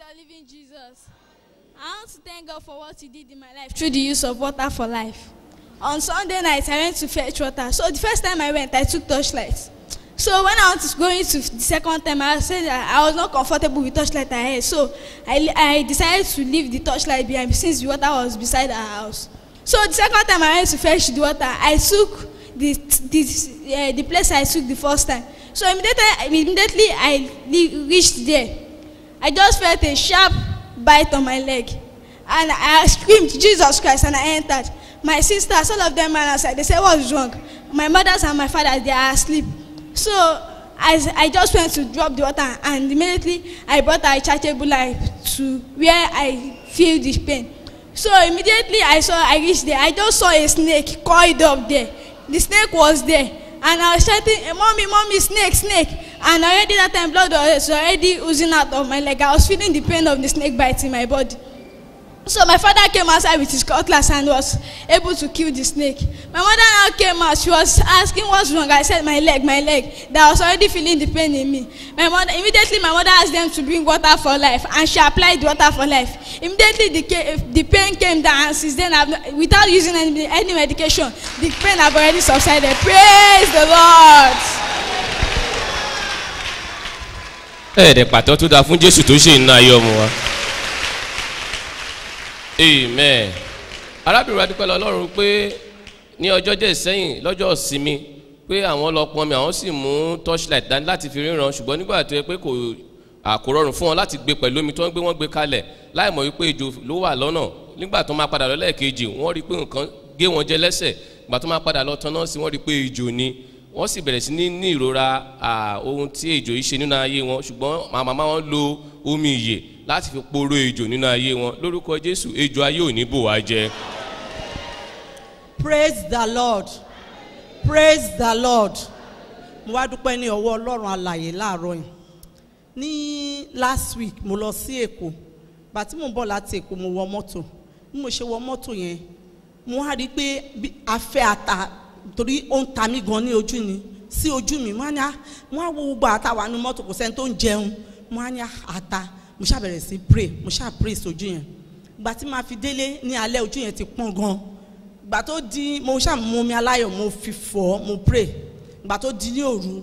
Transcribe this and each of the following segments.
the living Jesus. I want to thank God for what He did in my life through the use of water for life. On Sunday night, I went to fetch water. So the first time I went, I took torchlight. So when I was going to the second time, I said that I was not comfortable with torchlight I had. So I, I decided to leave the torchlight behind since the water was beside our house. So the second time I went to fetch the water, I took the the, uh, the place I took the first time. So immediately, immediately I le- reached there. I just felt a sharp bite on my leg. And I screamed, Jesus Christ, and I entered. My sisters, all of them ran outside. They said, What's wrong? My mothers and my fathers, they are asleep. So as I just went to drop the water, and immediately I brought a chargeable light to where I feel the pain. So immediately I saw, I reached there. I just saw a snake coiled up there. The snake was there. And I was shouting, "Eh, Mommy, Mommy, snake, snake. And already that time, blood was already oozing out of my leg. I was feeling the pain of the snake bite in my body. So my father came outside with his cutlass and was able to kill the snake. My mother now came out. She was asking what's wrong. I said my leg, my leg. That I was already feeling the pain in me. My mother immediately my mother asked them to bring water for life, and she applied the water for life. Immediately the ca- the pain came down, and since then I've not, without using any, any medication, the pain have already subsided. Praise the Lord. ẹ̀ẹ́dẹ̀ pàtó tó dáa fún jésù tó ṣe iná ayé ọmọ wa amen arábìnrin wa dúpẹ́ lọ ọlọ́run pé ní ọjọ́ díẹ̀ sẹ́yìn lọ́jọ́ ìsinmi pé àwọn lọ pọnmi àwọn sì mú torchlight dání láti fi ríran ṣùgbọ́n nígbà tó yẹ pé kò àkórọrùn fún wọn láti gbé pẹ̀lú omi tó ń gbé wọ́n gbé kalẹ̀ láì mọ̀ wípé ejò ló wà lọ́nà nígbà tó máa padà lọ lẹ́ẹ̀kejì wọ́n rí i pé nǹkan gé wọn jẹ lẹ́sẹ̀ ìgbà tó máa padà lọ tán náà sí wọ́n rí i pé ejò ni wọ́n sì bẹ̀rẹ̀ sí ní ní ìrora à, ohun tí ejò yìí ṣe nínú ayé wọn ṣùgbọ́n màmá máa wọn lo omi ìyè láti fi poró ejò nínú ayé wọn lórúkọ jésù ejò ayé ò ní bò wá jẹ. praise the lord praise the lord mo wá dúpẹ́ ní ọwọ́ ọlọ́run alàyè láàárọ̀ yìí ní last week mo lọ sí èkó bàtí mo ń bọ̀ láti èkó mo wọ mọ́tò bí mo ṣe wọ mọ́tò yẹn mo wá rí i pé bí afẹ́ ata torí ó ń ta mí gan ní ojú ni sí ojú mi mo á ní à mo á wo gbogbo ata wà nínú mọ́tò kò sẹ́ni tó ń jẹun mo á ní à ata mo ṣáà bẹ̀rẹ̀ sí pray mo ṣáà pray sójú yẹn ìgbà tí màá fi délé ní alẹ́ ojú yẹn ti pọ́n gan ìgbà tó di mo ṣáà mú omi aláyọ̀ mo fi fọ̀ mo pray ìgbà tó di ní òru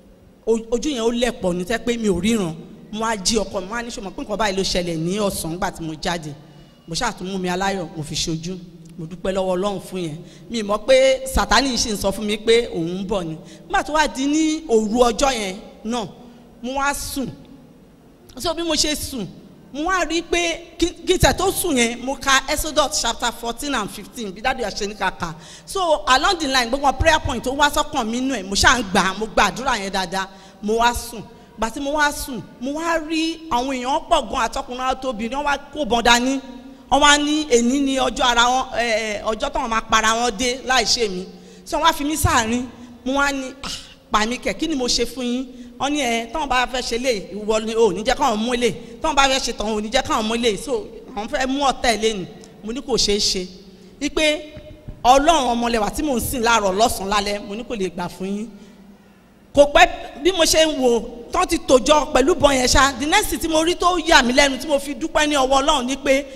o- ojú yẹn ó lẹ̀pọ̀ ní tẹ́ pé mi ò ríran mo á jí ọkọ mi mo á ní sọmọ pé nǹkan báyìí ló ṣẹlẹ̀ ní ọ̀sán nígbà tí mo jáde mo ṣáà tún mú mi aláyọ̀ mo fi ṣojú mo dúpẹ́ lọ́wọ́ ọlọ́run fún yẹn mi mọ̀ pé sátani ṣì ń sọ fún mi pé òun ń bọ̀ ni nígbà tó wá di ní òru ọjọ́ yẹn náà mo wá sùn so bí mo ṣe sùn mo wá rí i pé kí kí tẹ̀ tó sùn yẹn mo ka exodus chapter fourteen and fifteen bí dáàdi àṣẹ ní kàkà so along the line gbogbo prayer point tó wá sọ́kàn mi nù ẹ̀ mo ṣáà ń gbà á, mo gba àdúrà yẹn dáadáa mo wá sùn gbà tí mo wá sùn mo wá rí àwọn èèyàn pọ̀ gan àtọkùnrin àtobìnrin wọ́n wá kó bọ́n dání wọ́n wá ní èní ní ọjọ́ ara wọn ẹ̀, ẹ̀, ọjọ́ táwọn máa para wọn dé láì ṣe mí so wọ́n wá fi mí sáàrin mo wá ní "Ah, pa mí kẹ̀ kí ni mo ṣe fún yín wọ́n ní ẹ tọ́wọ́n bá fẹ́ ṣe lé ìwọ ni ò ní jẹ́ káwọn mú lé tọ́wọ́n bá fẹ́ ṣe tọ̀hún ò ní jẹ́ káwọn mú lé so àwọn fẹ́ mú ọ̀tẹ̀ lé ni mo ní kò ṣeé ṣe wípé ọlọ́run ọmọlẹ́wà tí mò ń sìn láàárọ̀ lọ́sàn-án lálẹ́ mo ní kò lè gbà fún yín kò pẹ́ bí mo ṣe ń wò tán ti tòjọ pẹ̀lú bọ́n yẹn ṣá the next thing tí mo rí tó yà mí lẹ́nu tí mo fi dúpẹ́ ní ọwọ́ ọlọ́run ni pé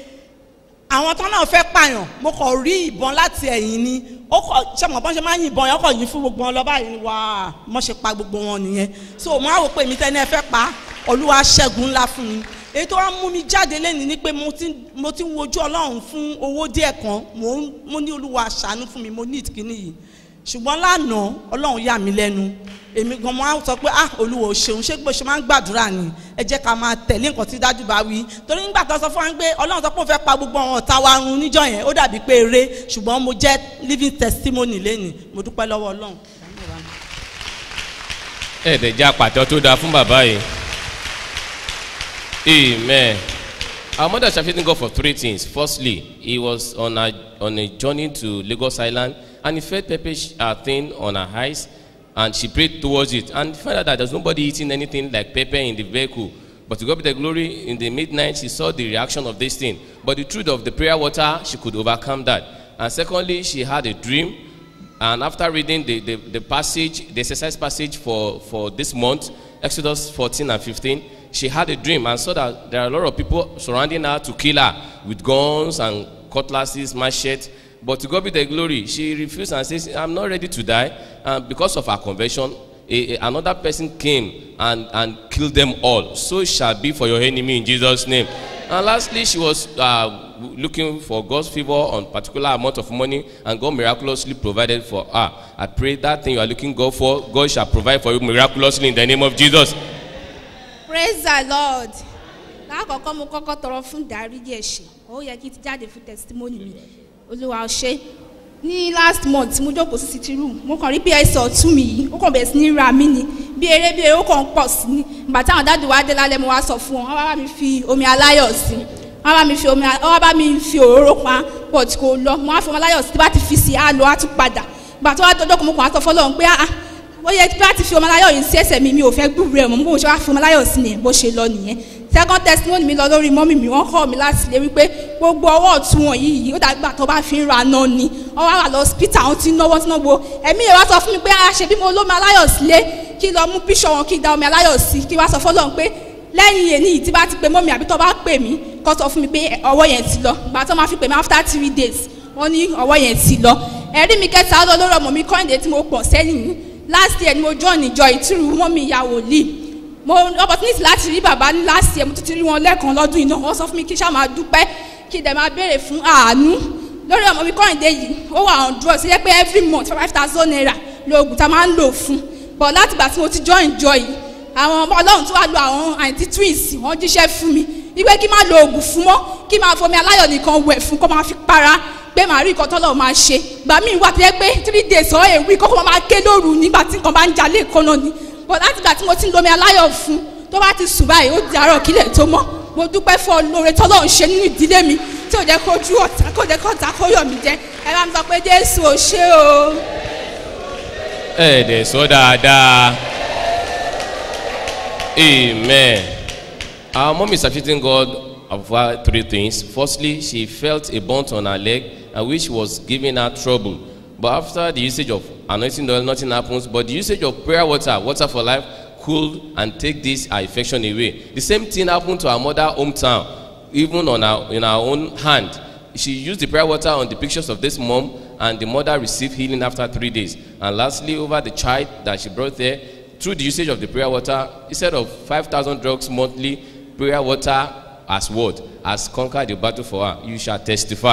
àwọn tán náà fẹ́ pààyàn mo kàn rí ìbọn láti ẹ̀yìn ni ó kọ ṣe mọ̀ bọ́n ṣe máa ń yìnbọn yẹn kọ̀ yín fún gbogbo wọn lọ báyìí ni wàá mọ̀ ṣe pa gbogbo wọn nìyẹn so mo á wò pé èmi tẹ́ni ẹ fẹ́ pa olúwa ṣẹ́gun ńlá fún mi èyí tó wá mú mi jáde lẹ́nu ni pé mo ti mo ti ń wojú ọlọ́run fún owó díẹ̀ kan mo ń mo ní olúwa ṣàánú fún mi mo ní ìkíní yìí ṣùgbọ́n lánàá ọlọ́run yà mí lẹ́nu èmi gan mo á sọ pé ah olúwa ò ṣeun ṣé bó ṣe máa ń gbàdúrà ni ẹ jẹ́ ká máa tẹ̀lé nǹkan tí dájú bá wí torí nígbà tó sọ fún wa pé ọlọ́run sọ pé òun fẹ́ pa gbogbo àwọn ọ̀tá wa run níjọ́ yẹn ó dàbí pé eré ṣùgbọ́n mo jẹ́ living testimony lẹ́nu mo dúpẹ́ lọ́wọ́ ọlọ́run. ẹ̀ẹ́dẹ̀ jẹ́ àpàtọ́ tó dáa fún bàbá yìí amen our mother shall thank God for three things firstly he was on a on a journey to Lagos Island and he felt pepper uh, thing on her eyes and she prayed towards it and found out that there's nobody eating anything like pepper in the vehicle but to God be the glory in the midnight she saw the reaction of this thing but the truth of the prayer water she could overcome that and secondly she had a dream and after reading the, the, the passage, the exercise passage for, for this month, Exodus 14 and 15, she had a dream and saw that there are a lot of people surrounding her to kill her with guns and cutlasses, machete. But to God be the glory, she refused and says, I'm not ready to die. And because of her conversion, a, a- another person came and, and killed them all. So shall be for your enemy in Jesus' name. And lastly, she was uh, looking for God's favor on particular amount of money, and God miraculously provided for her. I pray that thing you are looking God for, God shall provide for you miraculously in the name of Jesus. praise the lord lákọ̀ọ́kọ́ mo kọ́kọ́ tọrọ fún ìdáríjì ẹ̀ṣẹ̀ ó yẹ kí n ti jáde fún testimony mi olúwa ṣe ní last month tí mo jókòó sí city room mo kàn rí bí ẹsẹ̀ ọ̀tún mi yìí ó kàn bẹ̀rẹ̀ sí ní ra mí ni bí eré bí eré ó kàn ń pọ̀ sí ni ìgbà táwọn dáàdì wá dé lálẹ́ mo wá sọ fún wọn wọ́n bá mi fi omi aláyọ̀ sí wọ́n bá mi fi omi wọ́n bá mi fi òróró pa pọ̀ tí kò lọ mo wá fi omi aláyọ̀ sí tí bá ti fi sí á lọ á tún padà ìgbà tó wá dọjọ́ kan mo kàn wá sọ fọlọ́run pé ah ah ó yẹ bá ti fi ọmọ aláyọ̀ yìí sí ẹsẹ̀ mi mi ò fẹ́ gbúrú ẹ̀ mọ́ bó ṣe wá fi ọmọ aláyọ̀ sí nìyẹn bó ṣe lọ nìyẹn second testimony mi lọ lórí mọ́mì mi wọ́n kọ́ mi láti lè wípé gbogbo ọwọ́ ọ̀tún wọn yìí ó dàgbà tó bá fi ń ra náà ni wọ́n wá wà lọ hospital àwọn tí ń náwó tí ń náwó ẹ̀mí rẹ̀ wá sọ fún mi pé a ṣe bí mo lómi aláyọ̀ sílé kí lọ mú bíṣọ̀ wọn kí da omi aláyọ̀ sí kí wá sọ fọlọ́run pé lẹ́yìn èyí yìí tí bá ti pe mọ́mì àbí tó bá pè mí kó sọ fún mi pé ọwọ́ yẹn ti lọ gbà tó máa fi pè mí after three days wọ́n ní ọwọ́ yẹn ti lọ ẹ̀rí mi kẹta lọ lórí ọmọ mi kọ́ńdé tí mo pọ̀ sẹ́yìn yìí last year ni mo join ìjọ ìtúrú mọ́mì ìyá wòlíì mo opportunity láti rí bàbá ní last year mo tún ti rí wọn lẹ́ẹ̀kan lọ́dún yìí náà wọ́n sọ fún mi kí n ṣáà máa dúpẹ́ kí n dẹ̀ máa béèrè fún àánú lórí ọmọ mi kọ́ńdé yìí ó wà on drugs ṣe yẹ pé every month five thousand naira lóògùn tá a máa ń lò fún but láti ìgbà tí mo ti join ìjọ yìí àwọn ọmọ ọlọ́run tó wà lo àwọn àǹtí twins wọ́n jíṣẹ́ fún mi wípé kí n má lo oògùn fún mọ́ kí n máa fomi aláyọ̀ nìkan wẹ̀ fún kó máa fi para pé màá rí nǹkan tọ́lọ̀ máa ṣe gbà mí wà tó yẹ pé three days or a week kókó máa ké lóru nígbà tí nǹkan bá ń jalè kọ́nà ni but láti ìgbà tí mo ti ń lomi aláyọ̀ fún tó bá ti sùn báyìí ó di àárọ̀ kílẹ̀ tó mọ́ mo dúpẹ́ fún olóore tọ́lọ̀ ń ṣe nínú ìdílé mi tí ò jẹ́ kójú ọ̀tá kò jẹ́ kó ọ̀tá kó yọ̀ mí jẹ́ ẹ bá mi sọ pé jésù ò ṣe o. ẹ dẹ̀ sọ dáadáa amen our mom is appreciating god over three things firstly she felt a burnt on her leg and which was giving her trouble but after the usage of anointing oil nothing happens but the usage of prayer water water for life cool and take this her infection away the same thing happened to her mother hometown even on her in her own hand she used the prayer water on the pictures of this mom and the mother received healing after three days and lastly over the child that she brought there through the usage of the prayer water instead of five thousand drugs monthly prayer water as word has conquered the battle for her you shall testify.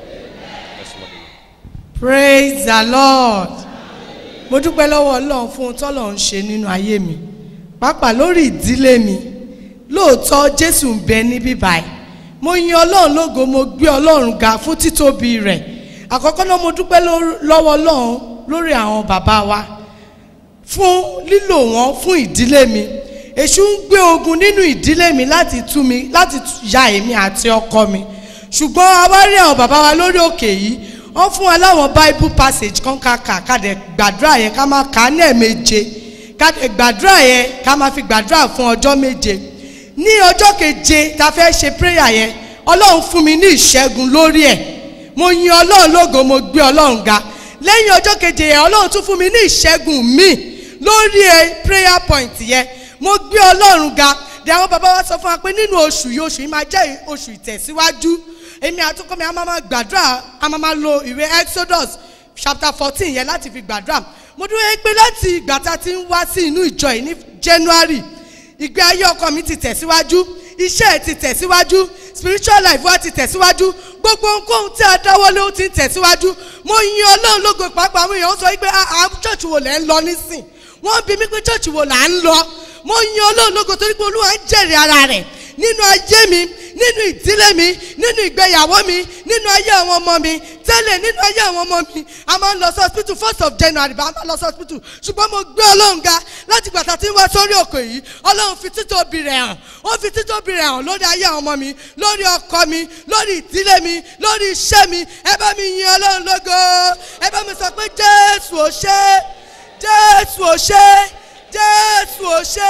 praise the lord mo dúpẹ́ lọ́wọ́ ọlọ́run fún ohun tọ́lọ̀ ń ṣe nínú ayé mi pàápàá lórí ìdílé mi lóòótọ́ jésù ń bẹ níbí báyìí mo yin ọlọ́run lógo mo gbé ọlọ́run ga fún títóbi rẹ̀ àkọ́kọ́ náà mo dúpẹ́ lór- lọ́wọ́ ọlọ́run lórí àwọn bàbá wa fún lílò wọn fún ìdílé mi èṣù ń gbé ogun nínú ìdílé mi láti tú mi láti tú- ya èmi àti ọkọ mi ṣùgbọ́n a wá rí àwọn bàbá wa lórí òkè yìí wọ́n fún wa láwọn bible passage kan ká kà ká dẹ̀ gbàdúrà yẹn ká máa kà á ní ẹ̀ẹ̀méje ká dẹ̀ gbàdúrà yẹn ká máa fi gbàdúrà fún ọjọ́ méje ní ọjọ́ keje ta fẹ́ ṣe prayer yẹn ọlọ́run fún mi ní ìṣẹ́gun lórí ẹ̀ mo yin ọlọ́run lógo mo gbé ọlọ́run ga lẹ́yìn ọjọ́ keje yẹn ọlọ́run tún fún mi ní ìṣẹ́gun míì lórí ẹ prayer point yẹn mo gbé ọlọ́run ga de àwọn bàbá wa sọ fún wa pé nínú oṣù yìí oṣù yìí máa jẹ́ oṣù ìtẹ̀síwájú èmi àtúkọ́ mi a máa ma gbàdúrà a máa ma lo ìwé exodus chapter fourteen yẹn láti fi gbàdúrà mo dúró yẹn pé láti ìgbà tá a ti ń wá sí inú ìjọ yìí ní january ìgbé ayé ọkọ mi ti tẹ̀síwájú iṣẹ́ ẹ̀ ti tẹ̀síwájú spiritual life wa ti tẹ̀síwájú gbogbo ohunkóhun tí a dáwọ́lé ó ti ń tẹ̀síwájú mo yin ọlọ́run lógo pàápàá àwọn èèyàn sọ wípé àwọn church wo lẹ́ ń lọ nísìn wọ́n bí mi pé church wo là ń lọ mo yin ọlọ́run lógo torí pé olúwa ń jẹ̀rẹ̀ ara rẹ̀ nínú ayé mi nínú ìdílé mi nínú ìgbéyàwó mi nínú ayé àwọn ọmọ mi tẹ́lẹ̀ nínú ayé àwọn ọmọ mi a máa ń lọ sí hospital first of january bá a máa lọ sí hospital ṣùgbọ́n mo gbé ọlọ́run ga láti gbàtà tí ń wá sórí òkè yìí ọlọ́run fi títóbi rẹ̀ hàn ó fi títóbi rẹ̀ hàn lórí ayé àwọn ọmọ mi lórí ọkọ mi lórí ìdílé mi lórí iṣẹ́ mi ẹ bá mi yin ọlọ́run lógo ẹ bá mi sọ pé jésù ò ṣe jésù ò ṣe jésù ò ṣe.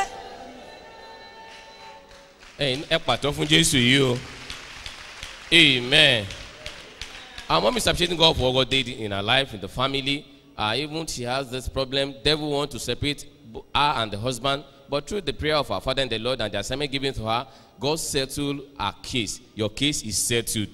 ẹyin ẹ pàtó fún jésù yìí o amen our mom is appreciating god for what god did in her life in the family uh, even she has this problem devil want to separate bo- her and the husband But through the prayer of our Father and the Lord and the assignment given to her, God settled her case. Your case is settled.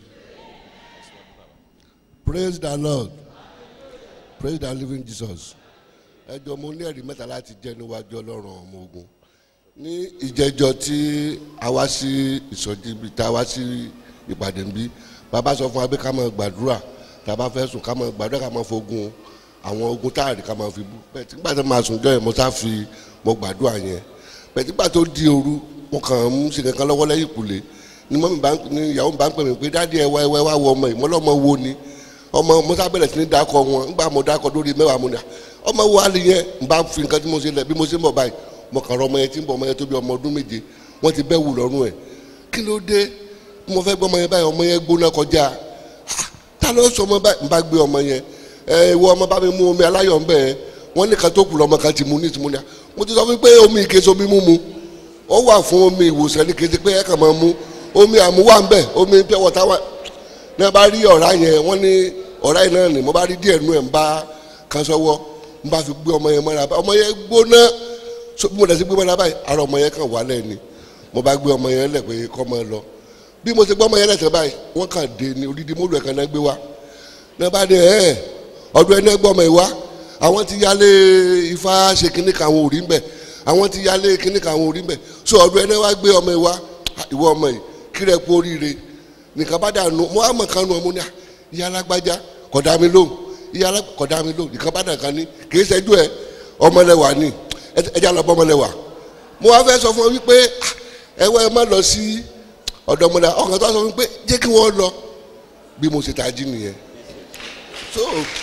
praise the lord praise the living jesus ẹjọ mo ní ẹrí mẹta láti jẹ níwájú ọlọrun ọmọ ogun ní ìjẹjọ tí a wá sí ìsọjí ibi tá a wá sí ìpàdé nbí bàbá sọ fún wa pé ká máa gbàdúrà tá a bá fẹ́ sùn ká máa gbàdúrà ká máa fogun àwọn ogun táàrí ká máa fi bú bẹ́ẹ̀ tí nígbà tó máa sùn jọ yẹn mo sá fi mo gbàdúrà yẹn bẹ́ẹ̀ tí nígbà tó di òru mo kàn ń ṣe kankan lọ́wọ́ lẹ́yìn ìkùlé ni mọ́mí bá ń ní ìyàwó mi bá ń pè mí pé dáàdi ẹ wá ẹ wá wọ ọmọ yìí mọ́lọ́mọ wo ni ọmọ musa bẹ̀rẹ̀ sí ní dakọ wọn nígbà mo dakọ lórí mẹ́wàá mo ní à ọmọ wo alẹ́ yẹn n bá fi nǹkan tí mo ṣe lẹ̀ bí mo ṣe ń bọ̀ báyìí mo kàn rọ ọmọ yẹn tí ń bọ̀ ọmọ yẹn tó bí ọmọ ọdún méje wọ́n ti bẹ́ wù lọ́rùn ẹ̀ kí ló dé bí mo fẹ́ gbọ́ ọmọ yẹn báyìí ọmọ yẹn gbóná kọjá Ah, ta ló sọ ọmọ báyìí n bá gbé ọmọ yẹn ẹ ìwọ ọmọ bá mi mú omi aláyọ̀ ń bẹ̀ ẹ́ wọ́n ní kan tó kù lọ́mọ kan ti mú ní ti mú ní à mo ti sọ fún pé omi ìkéso mi mú mu ó wà fún omi ìwòsàn ní kété pé ẹ kàn máa mú omi àmúwà ń bẹ̀ omi pure water wà ní a bá rí ọ̀rá yẹn wọ́n ní ọ̀rá yẹn náà ni mo bá rí díẹ̀ nú ẹ̀ ń bá kan sọ́wọ́ ń bá fi gbé ọmọ yẹn mọ́ra ọmọ yẹn gbóná so bí mo dẹ̀ sí gbé mọ́ra báyìí ara ọmọ yẹn kàn wálẹ̀ ni mo bá gbé ọmọ yẹn lẹ̀ pé kọ́ mọ́ ẹ lọ bí mo ti gbé ọmọ yẹn lẹ̀ tẹ́ báyìí wọ́n kàn dé ni odidi mọ́lù ẹ̀ kan náà gbé wá ní a bá dé ẹ̀ ọdún ẹ̀ náà gbọ́ ọmọ yìí wá àwọn ti yálé ifá ṣe kinní kan àwọn òrí ń bẹ̀ àwọn ti yálé kinní kan àwọn òrí ń bẹ̀ so ọdún ẹ̀ náà wá gbé ọmọ yìí wá ìwọ ọmọ yìí kírẹ̀ kú oríire nìkan bá dànù mo á mọ̀ kan nù ọmọ ní à ìyá alágbájá kọ̀dá mi lóhùn ìyá alágbájá kọ̀dá mi lóhùn nìkan bá dàn kan ní kì í ṣẹ́jú ẹ ọmọlẹ́wà ni ẹja lọ bọ́ ọmọlẹ́wà mo wá fẹ́ sọ fún ọ wípé ẹ wá ẹ má lọ sí ọ̀dọ̀ ọmọlẹ́wà ọkàn tó sọ fún mi pé jẹ́ kí wọ́n lọ bí mo ṣe tají nìyẹn so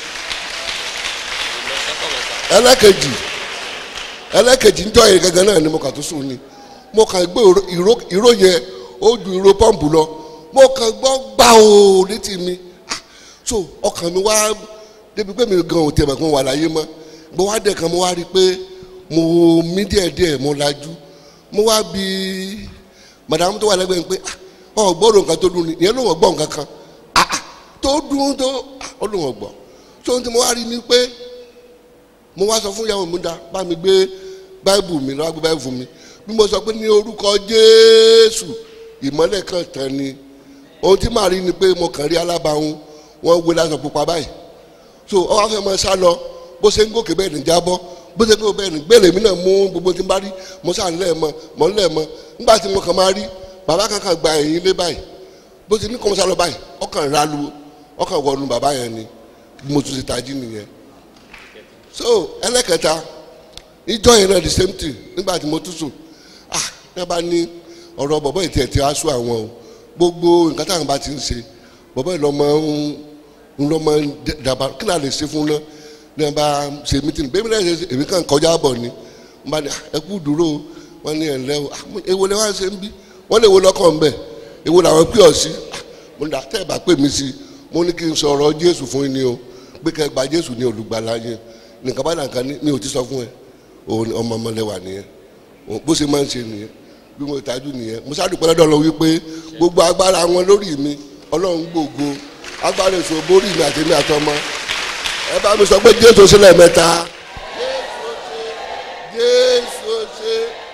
ẹlẹ́kejì ẹlẹ́kejì ń tọ́ yẹn gangan náà ni mo kà tó sùn ni mo kàn gbé ìró ìró yẹn ó ju ìró pọ́ǹpù lọ mo kàn gbọ́ gbà ó létí mi Ah, so ọkàn mi wá débi pé mi gan ò tẹ̀ mọ̀ pé mo wà láyé mọ́ mo wá dẹ̀ kan mo wá rí i pé mo mí díẹ̀ díẹ̀ mo lajú mo wá bi madam tó wà lẹ́gbẹ̀ẹ́ mi pé ah, ọ gbọ́dọ̀ nǹkan tó dùn ni ìyẹn ló wọ́n gbọ́ nǹkan kan Ah, ah, tó dùn tó ah, ó ló wọ́n gbọ́ so ohun tí mo wá rí ni pé mo wá sọ fún ìyàwó mi dá bá mi gbé báìbù mi lọ́wọ́ gbé báìbù fún mi bí mo sọ pé ní orúkọ jésù ìmọ́lẹ̀ kan tán ni ohun tí màá rí ni pé mo kàn rí alábàáhùn wọ́n wé lásán pupa báyìí so ọ wá fẹ́ mọ sá lọ bó ṣe ń gòkè bẹ́ẹ̀ ní jábọ́ bó ṣe ń gòkè bẹ́ẹ̀ ní gbélé mi náà mú gbogbo tí n bá rí mo sá ń lẹ̀ mọ́ mọ́ ń lẹ̀ mọ́ nígbà tí mo kàn máa rí bàbá kankan gba ẹ̀yìn ilé báyìí bó ṣe ní kọ́ mo sá lọ báyìí ọkàn ra lu ọkàn wọnú bàbá yẹn ni bí mo tún ti tají nìyẹn so ẹlẹ́kẹta ìjọ yẹn náà the same thing nígbà tí mo tún sùn ah ní a bá ní ọ̀rọ̀ bọ̀bọ̀ ìtì ẹ̀ tí a sún àwọn o gbogbo nǹkan táwọn bá ti ń ṣe bọ̀bọ̀ ìlọ máa ń ń lọ máa ń dàbà kí náà lè ṣe fún náà ní a bá ṣe mítìnì bẹ́ẹ̀ mi náà ṣe èmi kàn kọjá bọ̀ ni n bá ní ẹ kú dúró wọn ní ẹ̀ ńlẹ́ o ah, mo- èwo lè wá ṣe ń bí wọ́n lè wo lọ́kàn ń bẹ̀ èwo làwọn pè ọ́ sí Ah, mo ní àtẹ́ ẹ̀ bá pè mí sí mo ní kí n sọ̀rọ̀ Jésù fún yín ni o pé kẹ́ ẹ gba Jésù ní olùgbàlà yín nìkan bá nǹkan ní ní òtí sọ fún ẹ òun ọmọ ọmọlẹ́wà nìyẹn òun bó ṣe máa ń ṣe nìyẹn bí mo tajú nìyẹn mo sádùpẹ́ lọ́dọ̀ lọ wípé gbogbo agbára wọn lórí mi ọlọ́run gbògo agbára èso borí mi àtẹ̀mí àtọmọ ẹ bá mi sọ pé jésù sílẹ̀ mẹ́ta jésù ṣe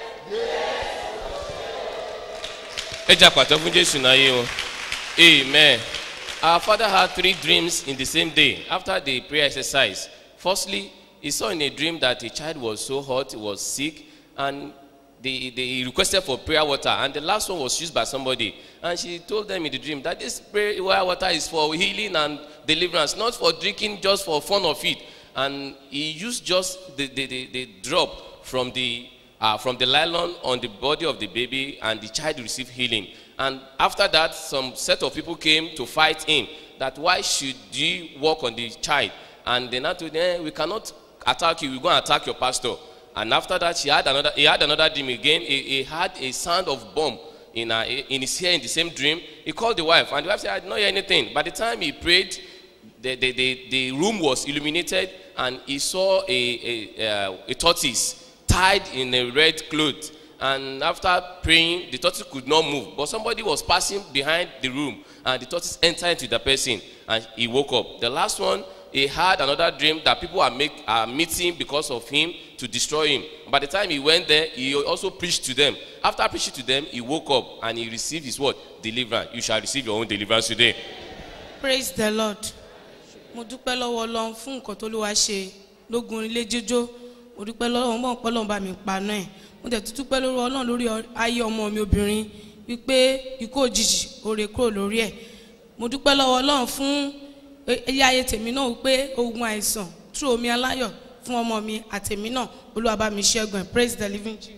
ẹ jà pàtó fún jésù náà yé wọn amen our father had three dreams in the same day after the prayer exercise firstly he saw in a dream that a child was so hot he was sick and they, they he requested for prayer water and the last one was used by somebody and she told them in the dream that this prayer water is for healing and deliverance not for drinking just for fun of it and he used just the the the, the drop from the uh, from the nylon on the body of the baby and the child received healing and after that some set of people came to fight him that why should you work on the child and they now told him eh, we cannot attack you we go and attack your pastor and after that she had another he had another dream again he, he had a sound of bomb in, her, in his ear in the same dream he called the wife and the wife said i did not hear anything by the time he prayed the, the, the, the room was illuminated and he saw a, a, uh, a tortoise tied in a red cloth and after praying the tortoise could not move but somebody was passing behind the room and the tortoise entered into the person and he woke up the last one he had another dream that people are make are meeting because of him to destroy him. By the time he went there, he also preached to them. After preaching to them, he woke up and he received his word, deliverance. You shall receive your own deliverance today. praise the lord mo dúpẹ́ lọ́wọ́ ọlọ́run fún nǹkan tó ló wá ṣe lógun ilé jíjó mo dúpẹ́ lọ́wọ́ mọ̀ pé ọlọ́run bá mi paná ẹ̀ mo tẹ̀ tún dúpẹ́ lórí ọlọ́run lórí ọ- ayé ọmọ mi obìnrin wípé ikú òjijì oore kúrò lórí ẹ̀ mo dúpẹ́ lọ́wọ́ ọlọ́run fún e- ilé ayé tèmi náà wípé ogun àìsàn tú omi aláyọ̀ fún ọmọ mi àtèmi náà olúwa bá mi ṣẹ́gun ẹ̀ praise the living jesus.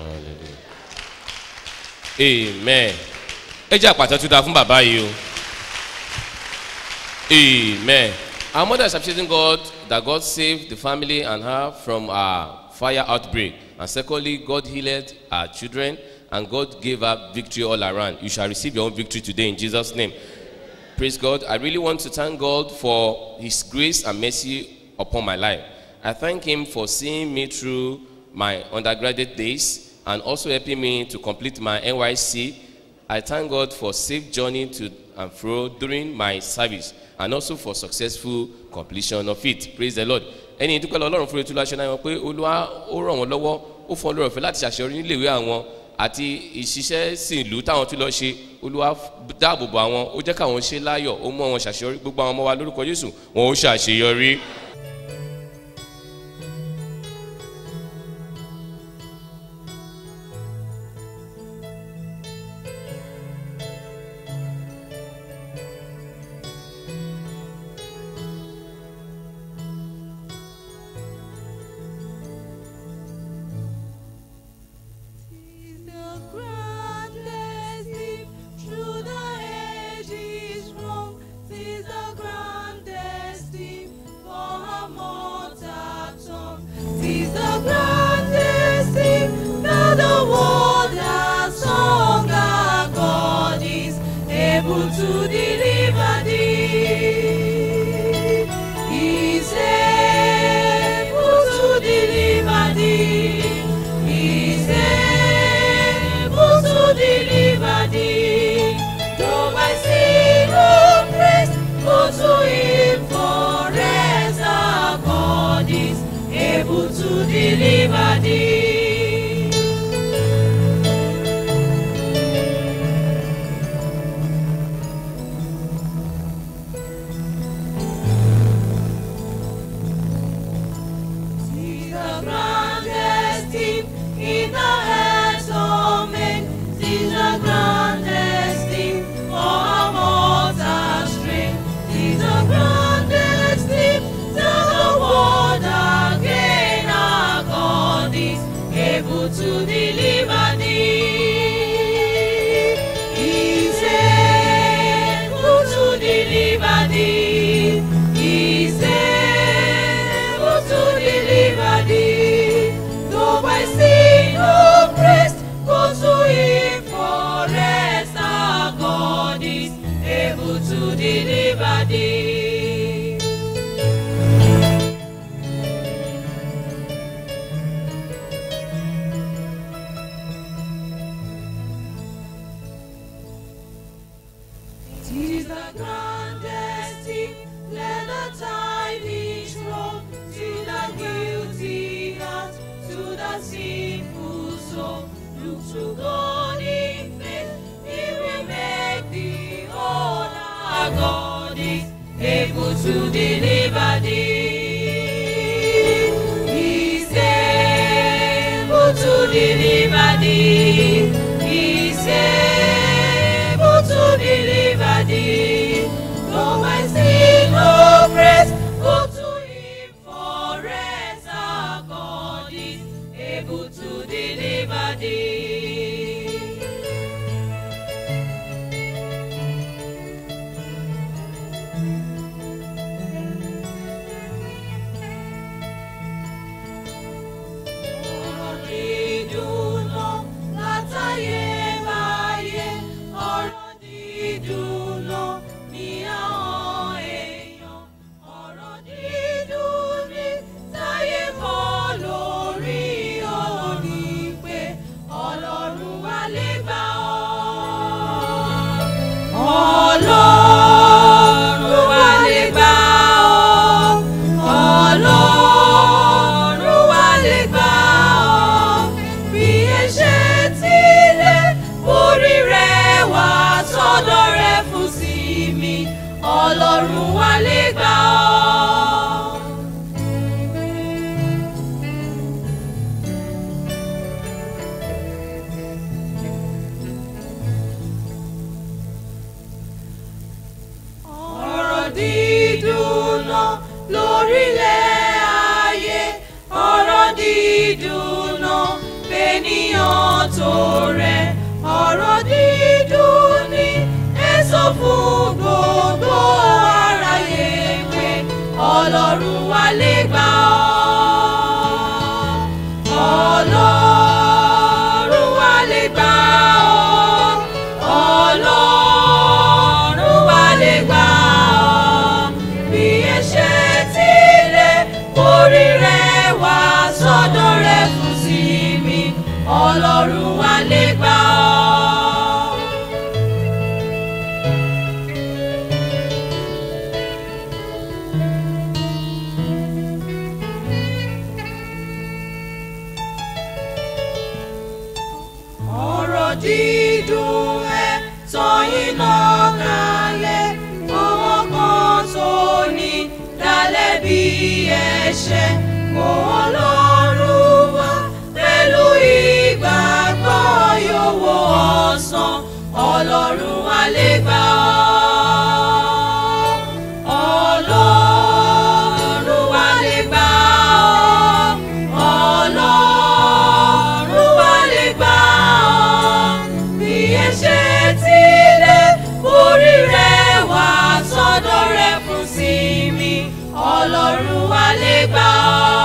Amen. Ẹ jẹ́ àpàtà tó dáa fún bàbá yìí o. Amen. Our mother is appreciating God that God saved the family and her from a fire outbreak. And secondly, God healed her children and God gave her victory all around. You shall receive your own victory today in Jesus' name. Praise God. I really want to thank God for His grace and mercy upon my life. I thank Him for seeing me through my undergraduate days and also helping me to complete my NYC. I thank God for safe journey to and fro during my service and also for successful completion of it. Praise the Lord. ẹni dúpẹ́ lọ ọlọ́run fún etí láṣẹ náà wọn pé olúwa ó ràn wọ́n lọ́wọ́ ó fọ́n lórí ọ̀fẹ́ láti ṣàṣeyọrí níléèwé àwọn àti ìṣiṣẹ́ sí ìlú táwọn tún lọ ṣe olúwa dáàbò bò àwọn ó jẹ́ káwọn ṣe láyọ̀ ó mú àwọn ṣàṣeyọrí gbogbo àwọn ọmọ wa lórúkọ jésù wọn ó ṣàṣeyọrí. The grandest deep through the ages from Tis the grandest deep for a mortal tongue. Tis the grandest deep that the world has sung. Our God is able to deliver thee. He's able to deliver thee. He's able to deliver thee. Though my sin oppressed, go to him for rest. Our God is able to deliver thee. See the grandest deep in the hands of men. See the grandest deep for a mortal strength. See the grandest deep to the world again. Our God is able to deliver thee. He's able to deliver thee. He's able to deliver thee. Though by sin oppressed, go to him for rest. Our God is able to deliver thee. Tis the grandest deep, let the tidings roll to the guilty heart, to the sinful soul. Look to God in faith, He will make thee whole. Our God is able to deliver thee. He's able to deliver thee. He's able to deliver thee. Though my sin oppressed, go to him for rest. Our God is able to deliver thee. ọ̀rọ̀ dídùn lọ látàyè báyé ọ̀rọ̀ dídùn lọ ọlọ́run wa lè gbà ọ́. ọ̀rọ̀ dídùn náà lórílẹ̀ ayé ọ̀rọ̀ dídùn náà fẹ́nìyàn tó rẹ̀ ọ̀rọ̀ dídùn ní èso fún gbogbo aráyé pé ọlọ́run wa lè gbà ọ́ ọlọ́run wa lè gbà ọ́ ọlọ́run wa lè gbà ọ́ bí ẹ̀ṣẹ̀ tilẹ̀ orí rẹ̀ wá sọ́dọ̀ rẹ̀ fún sí mi ọlọ́run wa lè gbà ọ́. ọ̀rọ̀ dídùn ẹ̀ tọ́yìn náà kalẹ̀ owó kan tó ní dalẹ̀ bí ẹ̀ṣẹ̀ kò ọlọ́run wá pẹ̀lú ìgbàgbọ́ yòówó ọ̀sán ọlọ́run wá lè gbà ọ́ ọlọ́run wá lè gbà ọ́ ọlọ́run wá lè gbà ọ́ bí ẹ̀ṣẹ̀ tilẹ̀ orí rẹ̀ wá sọ́dọ̀ rẹ̀ fún sí mi ọlọ́run wá lè gbà ọ́.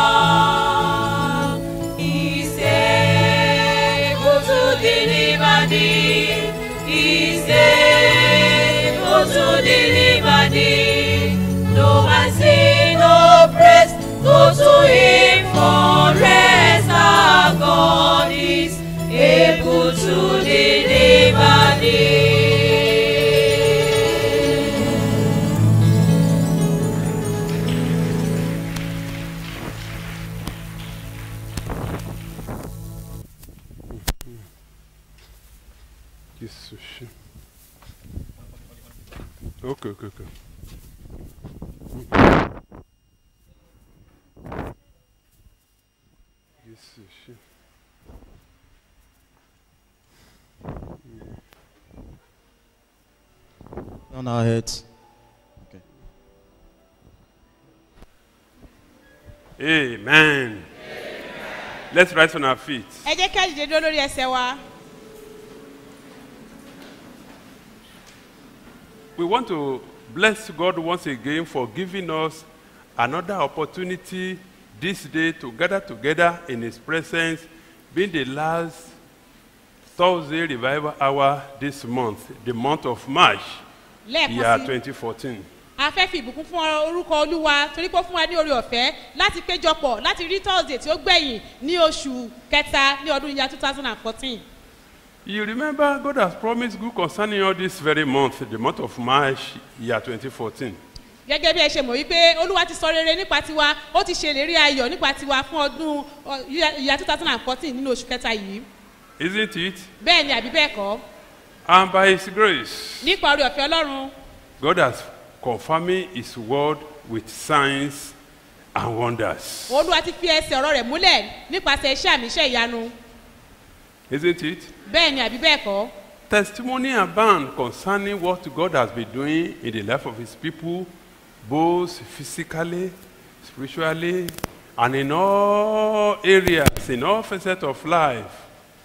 He's able to deliver thee. He's able to deliver thee. No man see no praise, go to him for rest. Our God is able to deliver thee. Jésù ṣe. Ok, ok, ok. Jésù ṣe. on our heads. Okay. Amen. Let's rise on our feet. ẹ jẹ́ ká dìde dúró lórí ẹsẹ̀ wa. We want to bless God once again for giving us another opportunity this day to gather together in His presence, being the last Thursday revival hour this month, the month of March, year lẹ́ẹ̀kan sí 2014. a fẹ́ fi ìbùkún fún orúkọ olúwa torí pé ó fún wa ní orí ọ̀fẹ́ láti péjọpọ̀ láti rí thursday tí ó gbẹ̀yìn ní oṣù kẹta ní ọdún yíya two thousand and fourteen. You remember God has promised good concerning all this very month, the month of March, year 2014. gẹ́gẹ́ bí ẹ ṣe mọ̀ wípé olúwa ti sọ rere nípa tiwa ó ti ṣe ìlérí ayọ̀ nípa tiwa fún ọdún ọ, yíya yíya two thousand and fourteen nínú oṣù kẹta yìí Isn't it? bẹ́ẹ̀ ni àbí bẹ́ẹ̀ kọ́ And by His grace, nípa orí ọ̀fẹ́ ọlọ́run God has confirming His word with signs and wonders. olúwa ti fi ẹsẹ̀ ọ̀rọ̀ rẹ̀ múlẹ̀ nípasẹ̀ iṣẹ́ àmì iṣẹ́ ìyanu Isn't it? bẹ́ẹ̀ ni àbí bẹ́ẹ̀ kọ́ Testimony abound concerning what God has been doing in the life of His people, both physically, spiritually, and in all areas, in all facets of life.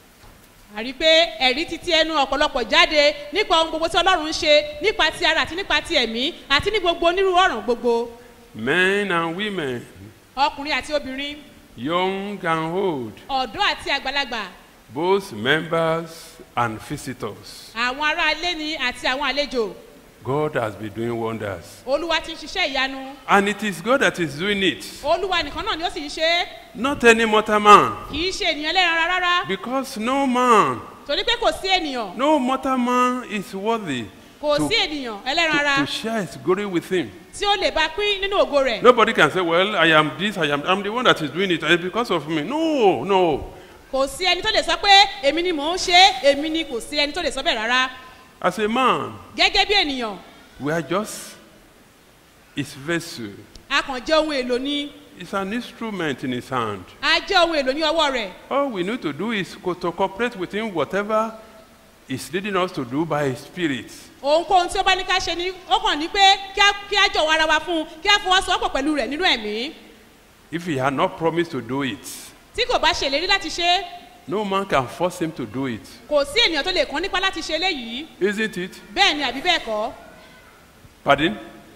àrí pé ẹ̀rí títí ẹnu ọ̀pọ̀lọpọ̀ jáde nípa ohun gbogbo tí ọlọ́run ń ṣe nípa ti ara àti nípa ti ẹ̀mí àti ní gbogbo onírúurú ọ̀ràn gbogbo Men and women, ọkùnrin àti obìnrin young and old, ọ̀dọ́ àti àgbàlagbà both members and visitors. àwọn ará ilé ni àti àwọn àlejò God has been doing wonders. olúwa ti ń ṣiṣẹ́ ìyanu And it is God that is doing it, olúwa nìkan náà ni ó sì ń ṣe é not any mortal man. kì í ṣe ènìyàn lẹ́ran rárá Because no man, torí pé kò sí ènìyàn no mortal man is worthy kò to, sí ènìyàn ẹlẹ́ran ara to, to share his glory with him. tí ó lè bá pín nínú ògo rẹ̀ Nobody can say, Well, I am this, I am I'm the one that is doing it, and it's because of me. No, no. kò sí ẹni tó lè sọ pé èmi ni mò ń ṣe é èmi ni kò sí ẹni tó lè sọ bẹ́ẹ̀ rárá As a man, gẹ́gẹ́ bí ènìyàn we are just his vessel. a kàn jẹ́ ohun èlò ni It's an instrument in his hand. a jẹ́ ohun èlò ní ọwọ́ rẹ̀ All we need to do is co- to cooperate with him whatever is leading us to do by his spirit. ohunkóhun tí ó bá ní ká ṣe ni ó kàn ní pé kí á- kí á jọ̀wọ́ ara wa fún un kí á fọwọ́sowọ́pọ̀ pẹ̀lú rẹ̀ nínú ẹ̀mí If he had not promised to do it, tí kò bá ṣèlérí láti ṣe é, no man can force him to do it. kò sí ènìyàn tó lè kàn nípa láti ṣe eléyìí Isn't it? bẹ́ẹ̀ ni àbí bẹ́ẹ̀ kọ́ Pardon?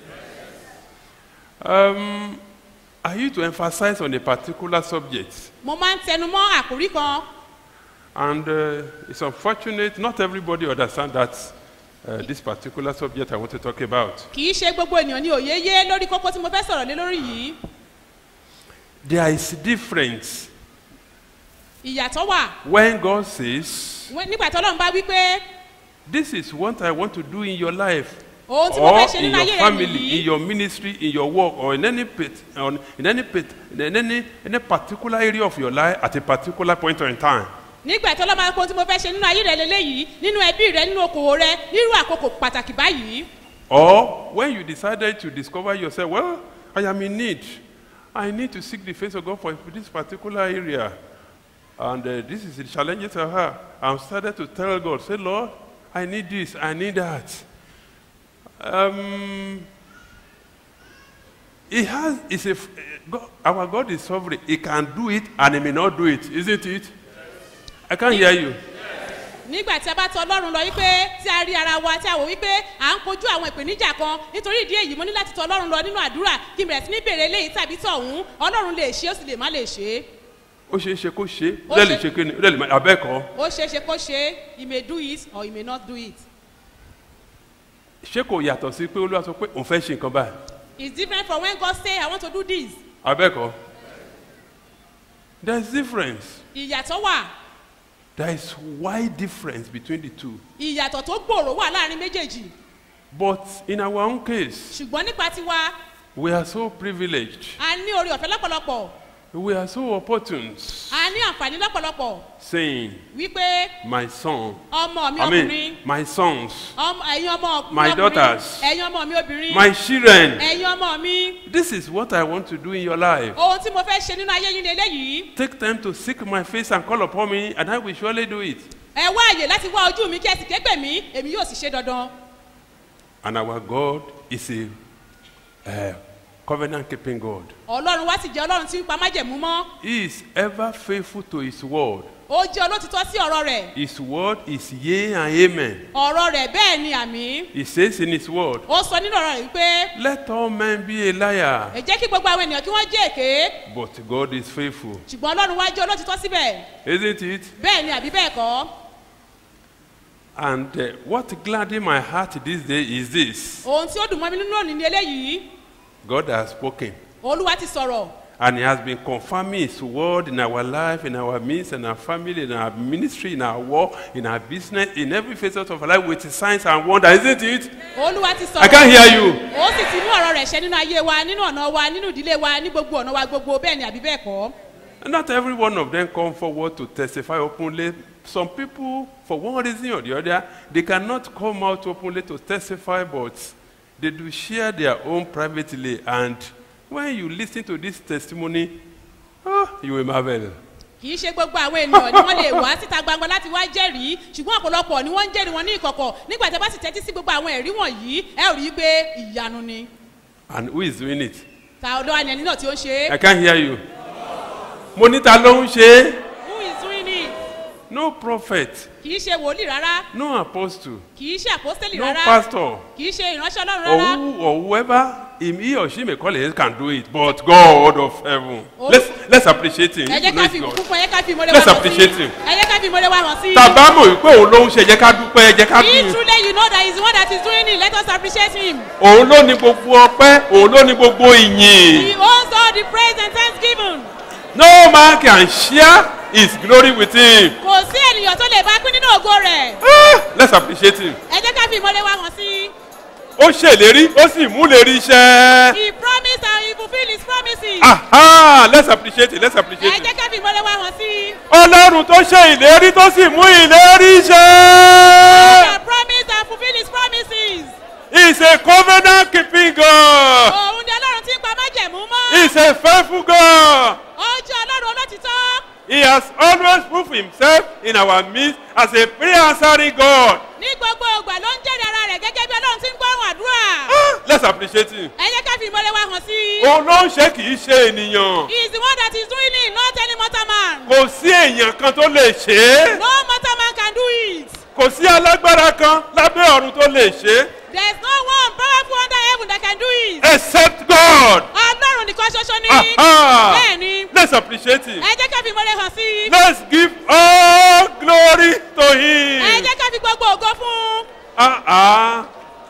Um, I used to emphasize on a particular subject, mo máa ń tẹnu mọ́ àkórí kan and uh, it's unfortunate not everybody understands that uh, this particular subject I want to talk about. kì í ṣe gbogbo ènìyàn ní òye yé lórí kókó tí mo fẹ́ sọ̀rọ̀ lé lórí yìí There is difference ìyàtọ̀ wà when God says, Wọ́n- nígbà tí ọlọ́run bá wí pé "This is what I want to do in your life." ohun tí mo or fẹ́ ṣe in nínú ayé your rẹ family, nìyí in your ministry, in your work, or in any pit, on, in any pit, in any any particular area of your life at a particular point in time. nígbà tí ọlọ́run bá kó ohun tí mo fẹ́ ṣe nínú ayé rẹ lélẹ́yìí nínú ẹbí rẹ nínú okòwò rẹ nírú àkókò pàtàkì báyìí Or when you decided to discover yourself, well, I am in need. I need to seek the face of God for this particular area. And uh, this is the challenges I have. I'm started to tell God, say, Lord, I need this, I need that. Um, he has, it's a, f- God, our God is sovereign. He can do it and he may not do it, isn't it? I can't hear you. nígbà tí a bá tọ ọlọ́run lọ wípé tí a rí ara wa tí a wò wípé à ń kojú àwọn ìpèníjà kan nítorí ìdí èyí mo ní láti tọ ọlọ́run lọ nínú àdúrà kí n bẹ̀rẹ̀ sí ní bèrè eléyìí tàbí tọ̀hún ọlọ́run lè ṣe ó sì lè má lè ṣe é Ó ṣeé ṣe kó ṣe, Ó ó dẹ̀ lè ṣe- ṣe kí ni, ó dẹ̀ lè má, abẹ́ẹ̀kọ́. ó ṣeé ṣe kó ṣe é he may do it or he may not do it ṣé kò yàtọ̀ sí pé olúwa sọ pé òun fẹ́ ṣe nǹkan báyìí it's different from when God say I want to do this abẹ́ẹ̀kọ́ there is difference ìyàtọ̀ wà there is wide difference between the two ìyàtọ̀ tó gbòòrò wà láàrin méjèèjì but in our own case ṣùgbọ́n nípa tiwa we are so privileged a ní orí ọ̀fẹ́ lọ́pọ̀lọpọ̀ we are so opportune a ní àǹfààní lọ́pọ̀lọpọ̀ saying wípé my son ọmọ mi i ọkùnrin mean my sons ọmọ ẹ̀yin ọmọ My ọkùnrin daughters. ẹ̀yin ọmọ mi obìnrin my children ẹ̀yin ọmọ mi this is what i want to do in your life ohun tí mo fẹ́ ṣe nínú ayé yín ni eléyìí take time to seek my face and call upon me and i will surely do it ẹ wá àyè láti wá ojú mi kí ẹ sì ké pè mí èmi yóò sì ṣe dandan and our god is a uh, covenant keeping god ọlọ́run wá sì jẹ́ ọlọ́run tí ń pa májẹ̀mú mọ́ He is ever faithful to his word. ó jẹ́ olótìtọ́ sí ọ̀rọ̀ rẹ̀ His word is yea and amen. ọ̀rọ̀ rẹ̀ bẹ́ẹ̀ ni àmì He says in his word, ó sọ nínú ọ̀rọ̀ rẹ̀ wípé Let all men be a liar, ẹ jẹ́ kí gbogbo àwọn ènìyàn kí wọ́n jẹ́ èké but God is faithful. ṣùgbọ́n ọlọ́run wá jẹ́ olótìtọ́ síbẹ̀ Isn't it? bẹ́ẹ̀ ni àbí bẹ́ẹ̀ kọ́ And uh, what gladdened my heart this day is this ohun tí ó dùn mọ́ mi nínú òní ni eléyìí God has spoken. olúwa ti sọ̀rọ̀ And he has been confirming his word in our life, in our midst, in our family, in our ministry, in our work, in our business, in every facet of our life with signs and wonders, isn't it? olúwa ti sọ̀rọ̀ I can't hear you. ó sì ti mú ọ̀rọ̀ rẹ̀ ṣẹ nínú ayé wa nínú ọ̀nà wa nínú ìdílé wa ní gbogbo ọ̀nà wa gbogbo bẹ́ẹ̀ ni àbí bẹ́ẹ̀ kọ́ And Not every one of them come forward to testify openly. Some people, for one reason or the other, they cannot come out openly to testify, but they do share their own privately. And when you listen to this testimony, oh, you will marvel. kì í ṣe gbogbo àwọn ènìyàn ni wọ́n lè wá síta gbangba láti wá jẹ́rìí ṣùgbọ́n ọ̀pọ̀lọpọ̀ ni wọ́n ń jẹ́rìí wọn ní ìkọ̀kọ̀ nígbà tí a bá sì tẹ́tí sí gbogbo àwọn ẹ̀rí wọ̀nyí ẹ ò rí i pé ìyanu ni And who is doing it? ta ọ̀dọ́ àni ẹni náà tí ó ń ṣe I é can't hear you. Mo ní ta ló ń ṣe é? who is doing it No prophet, kì í ṣe wòlíì rárá no apostle, kì í ṣe àpọ́stélì no rárá pastor, kì í ṣe ìránṣẹ́ ọlọ́run or, rárá who, or whoever him, he or she may call it can do it, but God of heaven. Oh. Let's, let's appreciate him. ẹ If jẹ́ you know ká it's fi God. ìbùkún fún ẹ jẹ́ ká fi ìmọ̀lẹ́ Let's wá hàn sí appreciate him. ẹ jẹ́ ká fi ìmọ̀lẹ́ wá hàn sí tàbá mọ̀ wípé òun ló ń ṣe jẹ́ ká dúpẹ́ ẹ jẹ́ ká if dùn. truly you know that he is the one that is doing it let us appreciate him òun ló ní gbogbo ọpẹ́ òun ló ní gbogbo ìyìn. he owns all the praise and thanksgiving no man can share his glory with him. kò sí ènìyàn tó lè bá pín nínú ògo rẹ̀ Ah, let's appreciate him. ẹ jẹ́ ká fi ìmọ̀lẹ́ wá hàn sí ó ṣèlérí ó sì mú lérí iṣẹ́. he promised and he fulfilled his promises Aha, let's appreciate it let's appreciate ẹ it. jẹ́ ká fi ìmọ̀lẹ́ wá hàn sí ọlọ́run tó ṣe ìlérí tó sì mú ìlérí he iṣẹ́. has promised and fulfilled his promises he is a covenant keeping God. òun himself in our midst as a prayer answering God. ní gbogbo ìgbà ló ń jẹ́rìí ara rẹ̀ gẹ́gẹ́ bí ọlọ́run ti ń gbọ́rùn àdúrà. Let's appreciate him. ẹ jẹ́ ká fi ìmọ̀lẹ̀ wa hàn sí i. Òun ló ń ṣe kì í ṣe ènìyàn. he is the one that is doing it not any mortal man. Kò sí èèyàn kan tó lè ṣe é. no mortal man can do it. Kò sí alágbára kan lábẹ́ ọ̀run tó lè ṣe é. there is no one powerful under heaven that can do it. Except God. ọlọ́run nìkan ṣoṣo ni. Aha. bẹ́ẹ̀ ni. Let's appreciate him. ẹ jẹ́ ká fi ìmọ̀lẹ̀ hàn sí i. Let's give all glory to ẹ him. jẹ́ ká fi gbogbo ògo fún un. Ah ah.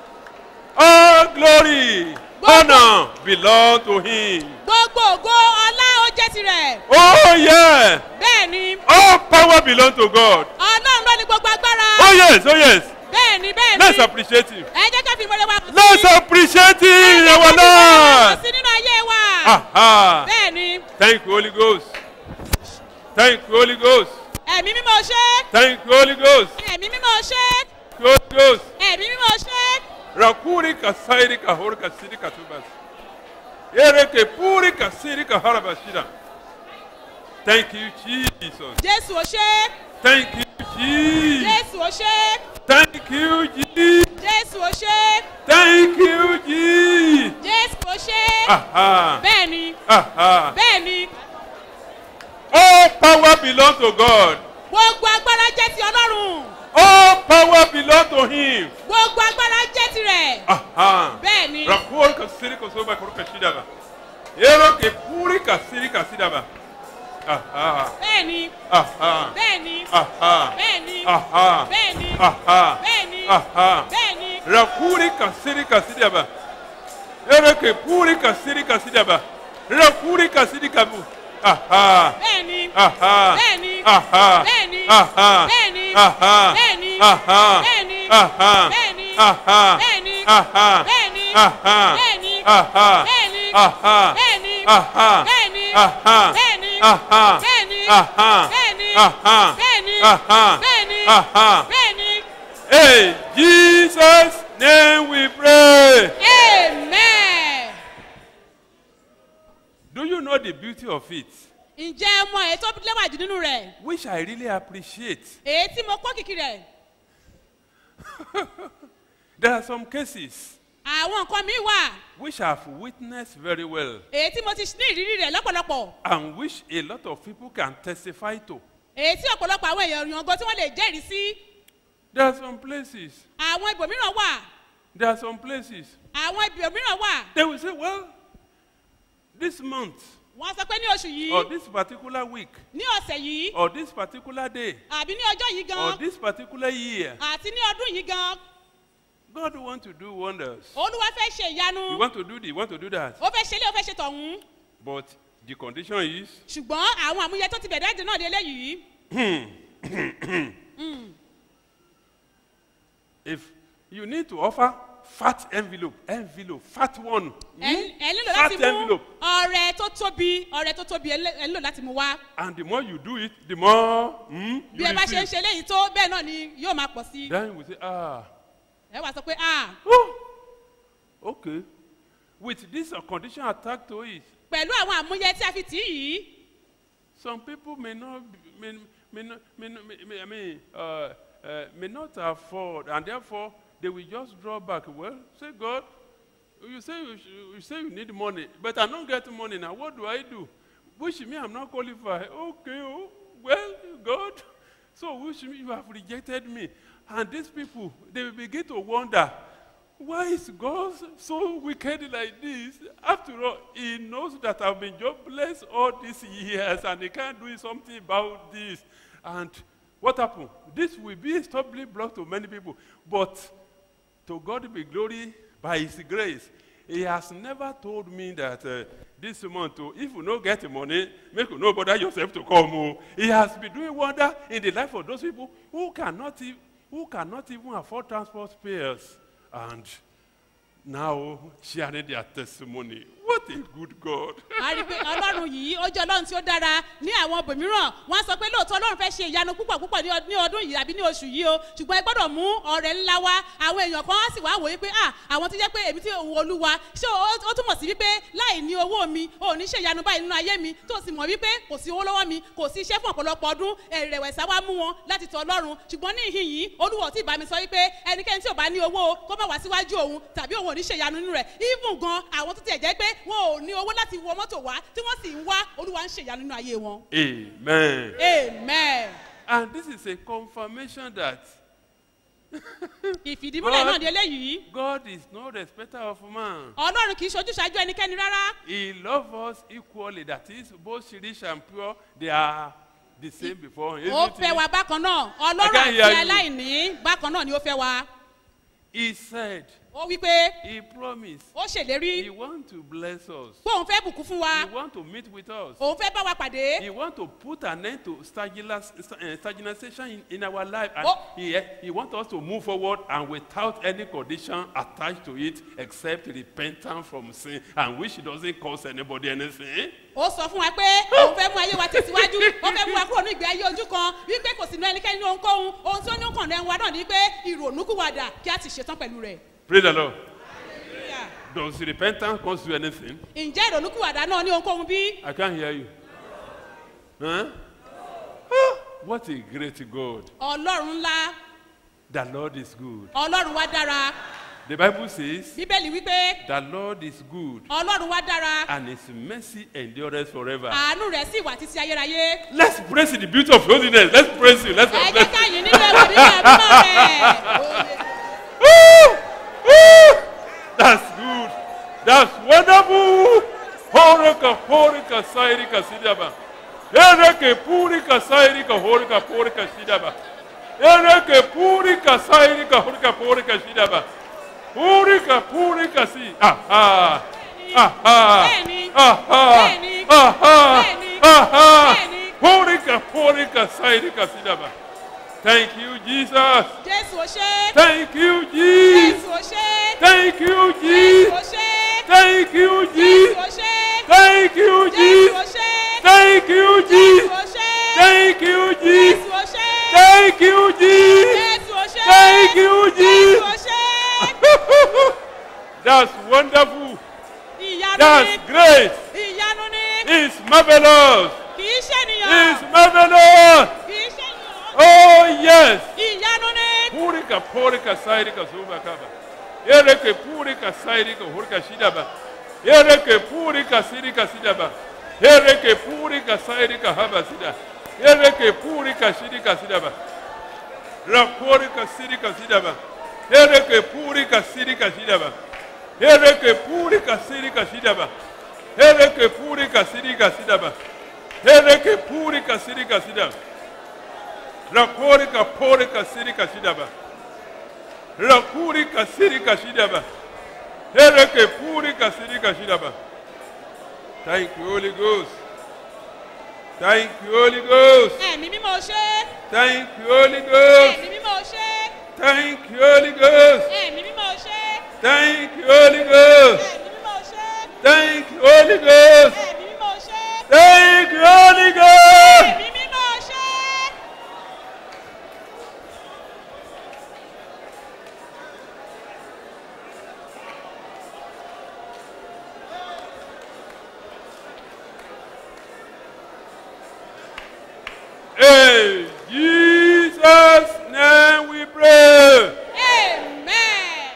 All glory, honor belong to him. gbogbo ògo ọlá ó jẹ́ tirẹ̀. Oh yeah. bẹ́ẹ̀ ni. All power belong to God. ọlọ́run ló ní gbogbo agbára. Oh yes, oh yes. bẹ́ẹ̀ ni bẹ́ẹ̀ Let's ni. appreciate him. ẹ jẹ́ ká fi ìmọ̀lẹ̀ wa hàn sí i. Let's appreciate him in our hàn life. sí nínú ayé wa. Aha. bẹ́ẹ̀ ni. Thank you, Holy Ghost. Thank you, Holy Ghost. ẹ̀mí mímọ́ ṣe. Thank you, Holy Ghost. ẹ̀mí mímọ́ ṣe. Holy Ghost. ẹ̀mí mímọ́ ṣe. Rakuri kasairi kahori kasiri katubas. Ereke puri kasiri kaharabashira. Thank you, Jesus. jésù ò ṣe. Thank you, Jesus. jésù ò ṣe. Thank you, Jesus. jésù ò ṣe. Thank you, Jesus. jésù ò ṣe. Aha. bẹ́ẹ̀ ni. Aha. bẹ́ẹ̀ ni. All power belongs to God. gbogbo agbára jẹ́ ti ọlọ́run. All power belongs to Him. gbogbo agbára jẹ́ tirẹ̀. Aha. bẹ́ẹ̀ ni. Rakuri kasiri kosoba kuru kashidaba. Eroke puri kasiri kasidaba. Aha. bẹ́ẹ̀ ni. Aha. bẹ́ẹ̀ ni. Aha. bẹ́ẹ̀ ni. Aha. bẹ́ẹ̀ ni. Aha. bẹ́ẹ̀ ni. Aha. bẹ́ẹ̀ ni. Rakuri kasiri kasidaba. Ereke puri kasiri kasidaba. Rakuri kasiri kabu. Aha. bẹ́ẹ̀ ni. Aha. bẹ́ẹ̀ ni. Aha. bẹ́ẹ̀ ni. Aha. bẹ́ẹ̀ ni. Aha. bẹ́ẹ̀ ni. Aha. bẹ́ẹ̀ ni. Aha. bẹ́ẹ̀ ni. Aha. bẹ́ẹ̀ ni. Aha. bẹ́ẹ̀ ni. Aha. bẹ́ẹ̀ ni. Aha. bẹ́ẹ̀ ni. Aha. bẹ́ẹ̀ ni. Aha. bẹ́ẹ̀ ni. Aha. bẹ́ẹ̀ ni. Aha. bẹ́ẹ̀ ni. Aha. bẹ́ẹ̀ ni. Aha. bẹ́ẹ̀ ni. Aha. bẹ́ẹ̀ ni. Aha. bẹ́ẹ̀ ni. Hey, Jesus' name we pray. amen. Do you know the beauty of it? ǹjẹ́ ẹ mọ èyí tó lẹ́wà jù nínú rẹ̀ Which I really appreciate. èyí tí mo kọ́ kìkì rẹ̀ There are some cases àwọn nǹkan mi wà which I've witnessed very well èyí tí mo ti ní ìrírí rẹ̀ lọ́pọ̀lọpọ̀ and which a lot of people can testify to. èyí tí ọ̀pọ̀lọpọ̀ àwọn èèyàn yàngàn tí wọ́n lè jẹ́rìí sí There are some places, àwọn ibòmíràn wà there are some places, àwọn ibòmíràn wà they will say, well, this month wọ́n sọ pé ní oṣù yìí or this particular week ní ọ̀sẹ̀ yìí or this particular day àbí ní ọjọ́ yìí or gan this particular year, àti ní ọdún yìí gan God want to do wonders. olúwa fẹ́ ṣe ìyanu You want to do this, you want to do that. ó fẹ́ ṣe ilé ó fẹ́ ṣe tọ̀hún But the condition is ṣùgbọ́n àwọn àmúyẹ tó ti bẹ̀rẹ̀ ẹ̀jẹ̀ náà lé léyìí if you need to offer fat envelope, envelope, fat one. ẹ ẹ nílò Fat láti mú envelope. ọrẹ tó tóbi ọrẹ tó tóbi ẹ lé- ẹ nílò láti mú wá And the more you do it, the more hmm, bí you ẹ bá ṣe ń receive. ṣe léyìí tó bẹ́ẹ̀ náà ni yóò máa pọ̀ sí i Then we say, ah, ẹ wá sọ pé ah oh, okay. With this uh, condition attached to it, pẹ̀lú àwọn àmúyẹ tí a fi tì í yìí some people may not, be- may, may not, may, not- may, may, I mean, uh, uh, may not afford, and therefore they will just draw back. Well, say God, you say you, sh- you say you need money, but I don't get money now. What do I do? Which me I'm not qualified. Okay, oh, well, God. So which me you have rejected me, and these people they will begin to wonder. Why is God so wicked like this? After all, He knows that I've been jobless all these years and He can't do something about this. And what happened? This will be a stumbling block to many people. But to God be glory by His grace. He has never told me that uh, this month, oh, if you no get money, make you no bother yourself to come. Oh. He has been doing wonder in the life of those people who cannot, e- who cannot even afford transport fares. And now sharing their testimony. What What a good God. a rí i pé ọlọ́run yìí ó jẹ́ ọlọ́run tí ó dára ní àwọn ibòmíràn wọ́n á sọ pé lóòótọ́ ọlọ́run fẹ́ ṣe ìyanu púpọ̀ púpọ̀ ní ọd- ní ọdún yìí àbí ní oṣù yìí o ṣùgbọ́n ẹ gbọ́dọ̀ mú ọ̀rẹ́ ńlá wá àwọn èèyàn kan á sì wá wòye pé ah àwọn tó jẹ́ pé èmi tí òun olúwa ṣé ó ó túmọ̀ sí wípé láì ní owó mi ò ní ṣe ìyanu báyìí nínú ayé mi tó sì mọ̀ wípé kò sí owó lọ́wọ́ mi kò sí iṣẹ́ fún ọ̀pọ̀lọpọ̀ ọdún ẹ̀rẹ̀wẹ̀sà wá mú wọn láti tọ ọlọ́run ṣùgbọ́n ní ìhìn yìí olúwa ò tí ì bá mi sọ wípé ẹnikẹ́ni tí ò bá ní owó o, kó má wá síwájú òun tàbí òun ò ní ṣe ìyanu nínú rẹ̀ even gan àwọn tó tiẹ̀ jẹ́ pé wọn ò ní owó láti wọ mọ́tò wá tí wọ́n sì ń wá olúwa ń ṣe ìyanu nínú ayé wọn. Amen. amen. And this is a confirmation that ìfìdímúlẹ̀ náà di eléyìí God is no respecter of man. ọlọ́run kì í ṣojú ṣáájú ẹnikẹ́ni rárá He loves us equally. That is, both rich and pure, they are the same before him. ó isn't fẹ́ it? wa bákan náà I ọlọ́run can't àti hear you. aláìní bákan náà ni ó fẹ́ wa He said, ó wí pé He promised, ó ṣèlérí He wants to bless us. pé òun fẹ́ bùkún fún wa He wants to meet with us. òun fẹ́ bá wa pàdé He wants to put an end to stagnation uh, stagnation in, in our life. And Oh. he, he wants us to move forward and without any condition attached to it except repentance from sin and which doesn't cost anybody anything. ó sọ fún wa pé òun fẹ́ mú ayé wa tẹ̀síwájú ó fẹ́ mú wa kúrò ní ìgbé ayé ojú kan wípé kò sí ní ẹnikẹ́ni ní ohunkóhun ohun tí ó ní kàn lẹ́nu wa náà ni pé ìrònúkúwàdà kí a ti ṣetán pẹ̀lú rẹ̀. Praise the Lord. Does repentance cost you anything? ǹjẹ́ ìrònúkúwàdà náà ní ohunkóhun bí? I can't hear you. Huh? Ah, What a great God. ọlọ́run ńlá The Lord is good. ọlọ́run wa dára The Bible says, bíbélì wípé The Lord is good ọlọ́run wa dára and his mercy endures forever. àánú rẹ̀ sì wà títí ayérayé. Let's praise the beauty of holiness. Let's praise you. Let's ẹ jẹ́ bless ká yìn nínú ẹwà nínú ẹ̀mọ́ rẹ̀. Woo! Woo! That's good. That's wonderful. Horika, horika, sairika, sidaba. Ereke, purika, sairika, horika, porika, sidaba. Ereke, purika, sairika, horika, porika, sidaba. Purika, purika, si. Aha. Aha. Bẹ́ẹ̀ni. Aha. Bẹ́ẹ̀ni. Aha. Bẹ́ẹ̀ni. Aha. Bẹ́ẹ̀ni. Purika, purika, sairika, sidaba. Thank you, Jesus. jésù ó ṣe. Thank you, Jesus. jésù ó ṣe. Thank you, jésù ó Jesus. ṣe. Thank you, jésù Jesus. ó ṣe. Thank you, jésù ó Jesus. ṣe. Thank you, jésù Jesus. ó ṣe. Thank you, jésù Jesus. ó ṣe. Thank you, Jesus. jésù ó ṣe. Thank you, jésù ó Jesus. ṣe. That's wonderful. ìyanu That's ni. great. ìyanu ni. It's marvelous. kì í ṣènìyàn. It's marvelous. kì í ṣènìyàn. Oh, yes. ìyanu ni. Purika, purika, sairika, zuba kaba. Ereke, purika, sairika, hurika, shidaba. Ereke, purika, sirika, sidaba. Ereke, purika, sairika, haba, sida. Ereke, purika, shidika, sidaba. Rapurika, sirika, sidaba. Ereke, purika, sirika, sidaba. Ereke, purika, sirika, sidaba. Ereke, purika, sirika, sidaba. Ereke, purika, sirika, sidaba. Rakorika porika sirika shidaba. Rakurika sirika shidaba. Ereke purika sirika shidaba. Thank you, Holy Ghost. Thank you, Holy Ghost. ẹ̀mí mímọ́ ṣe. Thank you, Holy Ghost. ẹ̀mí mímọ́ ṣe. Thank you, Holy Ghost. ẹ̀mí mímọ́ ṣe. Thank you, Holy Ghost. ẹ̀mí mímọ́ ṣe. Thank you, Holy Ghost. ẹ̀mí mímọ́ ṣe. Thank you, Holy Ghost. ẹ̀mí mímọ́ ṣe. In Jesus' name we pray. amen.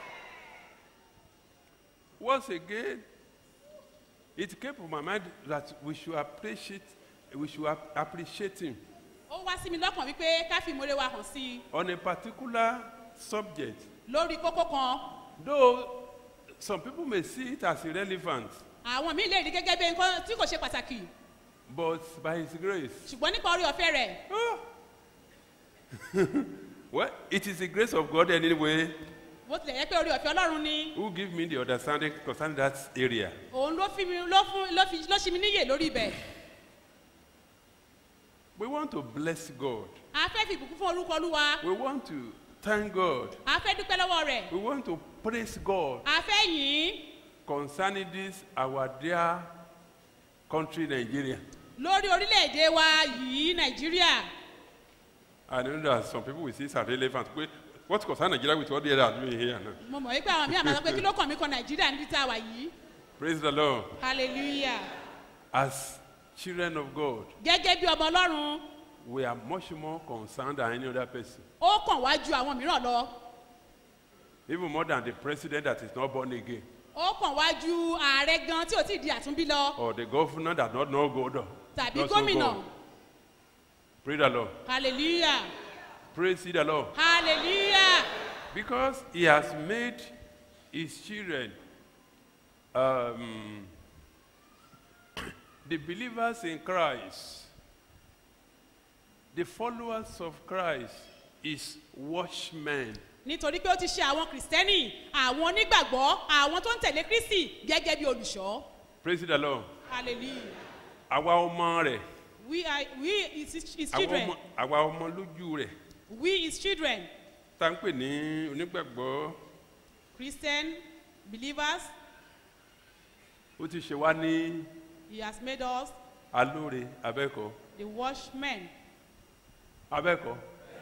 Once again, it came to my mind that we should appreciate, we should ap- appreciate him ó wá sí mi lọ́kàn wípé ká fi ìmoore wa hàn sí i on a particular subject. lórí kókó kan Though some people may see it as irrelevant, àwọn míì lè rí gẹ́gẹ́ bí nǹkan tí kò ṣe pàtàkì but by his grace, ṣùgbọ́n nípa orí ọ̀fẹ́ rẹ̀ well, it is the grace of God anyway bó tilẹ̀ yẹ pé orí ọ̀fẹ́ ọlọ́run ni who give me the understanding concerning that area. òun ló fi mi ló fún ló fi ló ṣi mi níyè lórí ibẹ̀ We want to bless God. a fẹ́ fi ìbùkún fún orúkọ olúwa We want to thank God. a fẹ́ dúpẹ́ lọ́wọ́ rẹ̀ We want to praise God. a fẹ́ yìn ín concerning this our dear country Nigeria. lórí orílẹ̀-èdè wa yìí nàìjíríà I know that some people will say it's irrelevant. Wait, What concerns Nigeria with what they are doing here now? mo mọ̀ wípé àwọn míì àmọ́ sọ pé kí ló kàn mí kan nàìjíríà níbi tá a wà yìí Praise the Lord. hallelujah As children of God, gẹ́gẹ́ bí ọmọ ọlọ́run we are much more concerned than any other person. ó kàn wá ju àwọn mìíràn lọ Even more than the president that is not born again. ó kàn wá ju ààrẹ gan tí ò tí ì di àtúnbí lọ Or the governor that not know God. tàbí not know gómìnà God. Praise the Lord. hallelujah Praise the Lord. hallelujah Because he has made his children um, the believers in Christ, the followers of Christ, is watchmen. nítorí pé ó ti ṣe àwọn kìrìsìtẹ́nì àwọn onígbàgbọ́ àwọn tó ń tẹ̀lé kristi gẹ́gẹ́ bí olùṣọ́ Praise the Lord. hallelujah Àwa ọmọ rẹ̀, we are we his, his àwa children ọmọ- àwa ọmọ lójú rẹ̀, we his children tá ń pè ní onígbàgbọ́, christian believers ó ti ṣe wá ní he has made us alóore abẹ́kọ̀ọ́. the watchmen abẹ́kọ̀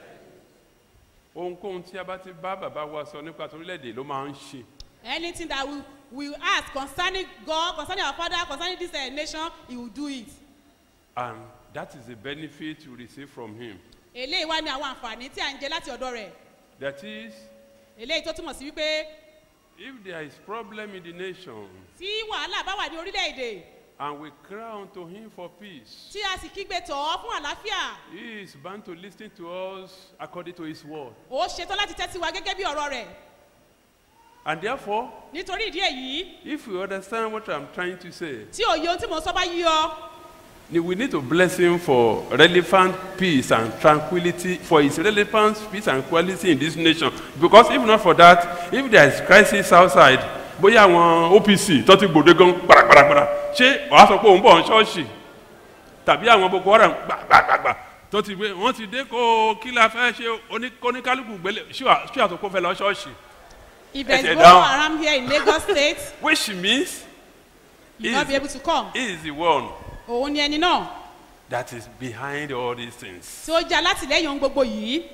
ohunkóhun tí a bá ti bá bàbá wa sọ nípa torílẹ̀-èdè ló máa ń ṣe anything that we we ask concerning god concerning our father concerning this uh, nation he will do it and that is the benefit you receive from him eléyìí wá ní àwọn àǹfààní tí à ń jẹ láti ọ̀dọ̀ rẹ̀ that is eléyìí tó túmọ̀ sí wípé if there is problem in the nation tí wàhálà bá wà ní orílẹ̀-èdè and we cry unto him for peace tí a sì kígbe tọ̀ ọ́ fún àlàáfíà he is bound to lis ten to us according to his word ó ṣetán láti tẹ́tí wa gẹ́gẹ́ bí ọ̀rọ̀ rẹ̀ and therefore nítorí ìdí èyí if you understand what i'm trying to say tí òye ohun tí mò ń sọ bá yí ọ we need to bless him for relevant peace and tranquility for his relevant peace and quality in this nation because if not for that if there is crisis outside bóyá àwọn opc tó ti gbòde gan gbàràgbàràgbàrà ṣé wàá sọ pé òun bọ̀ ń ṣọ́ọ̀ṣì tàbí àwọn boko haram gbàgbàgbà tó ti gbé wọ́n ti dé kó kí la fẹ́ ṣe oní- oníkálukú gbélé ṣé àtòkò fẹ́ lọ ṣọ́ọ̀ṣì if there Ẹsẹ̀ is go down. around here in lagos state which means you will not be able to come he is the one òun ni ẹni náà that is behind all these things. tí ó jẹ́ alátìlẹ́yìn ohun gbogbo yìí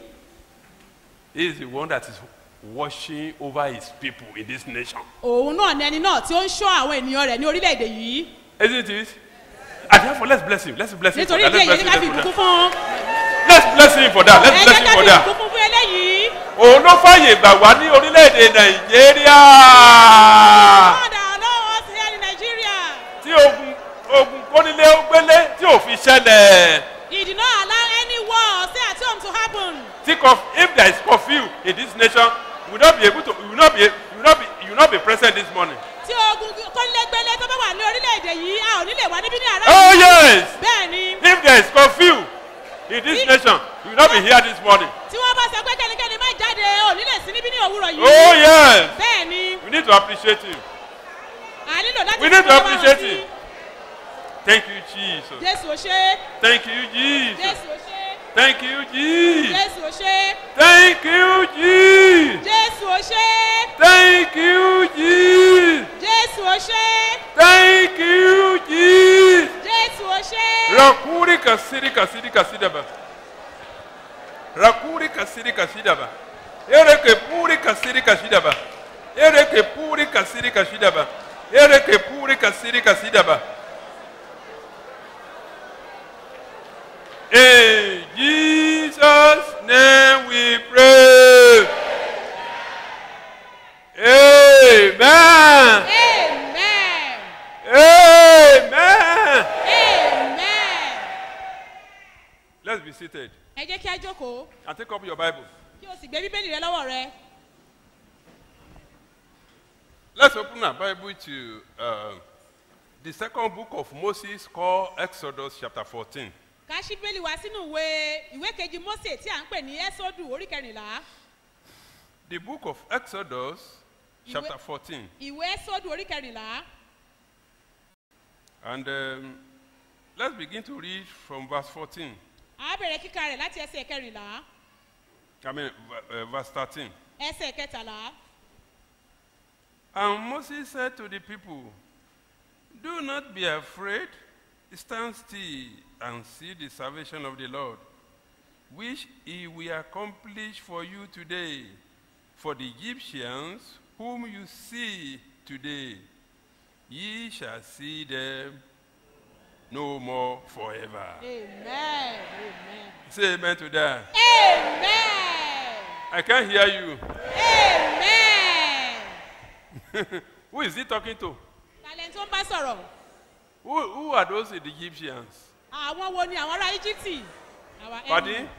He is the one that is watching over his people in this nation. òun náà ni ẹni náà tí ó ń ṣọ́ àwọn ènìyàn rẹ̀ ní orílẹ̀-èdè yìí Isn't it? And therefore, let's bless him. Let's bless him for nítorí that. ìdí Let's èyí bless ní him, ká fi let's ìbùkún bless him. fún un Let's bless him for that. ẹ Let's jẹ́ bless him ká for fi that. ìbùkún fún eléyìí Òun ló fàyè gbà wá ní orílẹ̀-èdè Nàìjíríà. God allow us here in nigeria Tí ogun ogun kónílé ó gbélé tí ò fi ṣẹlẹ̀. he did not allow any war stay at home to happen Think of if there is curfew in this nation, we will not be able to, we will not be, we will not be, you will not be present this morning. tí ogun kọ́nilégbélé tó bá wà ní orílẹ̀-èdè yìí a ò ní lè wá níbí ní àárọ̀ Oh yìí. yes! bẹ́ẹ̀ ni If there is curfew in this nation, you will not be here this morning. tí wọ́n bá sọ pé kẹ́nikẹ́ni má jáde ò ní lè sí níbí ní òwúrọ̀ yìí. Oh yes! bẹ́ẹ̀ ni We need to appreciate him. a nílò láti We need to fọwọ́ appreciate sí. him. Thank you, Jesus. jésù ò ṣe Thank you, Jesus. jésù ò ṣe Thank you, Jesus. jésù ò ṣe Thank you, Jesus. jésù ò ṣe Thank you, Jesus. jésù ò ṣe Thank you, Jesus. jésù ò ṣe. Rakuri kasiri kasiri kasidaba. Rakuri kasiri kasidaba. Ereke puri kasiri kasidaba. Ereke puri kasiri kasidaba. Ereke puri kasiri kasidaba. In Jesus' name we pray. Amen. amen Amen. amen. Let's be seated ẹ jẹ́ kí á jókòó and take up your Bible. kí o sì gbé bíbélì rẹ lọ́wọ́ rẹ. Let's open our Bible to uh, the second book of Moses called Exodus chapter 14. ká ṣí bíbélì wá sínú ìwé ìwé kejì mose tí à ń pè ní ẹ́sọ́dù orí kẹrìnlá The book of Exodus chapter 14. ìwé ẹ́sọ́dù orí kẹrìnlá And um, let's begin to read from verse 14. a bẹ̀rẹ̀ kíka rẹ̀ láti ẹsẹ̀ kẹrìnlá I mean, v- uh, verse 13. ẹsẹ̀ kẹtàlá And Moses said to the people, Do not be afraid, stand still and see the salvation of the Lord, which he will accomplish for you today. For the Egyptians, whom you see today, ye shall see them no more forever. amen amen Say amen to that. amen I can't hear you. amen. Who is he talking to? talent tó ń bá sọ̀rọ̀ Who, who are those the Egyptians? àwọn wo ni àwọn ará íjíbítì our Pardon? enemy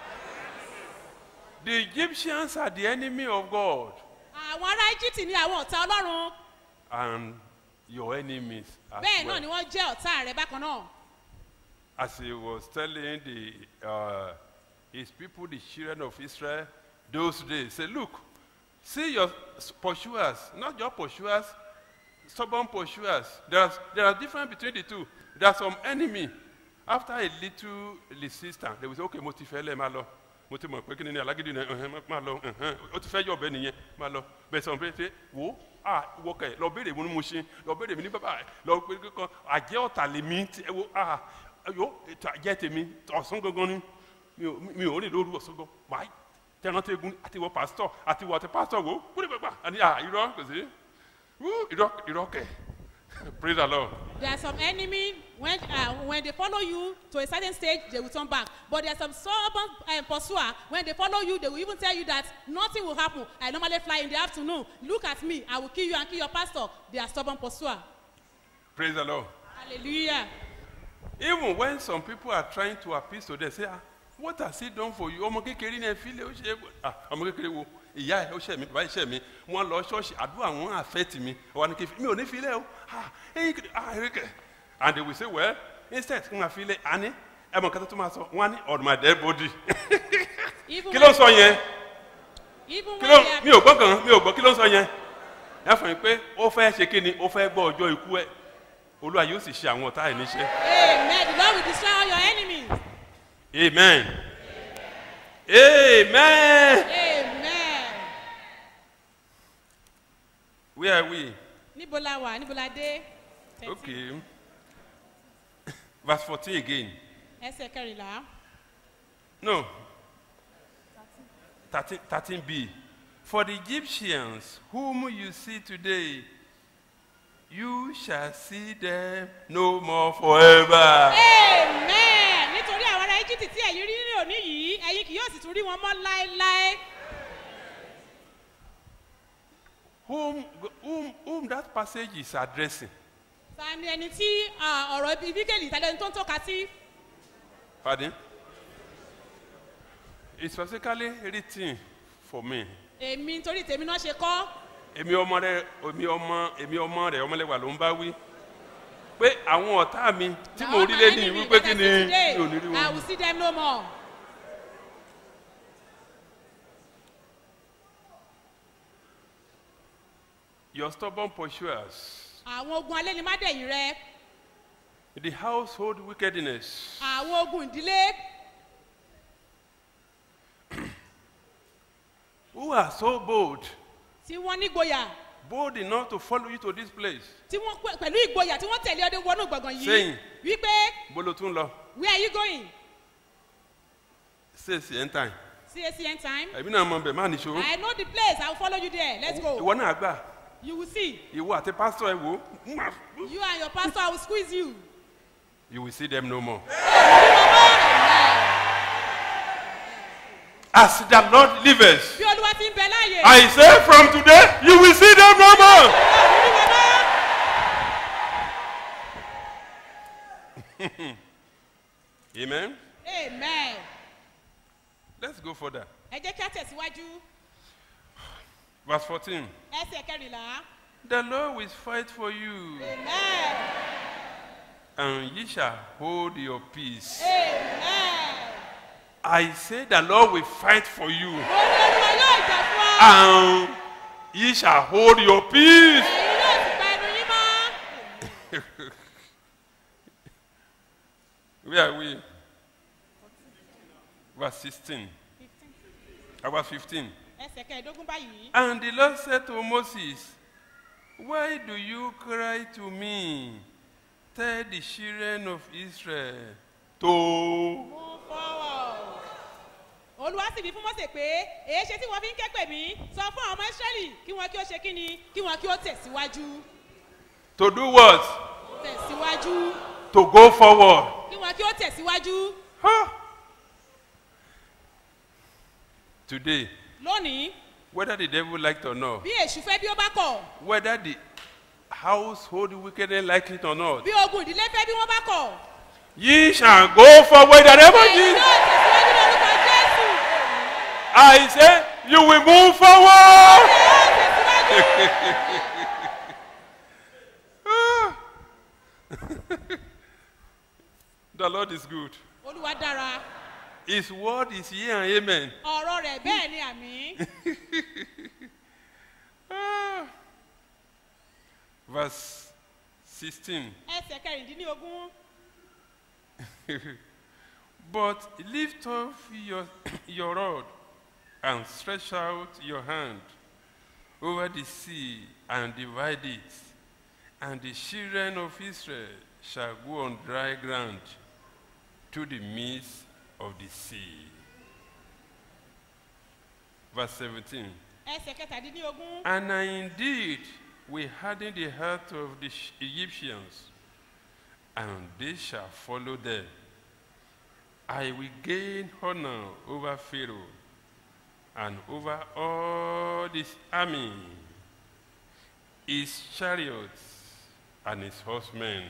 The Egyptians are the enemy of God àwọn ará íjíbítì ni àwọn ọ̀tá ọlọ́run and your enemies as bẹ́ẹ̀ náà well. ni wọ́n jẹ́ ọ̀tá rẹ̀ bákan náà As he was telling the, uh, his people, the children of Israel, those days, say, look, see your s- pursuers, not your pursuers, stubborn pursuers. There are, there are difference between the two. There are some enemy. After a little resistance, they will say, okay, mo ti fẹ́ lẹ̀ máa lọ. Mo ti mọ̀ pé kí ni ní alágídí náà ẹ̀hẹ́n, máa lọ ẹ̀hẹ́n, ó ti fẹ́ yọ̀ bẹ́ẹ̀ nìyẹn máa lọ. Bẹ́ẹ̀ sọ̀rọ̀ pé ṣe wo ah wọ kẹ̀ lọ béèrè mo ní mo ṣe lọ béèrè mi ní bàbá rẹ̀ lọ pé kíkan àjẹ́ ọ̀tà lèmi ti ẹ wo ah yóò ètò àjẹ́ tèmi ọ̀sán gangan ni mi ò mi ò rìn lóru ọ̀sán gan wáyé tẹ̀rántí egun àti wọ pásítọ̀ àti wọ àti pásítọ̀ wo kúrò gbàgbà àní à irọ́ kò sí wú irọ́ irọ́ kẹ̀ praise the lord. there are some enemy when uh, when they follow you to a certain stage they will turn back but there are some stubborn um, pursuer when they follow you they will even tell you that nothing will happen i normally fly in the afternoon look at me i will kill you and kill your pastor they are stubborn pursuer praise the lord. hallelujah even when some people are trying to appeal to them say ah what has he done for you ọmọ kékeré ní ẹfí lé ó ṣe é ah ọmọ kékeré wo ìyá ẹ ó ṣe mí bàbá ìṣe mi wọn lọ ṣọọṣì àdúrà wọn àfẹtì mi ọwọ ni kí n fi mi ò ní fi lẹ o ah ẹyin kìí ah ẹyin kìí and they will say well instead kí n máa fi lẹ àní ẹ mọ kẹtẹ tó máa sọ wọn á ní on my dead body even kí ló ń sọ yẹn even kí when ló they are mi ò gbọ́ kàn mi ò gbọ́ kí ló ń sọ yẹn ẹ fún mi pé ó fẹ́ ṣe kí ni ó fẹ́ gbọ́ ọjọ́ ikú ẹ olúwa yóò sì ṣe àwọn ọ̀tá ẹ̀ níṣẹ́. amen the lord will destroy all your enemies Amen. Amen. amen Where are we? níbo la wà níbo la dé Okay. Verse 14 again. ẹsẹ̀ kẹrìnlá No. 13, 13b. For the Egyptians whom you see today, you shall see them no more forever. amen nítorí àwọn ará egypt tí ẹ̀yin rí ní òní yìí ẹ̀yin kì yóò sì tún rí wọn mọ́ láéláé Whom, whom, whom that passage is addressing. ta ni ẹni tí ah, ọ̀rọ̀ ibi bíkẹ́lì tàbí ẹni tó ń tọ́ka sí Pardon? It's specifically written for me. èmi nítorí tèmi náà ṣe kọ́ èmi ọmọ rẹ èmi ọmọ èmi ọmọ rẹ ọmọlẹwà ló ń bá wí pé àwọn ọ̀tá mi tí mo rí lé ní wípé kí ni mi ò ní rí i wọn. will see them no more your stubborn pursuers àwọn ogun alẹ́ ni má dẹ̀yìn rẹ the household wickedness àwọn ogun ìdílé who are so bold tí wọ́n nígboyà bold enough to follow you to this place tí wọ́n pẹ̀- pẹ̀lú ìgboyà tí wọ́n tẹ̀lé ọdẹ wọnú gbọ̀ngàn yìí Saying. wípé bolo tún lọ where are you going say sí end time csn time ẹ̀mí náà mọ bẹ̀ má nìṣó i know the place i will follow you there let's go ìwọ náà gbà you will see ìwọ àti pásítọ̀ ẹ̀ wò ó you and your pastor i will squeeze you you will see them no more. as the lord liveth bí olúwa ti ń bẹ láàyè I say from today, you will see them no more. Amen. amen Let's go further. ẹ jẹ́ kí a tẹ̀síwájú Verse 14. ẹsẹ̀ kẹrìnlá The Lord will fight for you, amen and ye shall hold your peace. amen I say, The Lord will fight for you, mo ní olúwa yóò jà fún ọ and ye shall hold your peace. ẹ̀yin yóò sì pa ẹnu yín mọ́ Where are we? Verse 16. Uh, Verse 15. ẹsẹ̀ kẹẹ̀ẹ́dógún báyìí And the Lord said to Moses, Why do you cry to me? Tell the children of Israel to move forward. olúwa sì wí fún mọ́sẹ̀ pé èé ṣe tí wọ́n fi ń ké pè mí sọ fún àwọn ọmọ ìsírẹ́lì kí wọ́n kí ó ṣe kí ni kí wọ́n kí ó tẹ̀síwájú to do what? tẹ̀síwájú To go forward. kí wọ́n kí ó tẹ̀síwájú Today, lónìí whether the devil liked or not, bí èṣù fẹ́ bí ó bá kọ̀ whether the household wickedness like it or not, bí ogun ìdílé fẹ́ bí wọ́n bá kọ̀ ye shall go forward in the name of ẹ̀yin Jesus. yóò tẹ̀síwájú lórúkọ jésù I say, you will move forward. the Lord is good. olúwa dára His word is here and amen. ọ̀rọ̀ rẹ̀ bẹ́ẹ̀ ni àmì Ah. Verse 16. ẹsẹ̀ kẹrìndínlógún But lift up your, your rod and stretch out your hand over the sea and divide it, and the children of Israel shall go on dry ground to the midst of the sea. Verse 17. ẹsẹ̀ kẹtàdínlógún And I indeed will harden the heart of the Sh- Egyptians, and they shall follow them. I will gain honor over Pharaoh and over all his army, his chariots, and his horsemen.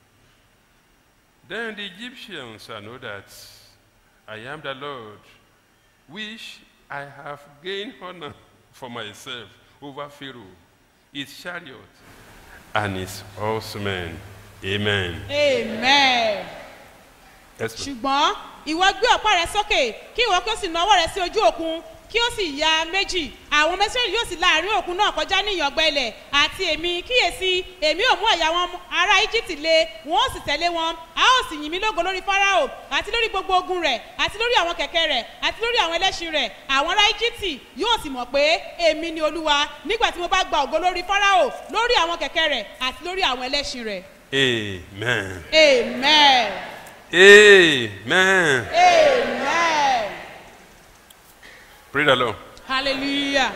Then the Egyptians shall know that I am the Lord, which I have gained honor for myself over Pharaoh, his chariot, and his horsemen. Amen. amen. Yes, ma'am. ṣùgbọ́n ìwọ gbé ọ̀pá rẹ sókè kí ìwọ kí ó sì na ọwọ́ rẹ sí ojú òkun kí ó sì ya méjì àwọn mẹsìlẹ̀ yóò sì láàrin òkun náà kọjá ní ìyàngbẹ́ ilẹ̀ àti èmi kíyèsí èmi ò mú ẹ̀yà wọn ará íjíbítì le wọn ó sì tẹ̀lé wọn a ó sì yìn mí lógo lórí fáráò àti lórí gbogbo ogun rẹ̀ àti lórí àwọn kẹ̀kẹ́ rẹ̀ àti lórí àwọn ẹlẹ́ṣin rẹ̀ àwọn ará íjíbítì yóò sì mọ̀ pé èmi ni olúwa nígbà tí mo bá gba ògo lórí fáráò lórí àwọn kẹ̀kẹ́ rẹ̀ àti lórí àwọn ẹlẹ́ṣin rẹ̀ Amen. amen Amen. amen. Praise the Lord. Hallelujah.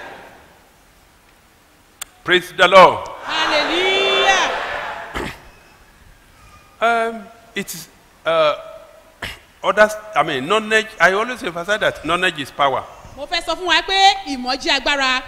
Praise the Lord. Hallelujah. Um, it is uh, others. I mean, knowledge. I always emphasize that knowledge is power. Mo fẹ́ sọ fún wa pé ìmọ̀ jí agbára.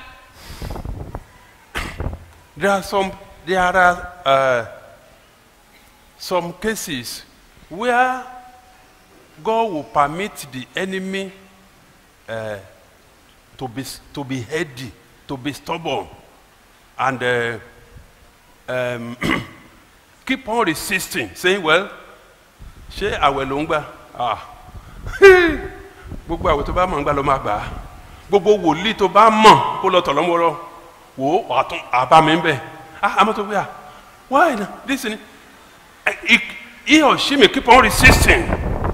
There are some. There are uh, some cases where God will permit the enemy uh, to be to be heady, to be stubborn, and uh, um, keep on resisting, saying, "Well, ṣé àwẹ̀ ló ń gbà? Ah, gbogbo àwẹ̀ tó bá mọ̀ ń gbà ló máa gbà á. Gbogbo wòlíì tó bá mọ̀ kó lọ tọ̀ lọ́mọ́rọ́ wò ó àtún àbá mi ń bẹ̀. Ah, àmọ́ tó gbé à, why na this ni? He, he or she may keep on resisting.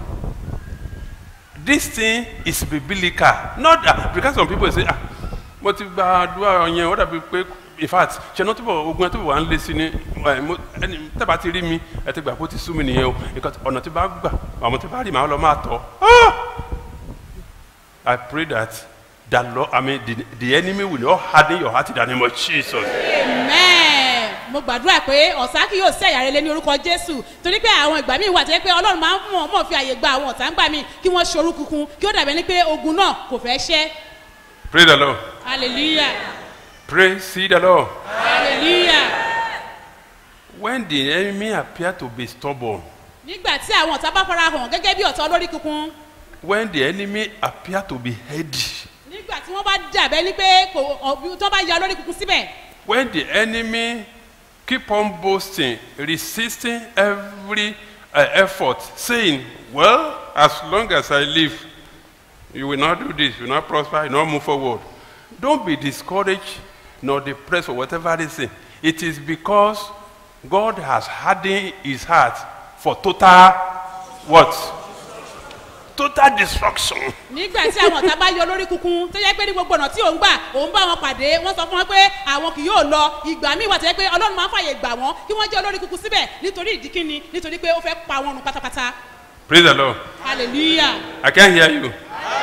This thing is biblical. Not that because some people say, ah, mo ti gba àdúrà yẹn, ó dàbí pé in fact, ṣe náà túbọ̀ ogun ẹ túbọ̀ wà ń lé sí ni ẹ, mo- ẹni tẹ́bà ti rí mi, ẹ ti gbà pé ó ti sú mi nìyẹn o. Because ọ̀nà tí bá gbà, àwọn tí bá rí màá lọ máa tọ̀. Ah! I pray that the Lord, I mean, the, the enemy will not harden your heart in the name of Jesus. Amen. Mo gbàdúrà pé ọ̀sán kì yóò sẹ̀yà rẹ lé ní orúkọ Jésù. Torí pé àwọn ìgbà míì wà tó yẹ pé Ọlọ́run máa ń mọ̀ mọ̀ fi àyè gba àwọn ọ̀tá ń gbà mí kí wọ́n ṣorú kunkun kí ó dàbẹ̀ ní pé ogun náà kò fẹ́ ṣẹ́. Praise the Lord. Hallelujah. Praise the Lord. Hallelujah. When the enemy appear to be stubborn, Nígbà tí àwọn ọ̀tá bá fara hàn gẹ́gẹ́ bí ọ̀tá olórí kunkun. when the enemy appear to be heady, Nígbà tí wọ́n bá dàbẹ́ ní pé kò ọ̀bí tó bá ya olórí kunkun síbẹ̀. when the enemy keep on boasting, resisting every uh, effort, saying, Well, as long as I live, you will not do this, you will not prosper, you will not move forward. Don't be discouraged nor depressed for whatever reason. It is because God has hardened his heart for total what? total destruction. nígbà tí àwọn ọ̀tá bá yọ lórí kunkun tó yẹ pé ní gbogbo ọ̀nà tí òun gbà òun bá wọn pàdé wọ́n sọ fún wọn pé àwọn kì yóò lọ ìgbà míì wà tó yẹ pé ọlọ́run máa ń fàyè gbà wọ́n kí wọ́n jẹ́ olórí kunkun síbẹ̀ nítorí ìdí kíni nítorí pé ó fẹ́ pa wọn run pátápátá Praise the Lord. hallelujah I can't hear you.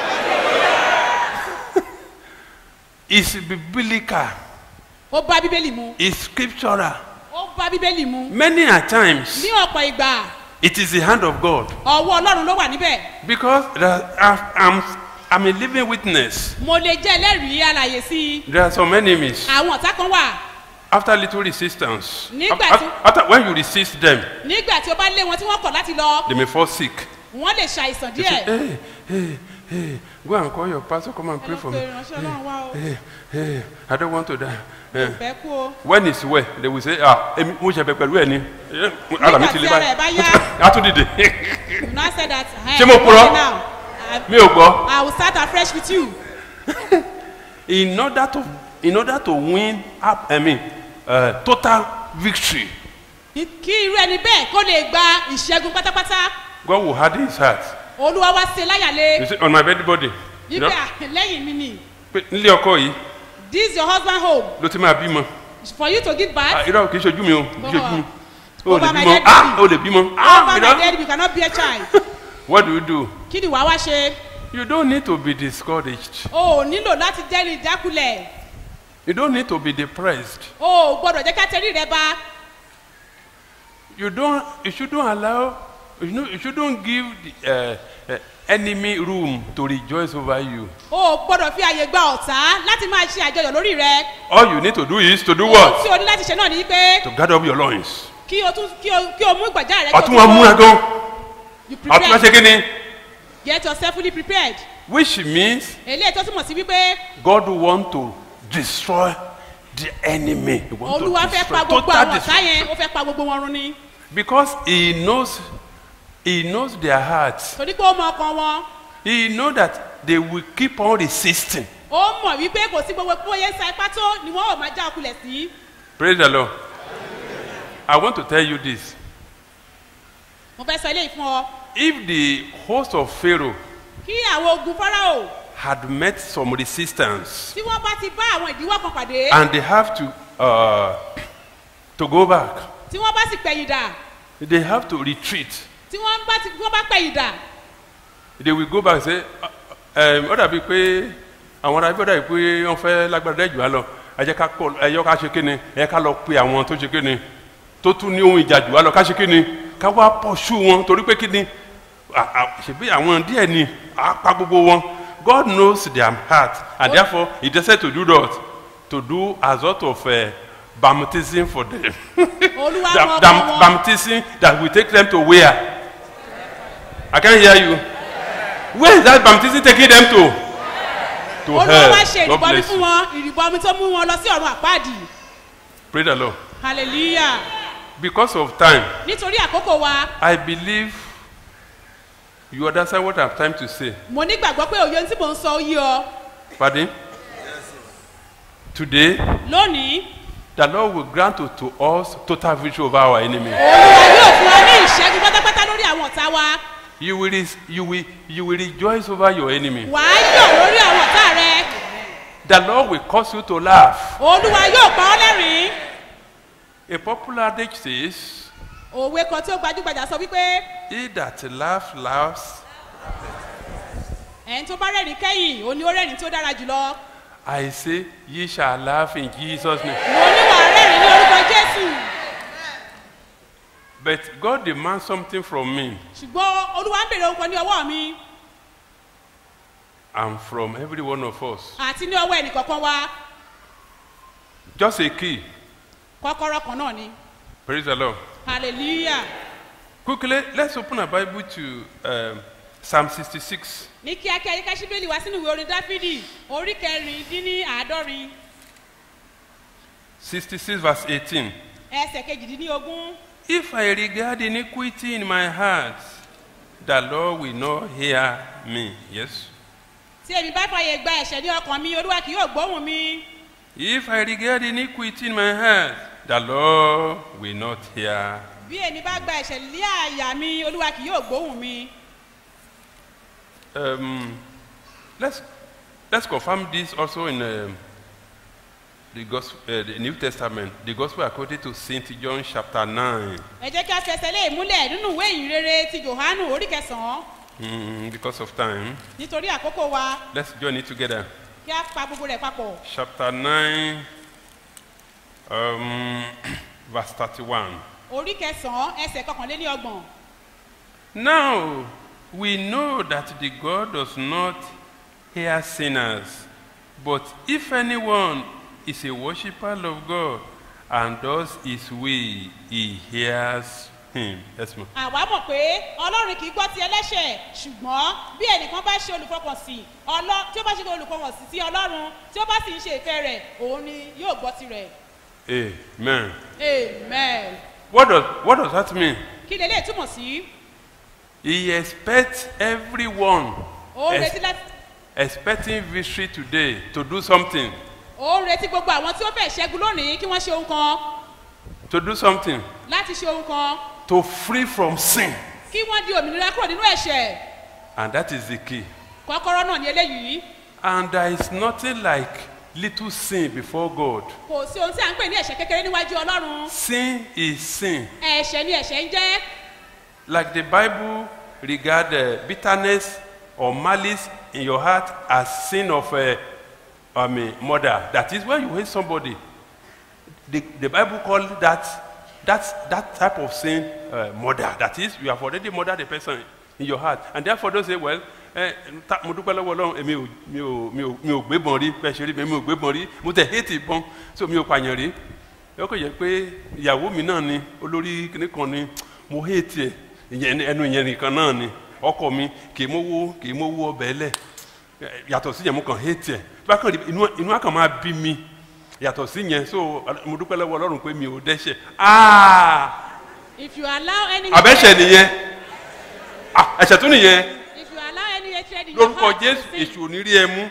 it's biblical. ó bá bíbélì mu It's scriptural. ó bá bíbélì mu Many a times, ní ọ̀pọ̀ ìgbà it is the hand of God. ọwọ́ ọlọ́run ló wà níbẹ̀ Because there, are- I'm, I'm a living witness. mo lè jẹ́ ẹlẹ́rìí alàyè sí i There are some enemies. àwọn ọ̀tá kan wà After little resistance, Nígbà af- tí- after, when you resist them, nígbà tí o bá lé wọn tí wọ́n kọ̀ láti lọ they may fall sick. wọ́n lè ṣàìsàn They say, díẹ̀ hey, hey, hey, go and call your pastor, come and ẹ pray lọ for pe me. ìránṣẹ́ ọlọ́run wá o Hey, hey, I don't want to die. Eh, fẹ́ kú o when it's well, they will say, ah, èmi mo ṣẹ̀bẹ̀ pẹ̀lú ẹ̀ ni. Eh, Ara mi Nígbà ti tí lé ara ẹ̀ bá báyìí. yá. A tún dìde. you now say that Ṣé mo purọ́? now I, Mi ò gbọ́. I will start afresh with you In order to, in order to win, up, I mean, uh, total victory, kí irú ẹni bẹ́ẹ̀ kó lè gba ìṣẹ́gun pátápátá God will harden his heart. olúwa wá ṣe láyàlé You see, on my bed body. You know, nígbà lẹ́yìn mi ni pé nílé ọkọ yìí this your husband home ló ti máa bímọ. for you to give Ah, birth irọ́ kì í ṣojú mi o kì í ṣojú mi. O Over lè my bímọ. dead Ah, body. o lè bímọ. Ah, over my irọ́. dead you cannot be a child What do you do? kí ni wàá wá ṣe You don't need to be discouraged. o ò nílò láti jẹ́rìí ìjákulẹ̀ You don't need to be depressed. o ò gbọ́dọ̀ jẹ́ ká tẹrí rẹ bá You don't. You shouldn't allow. You know. You shouldn't give the uh, uh, enemy room to rejoice over you. o ò gbọ́dọ̀ fi àyè gba ọ̀tá láti máa ṣe àjọyọ̀ lórí rẹ All you need to do is to do ohun what? tí o ní láti ṣe náà ni pé To gather up your loins. kí o tún kí o kí o mú ìgbàjá rẹ kí o Ọtún wa múra gan. you Ọtún wa ṣe prepare kí ni? get yourself fully prepared Which means eléyìí tó túmọ̀ sí wípé God want to destroy the enemy. He want olúwa to fẹ́ destroy pa gbogbo total àwọn ọ̀tá destruction. yẹn ó fẹ́ pa gbogbo wọn run ni Because he knows, he knows their hearts. torí pé ó mọ ọkàn wọn He know that they will keep on resisting. ó mọ̀ wípé kò sí gbogbo bóyá sa ipá tó ni wọ́n ò máa já ọkulẹ̀ sí Praise the Lord. I want to tell you this. mo fẹ́ sọ eléyìí fún ọ If the host of Pharaoh kí àwọn ogun fáráò had met some resistance tí wọ́n bá ti bá àwọn ìdíwọ́ kan pàdé and they have to, uh, to go back, tí wọ́n bá sì pẹ̀yìn dà they have to retreat. tí wọ́n bá ti wọ́n bá pẹ̀yìn dà They will go back and say, um, ó dàbí pé àwọn ará ibodà yìí pé wọ́n fẹ́ lágbára dẹ́ jù wá lọ ẹ jẹ́ ká kọ́ ẹ yọ ká ṣe kíni ẹ ká lọ pe àwọn tó ṣe kíni tó tún ní ohun ìjà jù wá lọ ká ṣe kíni ká wá pọ̀ṣù wọn torí pé kíni à- à- ṣèbí àwọn díẹ̀ ni á pa gbogbo wọn God knows their heart and therefore he decided to do that to do a sort of uh, baptism for them olúwa That- mọ that ọkàn wọn baptism that will take them to where I can't hear you where is that baptism taking them to to olúwa wá ṣe hell God ìrìbọmi bless fún you wọn ìrìbọmi tó mú wọn lọ sí ọ̀run àpáàdì pray the Lord hallelujah because of time nítorí àkókò wa I believe you understand what I'm trying to say mo nígbàgbọ́ pé òye ohun tí mò ń sọ ó yí ọ pardon today lónìí the Lord will grant to, to us total victory over our enemy olúwa yóò fún wa ní ìṣẹ́gun pátápátá lórí àwọn ọ̀tá wa you will res- you will you will rejoice over your enemy wà á yọ̀ lórí àwọn ọ̀tá rẹ the Lord will cause you to laugh olúwa yóò pa ọ́ lẹ́rìn-ín a popular adage says òwe kan tí ó gbajúgbajà sọ wípé he that laughs laughs ẹ̀yin tó bá rẹ́rìn kẹ́yìn òní ó rẹ́rìn tí ó dára jùlọ I say ye shall laugh in Jesus name mo ní wà á rẹ́rìn ní orúkọ jésù but God demands something from me ṣùgbọ́n olúwa ń bèrè ohun kan ní ọwọ́ mi and from every one of us àti ní ọwọ́ ẹnìkọ̀ọ̀kan wa just a key kọ́kọ́rọ́ kan náà ni praise the Lord hallelujah quickly let's open our Bible to um, Psalm 66 ní kíákíá yíká síbélì wá sínú ìwé orin dáfídì orí kẹrin dín ní àádọ́rin 66 verse 18 ẹsẹ̀ kejìdínlógún If I regard iniquity in my heart, the Lord will not hear me. Yes. tí èmi bá fàyè gba ẹ̀ṣẹ̀ ní ọkàn mi olúwa kì yóò gbóhùn mi If I regard iniquity in my heart, the Lord will not hear. bí èmi bá gba ẹ̀ṣẹ̀ lé àyà mi olúwa kì yóò gbóhùn mi Um, let's let's confirm this also in um, the gospel, uh, the New Testament, the Gospel according to Saint John chapter nine. ẹ jẹ́ kí a fẹsẹ̀ lé ìmúlẹ̀ nínú ìwé ìrere ti johannu orí kẹsàn-án Mm, because of time, nítorí àkókò wa let's join it together. kí a pa gbogbo rẹ̀ papọ̀ Chapter nine, um, verse thirty-one. orí kẹsàn-án ẹsẹ̀ kọkànléní ọgbọ̀n Now we know that the God does not hear sinners, but if anyone is a worshipper of God and does his will, he hears him. Yes, ma'am. àwa mọ̀ pé ọlọ́run kì í gbọ́ ti ẹlẹ́ṣẹ̀ ṣùgbọ́n bí ẹnìkan bá ṣe olùfọkànsìn ọlọ́ tí ó bá ṣe olùfọkànsìn sí ọlọ́run tí ó bá sì ń ṣe ìfẹ́ rẹ̀ òun ni yóò gbọ́ tirẹ̀ Amen. amen. What does, what does that mean? kí lè lè túmọ̀ sí He expects everyone òun ex- retí láti expecting victory today to do something. òun retí gbogbo àwọn tí ó fẹ́ ṣẹ́gun lónìí kí wọ́n ṣe ohun kan To do something. láti ṣe ohun kan To free from sin. kí wọ́n di òmìnira kúrò nínú ẹ̀ṣẹ̀ And that is the key. kọ́kọ́rọ́ náà ní eléyìí And there is nothing like little sin before God. kò sí ohun tí à ń pè ní ẹ̀ṣẹ̀ kékeré níwájú ọlọ́run Sin is sin. ẹ̀ṣẹ̀ ni ẹ̀ṣẹ̀ ń jẹ́ Like the Bible regard uh, bitterness or malice in your heart as sin of uh, I mean, murder. That is when you hate somebody. The, the Bible call that that that type of sin uh, murder. That is, you have already murdered the person in your heart, and therefore don't say, well. ẹ ta mo dúpẹ́ lọ́wọ́ ọlọ́run èmi ò mi ò mi ò mi ò gbébọn rí bẹ́ẹ̀ ṣe rí mi mi ò gbébọn rí mo tẹ̀ hate ìbọn so mi ò pààyàn rí ẹ kò yẹ pé ìyàwó mi náà ni olórí kìnnì kan ni mo hate ẹ ìyẹn ẹnu ìyẹn nìkan náà ni ọkọ mi kì í mówó kì í mówó ọbẹ̀ lẹ̀ yàtọ̀ sí yẹn mo kàn hate ẹ bákan rí inú inú àkàn máa bí mi yàtọ̀ sí yẹn so mo dúpẹ́ lọ́wọ́ ọlọ́run pé mi ò dẹ́ṣẹ̀ aa if you allow any àbẹ́ṣẹ̀ nìyẹn Ah, ẹ̀ṣẹ̀ tún nìyẹn if you allow any hatred in your lórúkọ heart to jésù sin èṣù ò ní rí ẹ mú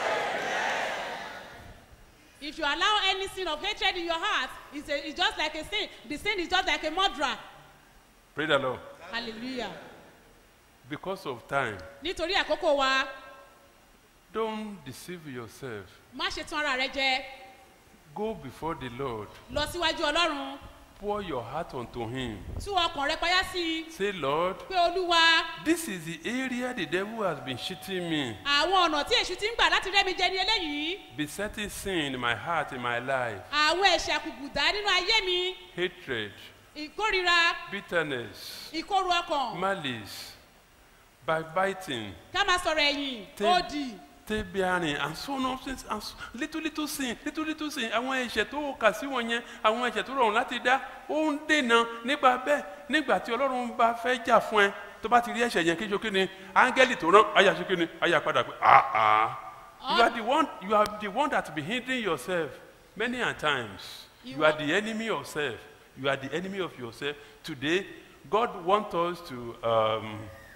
if you allow any sin of hatred in your heart it's, a, it's just like a sin the sin is just like a murderer pray the lord hallelujah because of time nítorí àkókò wa don't deceive yourself má ṣe tán ara rẹ jẹ go before the lord lọ síwájú ọlọ́run pour your heart unto him tú ọkàn rẹ payá sí i say lord pé olúwa this is the area the devil has been cheating me àwọn ọ̀nà tí èṣù ti ń gbà láti rẹ́mi jẹ ní eléyìí besetting sin in my heart in my life àwọn ẹ̀ṣẹ̀ àkùkùdá nínú ayé mi hatred ìkórira bitterness ìkorò ọkàn malice backbiting ká máa sọ̀rọ̀ ẹ̀yìn Take- òdì take bearing and so on since and so, little little sin little little sin àwọn ẹ̀ṣẹ̀ tó kà sí wọn yẹn àwọn ẹ̀ṣẹ̀ tó rọrùn láti dá ó ń dènà nípa bẹ́ẹ̀ nígbà tí ọlọ́run bá fẹ́ jà fún ẹ tó bá ti rí ẹ̀ṣẹ̀ yẹn kéjọ kí ni áńgẹ́lì tó rán àyà sí kí ni àyà padà pé ah ah you are the one you are the one that be hindering yourself many a times you, You are are- the enemy of self you are the enemy of yourself today God want us to. Um,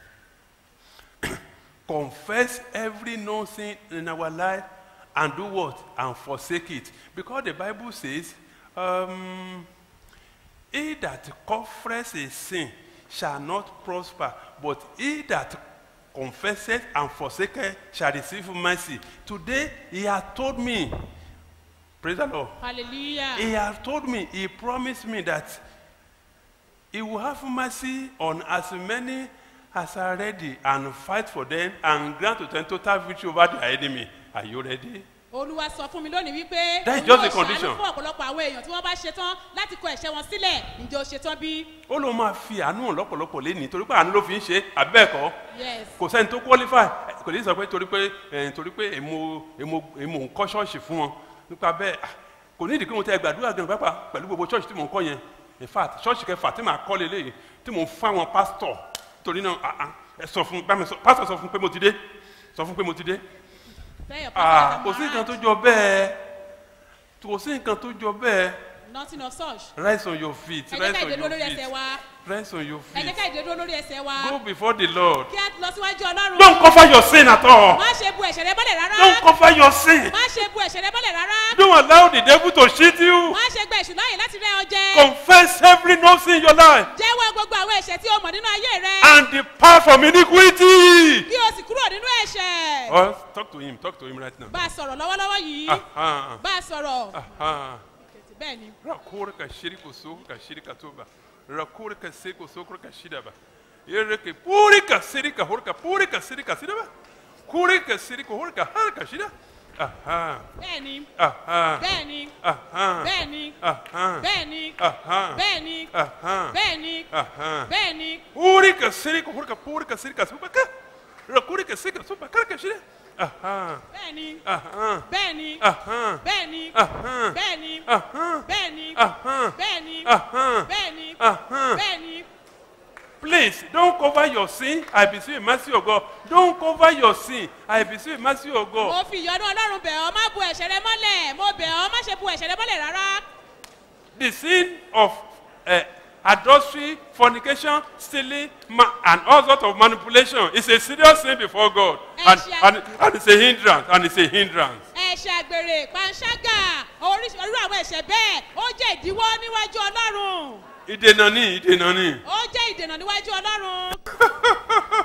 confess every known sin in our life and do what and forsake it because the bible says um, he that confesses a sin shall not prosper but he that confesses and forsaketh shall receive mercy today he has told me praise the lord hallelujah he has told me he promised me that he will have mercy on as many as are ready and fight for them and grant to them total victory over their enemy are you ready olúwa sọ fún mi lónìí wípé That is òun just yóò the condition. ṣàánú fún ọ̀pọ̀lọpọ̀ àwọn èèyàn tí wọ́n bá ṣetán láti kọ ẹ̀ṣẹ̀ wọn sílẹ̀ ǹjẹ́ o ṣetán bí. ó lóun máa fi àánú hàn lọ́pọ̀lọpọ̀ lénìí torí pé àánú ló fi ń ṣe àbẹ́ẹ̀kọ́ yes kò sẹ́ni tó qualify kò ní sọ pé torí pé eh, torí pé èmo èmo èmo ń kọ́ ṣọ́ọ̀ṣì fún wọn nípa bẹ́ẹ̀ ah, kò ní ìdí kí mo tẹ gbàdúrà gan pápá pẹ̀lú gbogbo ṣọ́ọ̀ṣì tí mò ń kọ́ yẹn in fact ṣọ́ọ̀ṣì kẹfà tí màá kọ́ lélẹ́yìn tí mò ń fún àwọn pásítọ̀ torí náà ah, ah, ẹ sọ fún bá mi sọ pásítọ̀ sọ fún pé mo ti dé sọ fún pé mo ti dé tell your ah pastor kò sí that nǹkan I'm tó jọ bẹ́ẹ̀ kò sí nǹkan tó jọ bẹ́ẹ̀ nothing of such. Rise on your feet. ẹ jẹ́ Rise ká on ìdè your dúró lórí ẹsẹ̀ feet. wa Rise on your ẹ jẹ́ feet. ká ìdè dúró lórí ẹsẹ̀ wa Go before the Lord. kí á lọ síwájú ọlọ́run. Don't cover your sin at all. má ṣe bu ẹ̀ṣẹ̀ rẹ mọ́lẹ̀ rárá. Don't cover your sin. má ṣe bu ẹ̀ṣẹ̀ rẹ mọ́lẹ̀ rárá. Don't allow the devil to cheat you. má ṣe gba èṣù láàyè láti rẹ́ ọ jẹ. Confess every no sin in your life jẹ́wọ́ gbogbo àwọn ẹ̀ṣẹ̀ tí o mọ̀ nínú ayé rẹ. and depart from iniquity. kí o sì kúrò nínú ẹ̀ṣẹ̀. Oh, talk to him. Talk to him right now. bá a sọ̀rọ̀ lọ́wọ́lọ́wọ́ yìí. Aha. bá a sọ̀rọ̀. Aha. bẹ́ẹ̀ ni. Rakore ka shiri ko so ka shiri ka toba. Rakore ka se ko so ka shida ba. Yere ke puri ka siri ka hor ka puri ka siri ka sida ba. Kuri ka siri ko hor ka har ka shida. Aha. bẹ́ẹ̀ ni. Aha. bẹ́ẹ̀ ni. Aha. bẹ́ẹ̀ ni. Aha. bẹ́ẹ̀ ni. Aha. bẹ́ẹ̀ ni. Aha. bẹ́ẹ̀ ni. Aha. bẹ́ẹ̀ ni. Uri ka siri ko hor ka puri ka siri ka soba ka. Rakore ka siri ka soba ka ka shida. Aha. bẹ́ẹ̀ ni. Aha. bẹ́ẹ̀ ni. Aha. bẹ́ẹ̀ ni. Aha. bẹ́ẹ̀ ni. Aha. bẹ́ẹ̀ ni. Aha. bẹ́ẹ̀ ni. Aha. bẹ́ẹ̀ ni. Aha. bẹ́ẹ̀ ni. Please don't cover your sin. I beseech you, mercy of God. Don't cover your sin. I beseech you, mercy of mo God. fi ìyọ́nú ọlọ́run bẹ̀ ọ́ má bu ẹ̀ṣẹ̀ rẹ mọ́lẹ̀ mo bẹ̀ ọ́ má ṣe bu ẹ̀ṣẹ̀ rẹ mọ́lẹ̀ rárá. The sin of uh, adultery, fornication, stealing, ma- and all sorts of manipulation is a serious sin before God. And, Ẹ̀ṣẹ̀- and, and it's a hindrance. And it's a hindrance. ẹ̀ṣẹ̀ àgbèrè panṣágà oríṣi irú àwọn ẹ̀ṣẹ̀ bẹ́ẹ̀ ó jẹ́ ìdíwọ́ níwájú ọlọ́run Ìdènà ni, ìdènà ni. ó jẹ́ ìdènà níwájú ọlọ́run.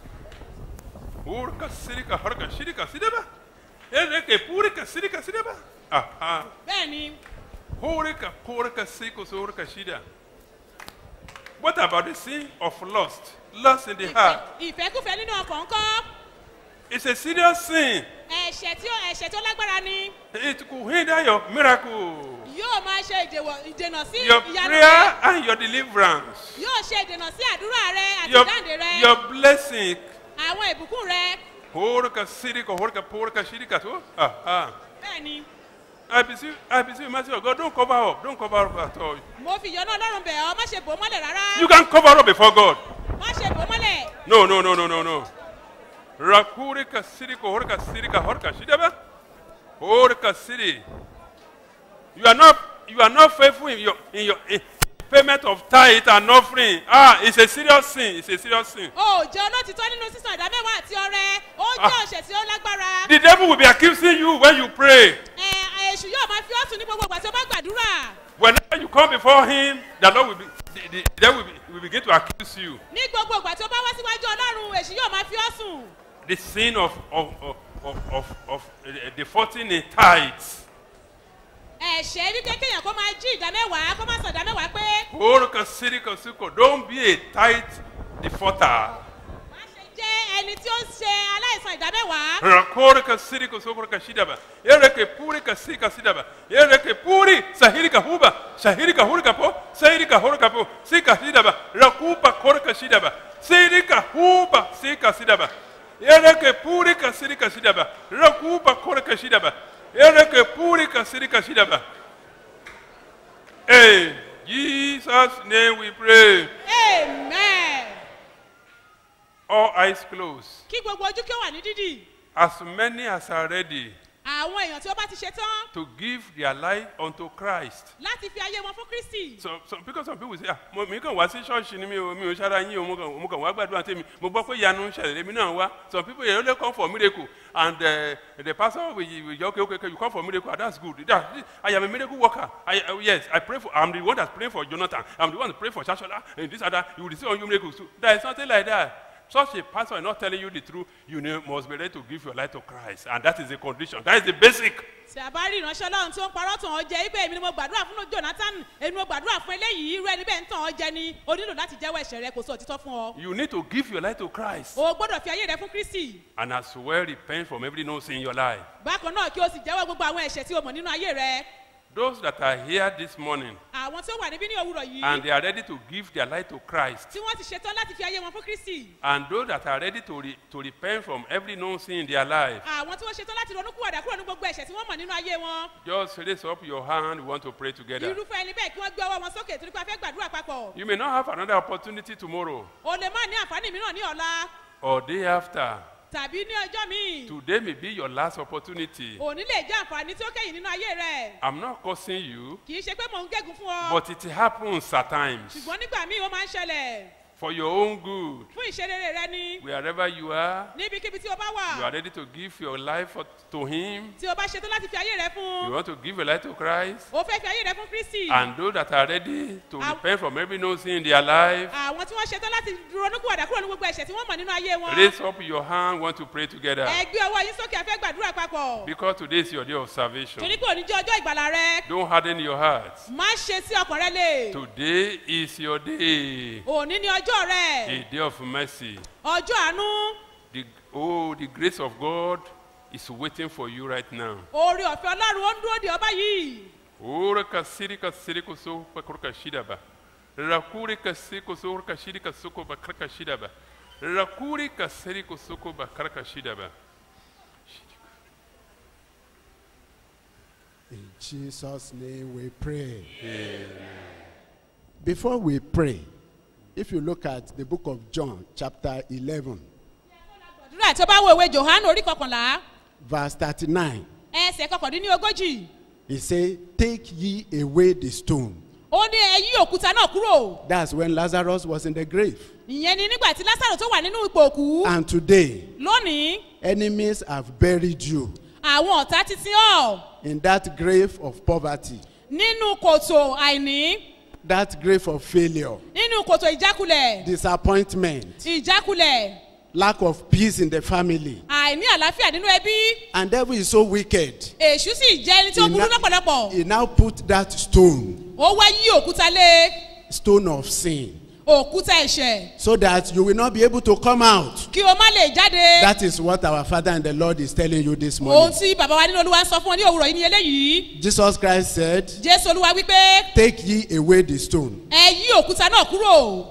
Urka sirika harka shirika sidaba. Ereke purika sirika sidaba. Aha. bẹ́ẹ̀ ni Horika porika siko sorika shida. What about the sin of lust? Lust in the heart. ìfẹ́kùfẹ́ nínú ọkàn ńkọ́ It's a serious sin. ẹ̀ṣẹ̀ tí ó ẹ̀ṣẹ̀ tó lágbára ni It could hinder your miracle, yóò máa ṣe ìdèwọ̀- ìdènà sí your ìyanu prayer, rẹ and your deliverance, yóò ṣe ìdènà sí àdúrà rẹ àti your, ìdáǹdè rẹ your blessing. àwọn ìbùkún rẹ Horika sirika horika porika shirika so. Aha. bẹ́ẹ̀ ni I beseech, I beseech, mercy of God, don't cover up, don't cover up at all. mo fi ìyọ́nú ọlọ́run bẹ̀ ọ́ má ṣe bò ó mọ́lẹ̀ rárá You can cover up before God. má ṣe bò ó mọ́lẹ̀ No, no, no, no, no, no. Rakurika sirika horika sirika horika shidaba. Horika siri. You are not you are not faithful in your in your in payment of tithe and offering. Ah, it's a serious sin. It's a serious sin. o ò jẹ́ olótìtọ́ nínú sísan ìdá mẹ́wàá àti ọrẹ ó jẹ́ Ah. ọ̀ṣẹ̀ tí ó lágbára The devil will be accusing you when you pray. ẹ èṣù yóò máa fi ọ́sùn ní gbogbo ìgbà tí ó bá gbàdúrà Whenever you come before him, the Lord will be the, the, the devil will, be, will begin to accuse you. ní gbogbo ìgbà tí ó bá wá síwájú ọlọ́run èṣù yóò máa fi ọ́sùn The sin of of of of of, of uh, defaulting in tithes. ẹ̀ṣẹ̀ wípé kéèyàn kó máa jí ìdá mẹ́wàá kó má sàn ìdá mẹ́wàá pé Horika sirika siko. Don't be a tithe defaulter. jẹ́ ẹni tí ó ń ṣe aláìsàn ìdá mẹ́wàá Rakorika sirika sokorika shidaba. Ereke purika sika sidaba. Ereke puri sahirika huba. Sahirika hurika po. Sahirika hurika po. Sika sidaba. Rakupa korika shidaba. Sirika huba sika sidaba. Ereke purika sirika sidaba. Rakupa korika shidaba. Ereke purika sirika shidaba. Hey, Jesus' name we pray. amen All eyes closed. kí gbogbo ojú kí ó wà ní dídì As many as are ready àwọn èèyàn tí ó bá ti ṣe tán to give their life unto Christ. láti fi ayé wọn fún kristi So, so because some people say, ah, mo mi kàn wá sí ṣọ́ọ̀ṣì ni mi ò mi ò ṣára yín o, mo kàn mo kàn wá gbàdúrà tèmi, mo gbọ́ pé ìyanu ń ṣẹlẹ̀ èmi náà wá. Some people they only come for miracle and uh, the pastor will, will say, okay, okay, okay, you come for miracle, ah, that's good. That, I am a miracle worker. I, uh, yes, I pray for, I'm the one that's praying for Jonathan. I'm the one that pray for Shashola and this other. You will receive on you miracles too. There is nothing like that. Such a pastor is not telling you the truth. You know, must be ready to give your life to Christ. And that is the condition. That is the basic. tí a bá rí ìránṣẹ́ ọlọ́run tí ó ń parọ́ tàn ọ́ jẹ ibẹ̀ èmi ni mo gbàdúrà fún jonathan èmi mo gbàdúrà fún eléyìí irú ẹni bẹ́ẹ̀ ń tàn ọ́ jẹ ni o nílò láti jẹ́wọ́ ẹ̀ṣẹ̀ rẹ kò sọ òtítọ́ fún ọ You need to give your life to Christ. o gbọ́dọ̀ fi ayé rẹ fún kristi And as well repent from every no sin in your life. bákan náà kí o sì jẹ́wọ́ gbogbo àwọn ẹ̀ṣẹ̀ tí o mọ̀ nínú ayé rẹ Those that are here this morning àwọn tí ó wà níbí ní òwúrọ̀ yìí and they are ready to give their life to Christ. tí wọ́n ti ṣetán láti fi ayé wọn fún kristi And those that are ready to, re- to repent from every known sin in their life. àwọn tí wọ́n ṣetán láti ronú kúwàdà kúrò ní gbogbo ẹ̀ṣẹ̀ tí wọ́n mọ̀ nínú ayé wọn Just raise up your hand. We want to pray together. irúfẹ́ ẹni bẹ́ẹ̀ kí wọ́n gbé ọwọ́ wọn sókè torí pé a fẹ́ gbàdúrà papọ̀ You may not have another opportunity tomorrow o lè má ní àǹfààní mìíràn ní ọ̀la or day after. tàbí ní ọjọ́ míì Today may be your last opportunity. òní lè jẹ́ àǹfààní tí ó kẹ́yìn nínú ayé rẹ̀ I'm not cursing you, kì í ṣe pé mò ń gégùn fún ọ but it happens at times ṣùgbọ́n nígbà míì ó máa ń ṣẹlẹ̀ for your own good. fún ìṣerere rẹ ni Wherever you are, níbikíbi tí o bá you wà are ready to give your life for- to Him. tí o bá ṣetán láti fi ayé rẹ fún You want to give your life to Christ. o fẹ́ fi ayé rẹ fún kristi And those that are ready to Am- repent from every no sin in their life, àwọn tí wọ́n ṣetán láti dúró nígbàdà kúrò ní gbogbo ẹ̀ṣẹ̀ tí wọ́n mọ̀ nínú ayé wọn raise up your hand, want to pray together. ẹ gbé ọwọ́ yín sókè a fẹ́ gbàdúrà papọ̀ Because today is your day of salvation. torí pé òní jẹ́ ọjọ́ ìgbàlà rẹ Don't harden your heart. má ṣe sí ọkàn rẹ lè Today is your day, òní ni ọjọ́ rẹ a day of mercy. ọjọ́ àánú The, oh, the grace of God is waiting for you right now. oore ọ̀fẹ́ ọlọ́run ó ń dúró de ọba yìí Ora kasiri kasiri kuso pakruka shidaba. Rakuri kasiri kuso kashiri kasuko bakraka shidaba. Rakuri kasiri kusuko bakraka shidaba. In Jesus' name we pray. Before we pray, if you look at the book of John, chapter 11, àdúrà tí ó bá wo ìwé johannu orí kọkànlá verse 39, ẹsẹ̀ kọkàndínlógójì he said, Take ye away the stone. ó ní ẹ yí òkúta náà kúrò That's when Lazarus was in the grave. ìyẹn ni nígbà tí lásàrò tó wà nínú ipò òkú And today, lónìí enemies have buried you àwọn ọ̀tá ti sin ọ́ in that grave of poverty, nínú kòtò àìní that grave of failure, nínú kòtò ìjákulẹ̀ disappointment, ìjákulẹ̀ lack of peace in the family. àìní àlàáfíà nínú ẹbí And devil is so wicked. èṣù sì jẹ́ ẹni tí ó He burú na- lọ́pọ̀lọpọ̀ He now put that stone, ó wá yí òkúta lé stone of sin, òkúta ẹ̀ṣẹ̀ so that you will not be able to come out. kí o má lè jáde That is what our Father and the Lord is telling you this ohun morning. tí bàbá wa nínú olúwa ń sọ fún ọ ní òwúrọ̀ yìí ni eléyìí Jesus Christ said, jésù olúwa wípé Take ye away the stone. ẹ yí òkúta náà kúrò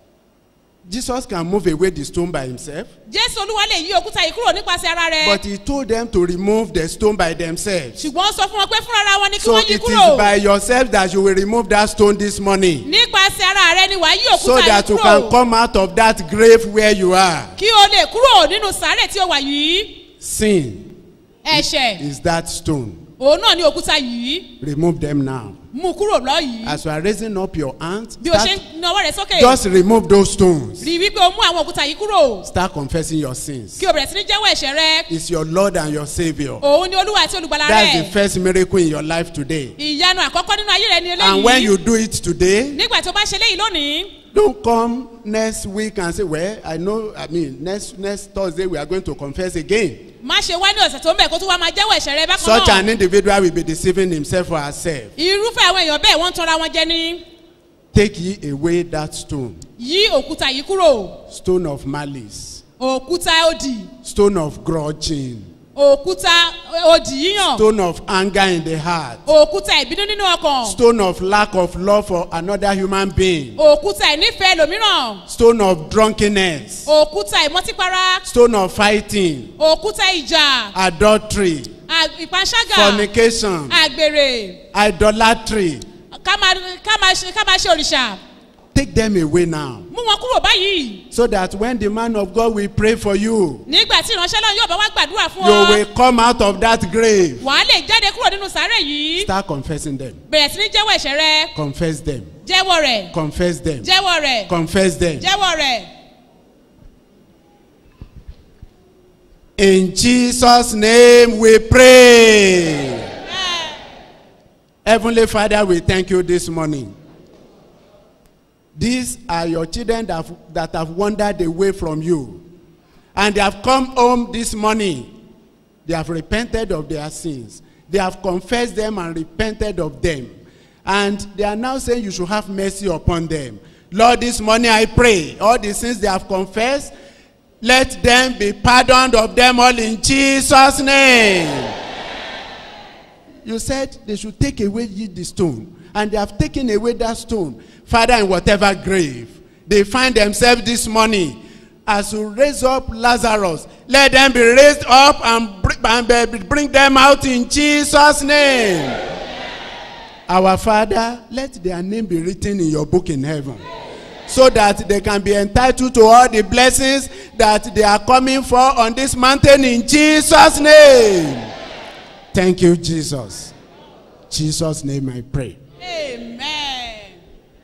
Jesus can move away the stone by himself, jésù olúwa lè yí òkúta yìí kúrò nípasẹ̀ ara rẹ̀ but he told them to remove the stone by themselves. ṣùgbọ́n ó sọ fún wọn pé fúnra wọn ni kí So wọ́n yí it kúrò is by yourself that you will remove that stone this morning, nípasẹ̀ ara rẹ ni wàá yí so òkúta yìí that you can kúrò come out of that grave where you are. kí o lè kúrò nínú sàárè tí o wà yìí Sin ẹ̀ṣẹ̀ is that stone. òun náà ni òkúta yìí Remove them now. mú kúrò lọ́yìí As you are raising up your hands, bí o ṣe start, ń nawọ́ rẹ sókè just remove those stones. rí i wípé o mú àwọn òkúta yìí kúrò Start confessing your sins. kí o bẹ̀rẹ̀ sí ní jẹ́wọ́ ẹ̀ṣẹ̀ rẹ It's your Lord and your Savior. òun ni olúwa àti olùgbàlà That's the rẹ first miracle in your life today. ìyanu àkọ́kọ́ nínú ayé rẹ ni And when eléyìí you do it today, nígbà tó bá ṣe léyìí lónìí don't come next week and say, Well, I know, I mean, next next Thursday we are going to confess again. má ṣe wá ní ọ̀sẹ̀ tó ń bẹ̀ kó tún wá máa jẹ́wọ́ ẹ̀ṣẹ̀ rẹ bákan Such náà an individual will be deceiving himself or herself. irúfẹ́ àwọn èèyàn bẹ́ẹ̀ wọ́n ń tanra wọn jẹ ní Take ye away that stone, yí òkúta yìí kúrò stone of malice, òkúta òdì stone of grudging, òkúta òdì yíyàn stone of anger in the heart, òkúta ìbínú nínú ọkàn stone of lack of love for another human being, òkúta ìnífẹ̀ẹ́ lòmíràn stone of drunkenness, òkúta ìmọtípara stone of fighting, òkúta ìjà adultery, à- ìpanṣágà fornication, àgbèrè idolatry. ká máa ká máa ṣe ká máa ṣe òrìṣà Take them away now. mú wọn kúrò báyìí So that when the man of God will pray for you, nígbà tí ìránṣẹ́ náà yóò bá wá gbàdúrà fún you ọ will come out of that grave. wàá lè jáde kúrò nínú sàárè yìí Start confessing them. bẹ̀rẹ̀ sí ní jẹ́wọ́ ẹ̀ṣẹ̀ rẹ Confess them. jẹ́wọ́ rẹ̀ Confess them. jẹ́wọ́ rẹ̀ Confess them. jẹ́wọ́ rẹ̀ In Jesus' name we pray. Heavenly Father, we thank you this morning. These are your children that have, that have wandered away from you. And they have come home this morning. They have repented of their sins. They have confessed them and repented of them. And they are now saying you should have mercy upon them. Lord, this morning I pray all the sins they have confessed, let them be pardoned of them all in Jesus' name. You said they should take away ye the stone, and they have taken away that stone. Father, in whatever grave they find themselves this morning, as you raise up Lazarus, let them be raised up and bring, and be- bring them out in Jesus' name. Our Father, let their name be written in your book in heaven, so that they can be entitled to all the blessings that they are coming for on this mountain in Jesus' name. Thank you, Jesus. Jesus' name I pray. amen.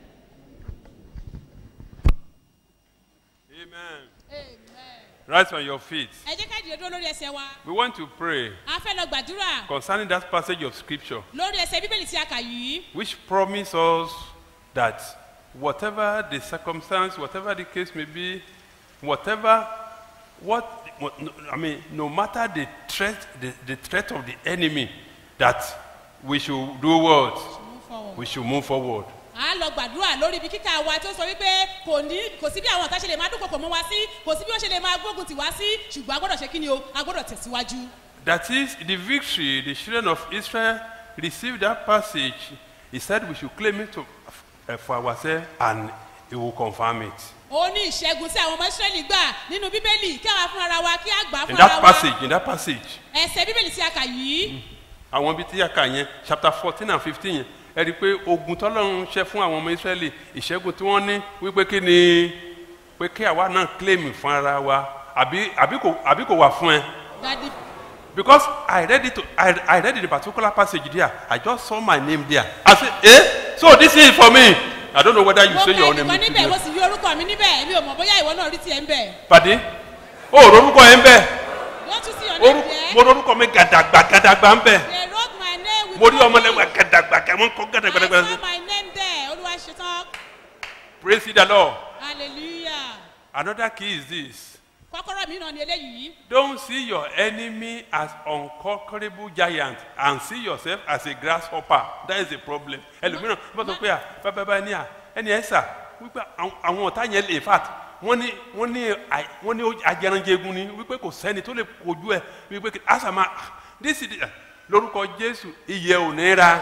Rise on your feet. ẹ jẹ́ ká dìde dúró lórí ẹsẹ̀ wa We want to pray a fẹ́ lọ gbàdúrà concerning that passage of scripture lórí ẹsẹ̀ bíbélì tí a kà yìí which promise us that whatever the circumstance, whatever the case may be, whatever what what- I mean, no matter the threat, the, the threat of the enemy, that we should do what? We should move forward. a lọ gbàdúrà lórí ibi kíkà wa tó sọ wípé kò ní kò sí bí àwọn ọ̀tá ṣe lè máa dúnkokò mọ́ wa sí kò sí bí wọ́n ṣe lè máa gbógun tì wá sí ṣùgbọ́n a gbọ́dọ̀ ṣe kí ni o a gbọ́dọ̀ tẹ̀síwájú. That is the victory the children of Israel received that passage. He said we should claim it to, uh, for ourselves and he will confirm it. ó ní ìṣẹ́gun tí àwọn ọmọ israẹli gbà nínú bíbélì kí àwa fún ara wa kí a gbà In fún ara that wa passage, in that passage, ẹsẹ̀ bíbélì tí a kà yìí àwọn ibi tí a kà yẹn chapter fourteen and fifteen yẹn ẹ rí i pé ogun tọ́lọ́run ṣe fún àwọn ọmọ israẹli ìṣẹ́gun tí wọ́n ní wípé kí ni pé kí àwa náà claim fún ara wa àbí àbí kò àbí kò wà fún ẹ. dadi because I read it to, I, I read the particular passage there I just saw my name there I say eh so this is for me I don't know whether you mo say ka your name ẹnìkan níbẹ̀ mo today sì rí orúkọ mi níbẹ̀ mi ò mọ̀ bóyá ìwọ náà rí tiẹ̀ ń bẹ̀ pàdé o ò rorúkọ yẹn ń bẹ wọ́n tún sí ọ̀nà Orú- ìjẹ́ mo rorúkọ mi gàdàgbà gàdàgbà ń bẹ they wrote my name with mo rí my ọmọlẹ́wà name. gàdàgbà kẹ́ wọ́n kọ́ gàdàgbà I gàdàgbà saw my name there olúwa ṣetán praise the lord hallelujah another key is this kọ́kọ́rọ́ mi náà ni eléyìí don't see your enemy as unconquerable giant and see yourself as a grasshopper that is the problem ẹlòmíràn bá sọ pé à bàbá bá ní à ẹni ẹ sà wípé àwọn- àwọn ọ̀tá yẹn lè fat wọ́n ní wọ́n ní àì- wọ́n ní ajẹranjẹgun ni wípé kò sẹ́ni tó lè kojú ẹ wípé kí- àṣàmà this is the lórúkọ jésù iye ò ní ra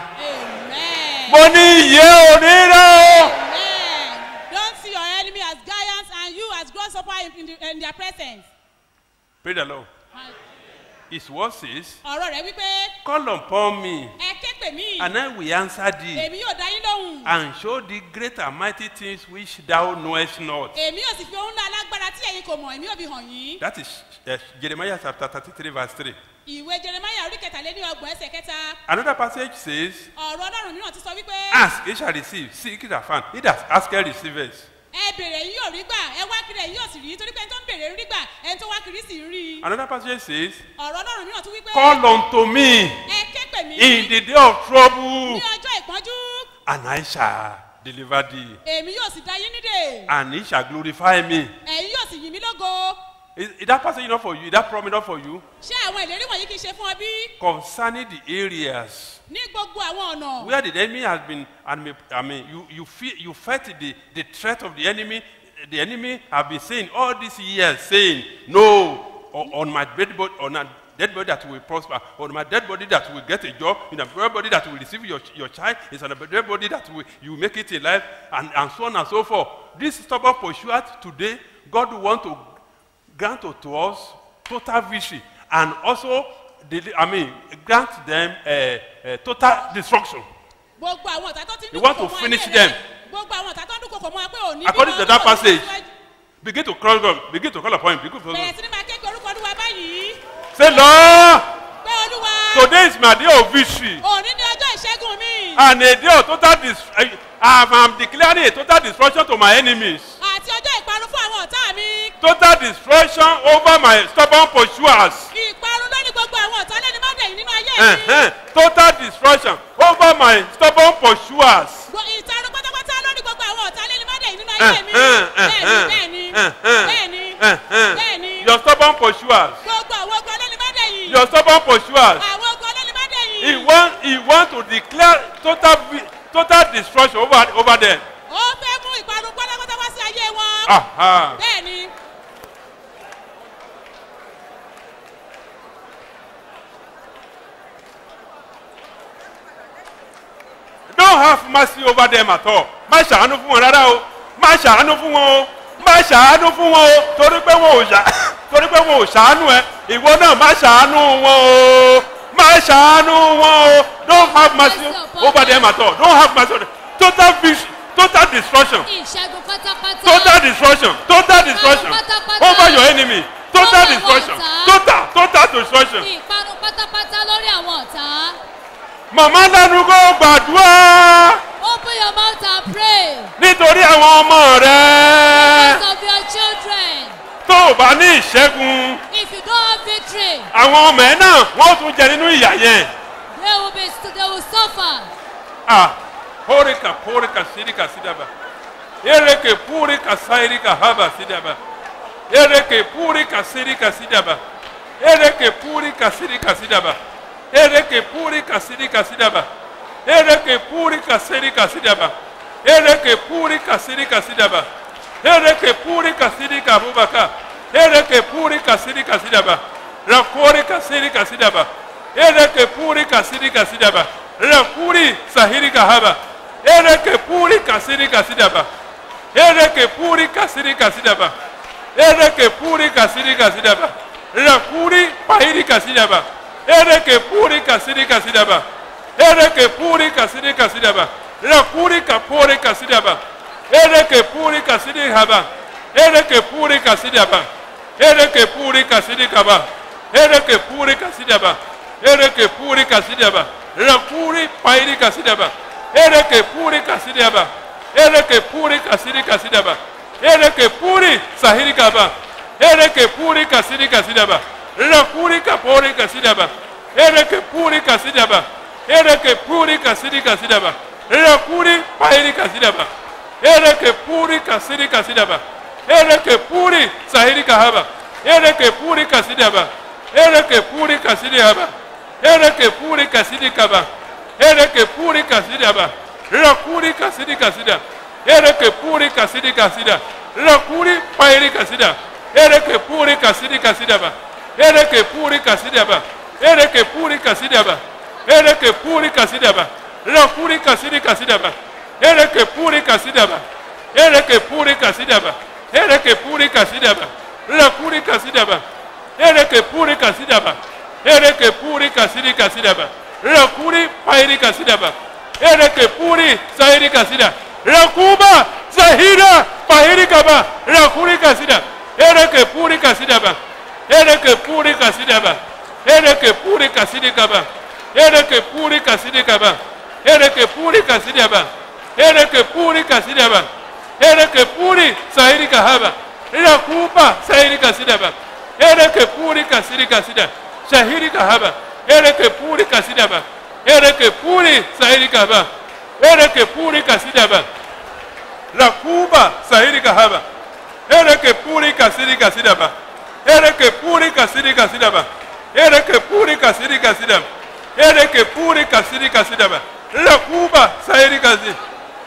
amen mo ní iye ò ní ra o. amen don't see your enemy as giants and you as grasshopper in, in, the, in their presence pray the lord his word says ọ̀rọ̀ rẹ̀ wípé call upon me ẹ ké pè mí and I will answer thee. èmi yóò dá yín lóhùn and show thee great and mighty things which thou knowest not. èmi yóò sì fi ohun ńlá alágbára tí ẹ̀yin kò mọ̀ èmi yóò fi hàn yín That is uh, Jeremiah chapter thirty-three verse three. ìwé jeremiah orí kẹtàléní ọgbọ̀n ẹsẹ̀ kẹta Another passage says, ọ̀rọ̀ ọlọ́run mìíràn ti sọ wípé Ask, ye shall receive, seek, ye shall find. He that asketh receiveth. ẹ bèrè yín yóò rí gbà ẹ wá kiri ẹ̀yin yóò sì rí torí pé ẹni tó ń bèrè rí gbà ẹni tó wá kiri sì ń rí i Another passage says, ọ̀rọ̀ ọlọ́run mìíràn tún wípé Call unto me ẹ ké pè mí in the day of trouble, ní ọjọ́ ìpọ́njú and I shall deliver thee, èmi yóò sì dá yín nídè and he shall glorify me. ẹ̀yin yóò sì yìn mí lógo Is, is that passage not for you? Is that promise not for you? ṣé àwọn ìlérí wọ̀nyí kì í ṣe fún ọ bí Concerning the areas ní gbogbo àwọn ọ̀nà where the enemy has been I mean, I mean you you feel you felt the the threat of the enemy the enemy have been saying all these years saying no on, on my dead body on a dead body that will prosper on my dead body that will get a job in a dead body that will receive your your child is on a dead body that will you make it in life and and so on and so forth this stubborn pursuit today god want to grant to us total victory and also deli- i mean grant them uh, uh, total destruction gbogbo àwọn ọ̀tá tó ti ń You want dúnkokò to mọ́ finish ayé them. rẹ gbogbo àwọn ọ̀tá tó ń dúnkokò mọ́ ẹ pé òní according bímọ, to that òní passage tẹ̀síwájú. begin to call God begin to call upon him begin to bẹ̀rẹ̀ sí ni máa kékeré orúkọ olúwa báyìí say lord pé olúwa today is my day of victory òní ní ọjọ́ ìṣẹ́gun mi and a day of total dis i am declaring a total destruction to my enemies àti ọjọ́ ìparun fún àwọn ọ̀tá mi total destruction over my stubborn pursuers ìparun lórí gbogbo àwọn ọ̀tá lẹ́ni má dẹ̀yìn nínú ayé uh mi -huh. total destruction over my stubborn pursuers Gbo- ìtarun pátápátá lórí gbogbo àwọn ọ̀tá lẹ́ni má dẹ̀yìn nínú ayé mi Uh-huh, bẹ́ẹ̀ni uh-huh, bẹ́ẹ̀ni uh-huh, bẹ́ẹ̀ni uh-huh. bẹ́ẹ̀ni your stubborn pursuers gbogbo àwọn ogun lẹ́ni má dẹ̀yìn your stubborn pursuers àwọn ogun lẹ́ni má he dẹ̀yìn want he want to declare total vi- total destruction over over them. ó fẹ́ mú ìparun pátápátá wá sí ayé wọn Aha. bẹ́ẹ̀ni don't have mercy over them at all má ṣàánú fún wọn rárá o má ṣàánú fún wọn o má ṣàánú fún wọn o torí pé wọn ò ṣà torí pé wọn ò ṣàánú ẹ ìwọ náà má ṣàánú wọn o má ṣàánú wọn o don't have mercy over them at all don't have mercy on them total victory total destruction. ìṣẹ́gun pátápátá. Total destruction. Total destruction. pátápátá. Over your enemy. Total Lórí àwọn destruction. ọ̀tá. Total total destruction. ìparun pátápátá lórí àwọn ọ̀tá. Màmá lẹ́nu kó gbàdúrà open your mouth and pray. nítorí àwọn ọmọ rẹ̀. because of your children. Tó o bá ní ìṣẹ́gun, if you don't have victory àwọn ọmọ ẹ̀ náà wọ́n tún jẹ nínú ìyà yẹn. they will be they will suffer. Ah, porika porika sirika sidaba. Ereke purika sairika haba sidaba. Ereke purika sirika sidaba. Ereke purika sirika sidaba. Ereke purika sirika sidaba. Ereke purika sirika sidaba. Ereke purika sirika sidaba. Ereke purika sirika bubaka. Ereke purika sirika sidaba. Rakorika sirika sidaba. Ereke purika sirika sidaba. Rakuri sahirika haba. Ereke purika sirika sidaba. Ereke purika sirika sidaba. Ereke purika sirika sidaba. Rakuri pahirika sidaba. Ereke purika sirika sidaba. Ereke purika sirika sidaba. Rakuri kapurika sidaba. Ereke purika sirika haba. Ereke purika sidaba. Ereke purika sirika ba. Ereke purika sidaba. Ereke purika sidaba. Rakuri pahirika sidaba. Ereke purika sidaba. Ereke purika sirika sidaba. Ereke puri sahirika ba. Ereke purika sirika sidaba. Rakuri kapurika sidaba. Ereke purika sidaba. Ereke purika sirika sidaba. Rakuri pahirika sidaba. Ereke purika sirika sidaba. Ereke puri sahirika haba. Ereke purika sidaba. Ereke purika sidaba. Ereke purika sidika ba. Ereke purika sidaba. Rakuri kasidika sida. Ereke purika sidika sida. Rakuri pahirika sida. Ereke purika sidika sida ba. Ereke purika sida ba. Ereke purika sida ba. Ereke purika sida ba. Rakuri kasidika sida ba. Ereke purika sida ba. Ereke purika sida ba. Ereke purika sida ba. Rakuri kasida ba. Ereke purika sida ba. Ereke purika sidika sida ba. Rakuri pahirika sida ba. Ereke puri sahirika sida. Rakuba sahira pahirika ba. Rakuri kasida. Ereke purika sida ba. Ereke purika sida ba. Ereke purika sidika ba. Ereke purika sidika ba. Ereke purika sida ba. Ereke purika sida ba. Ereke puri sahirika haba. Rakuba sahirika sida ba. Ereke purika sidika sida. Shahirika haba. Ereke purika sida ba. Ereke puri sahirika ba. Ereke purika sida ba. Rakuba sahirika haba. Ereke purika sidika sida ba. Ereke purika sidika sida ba. Ereke purika sidika sida ba. Ereke purika sidika sida ba. Rakuba sahirika sida.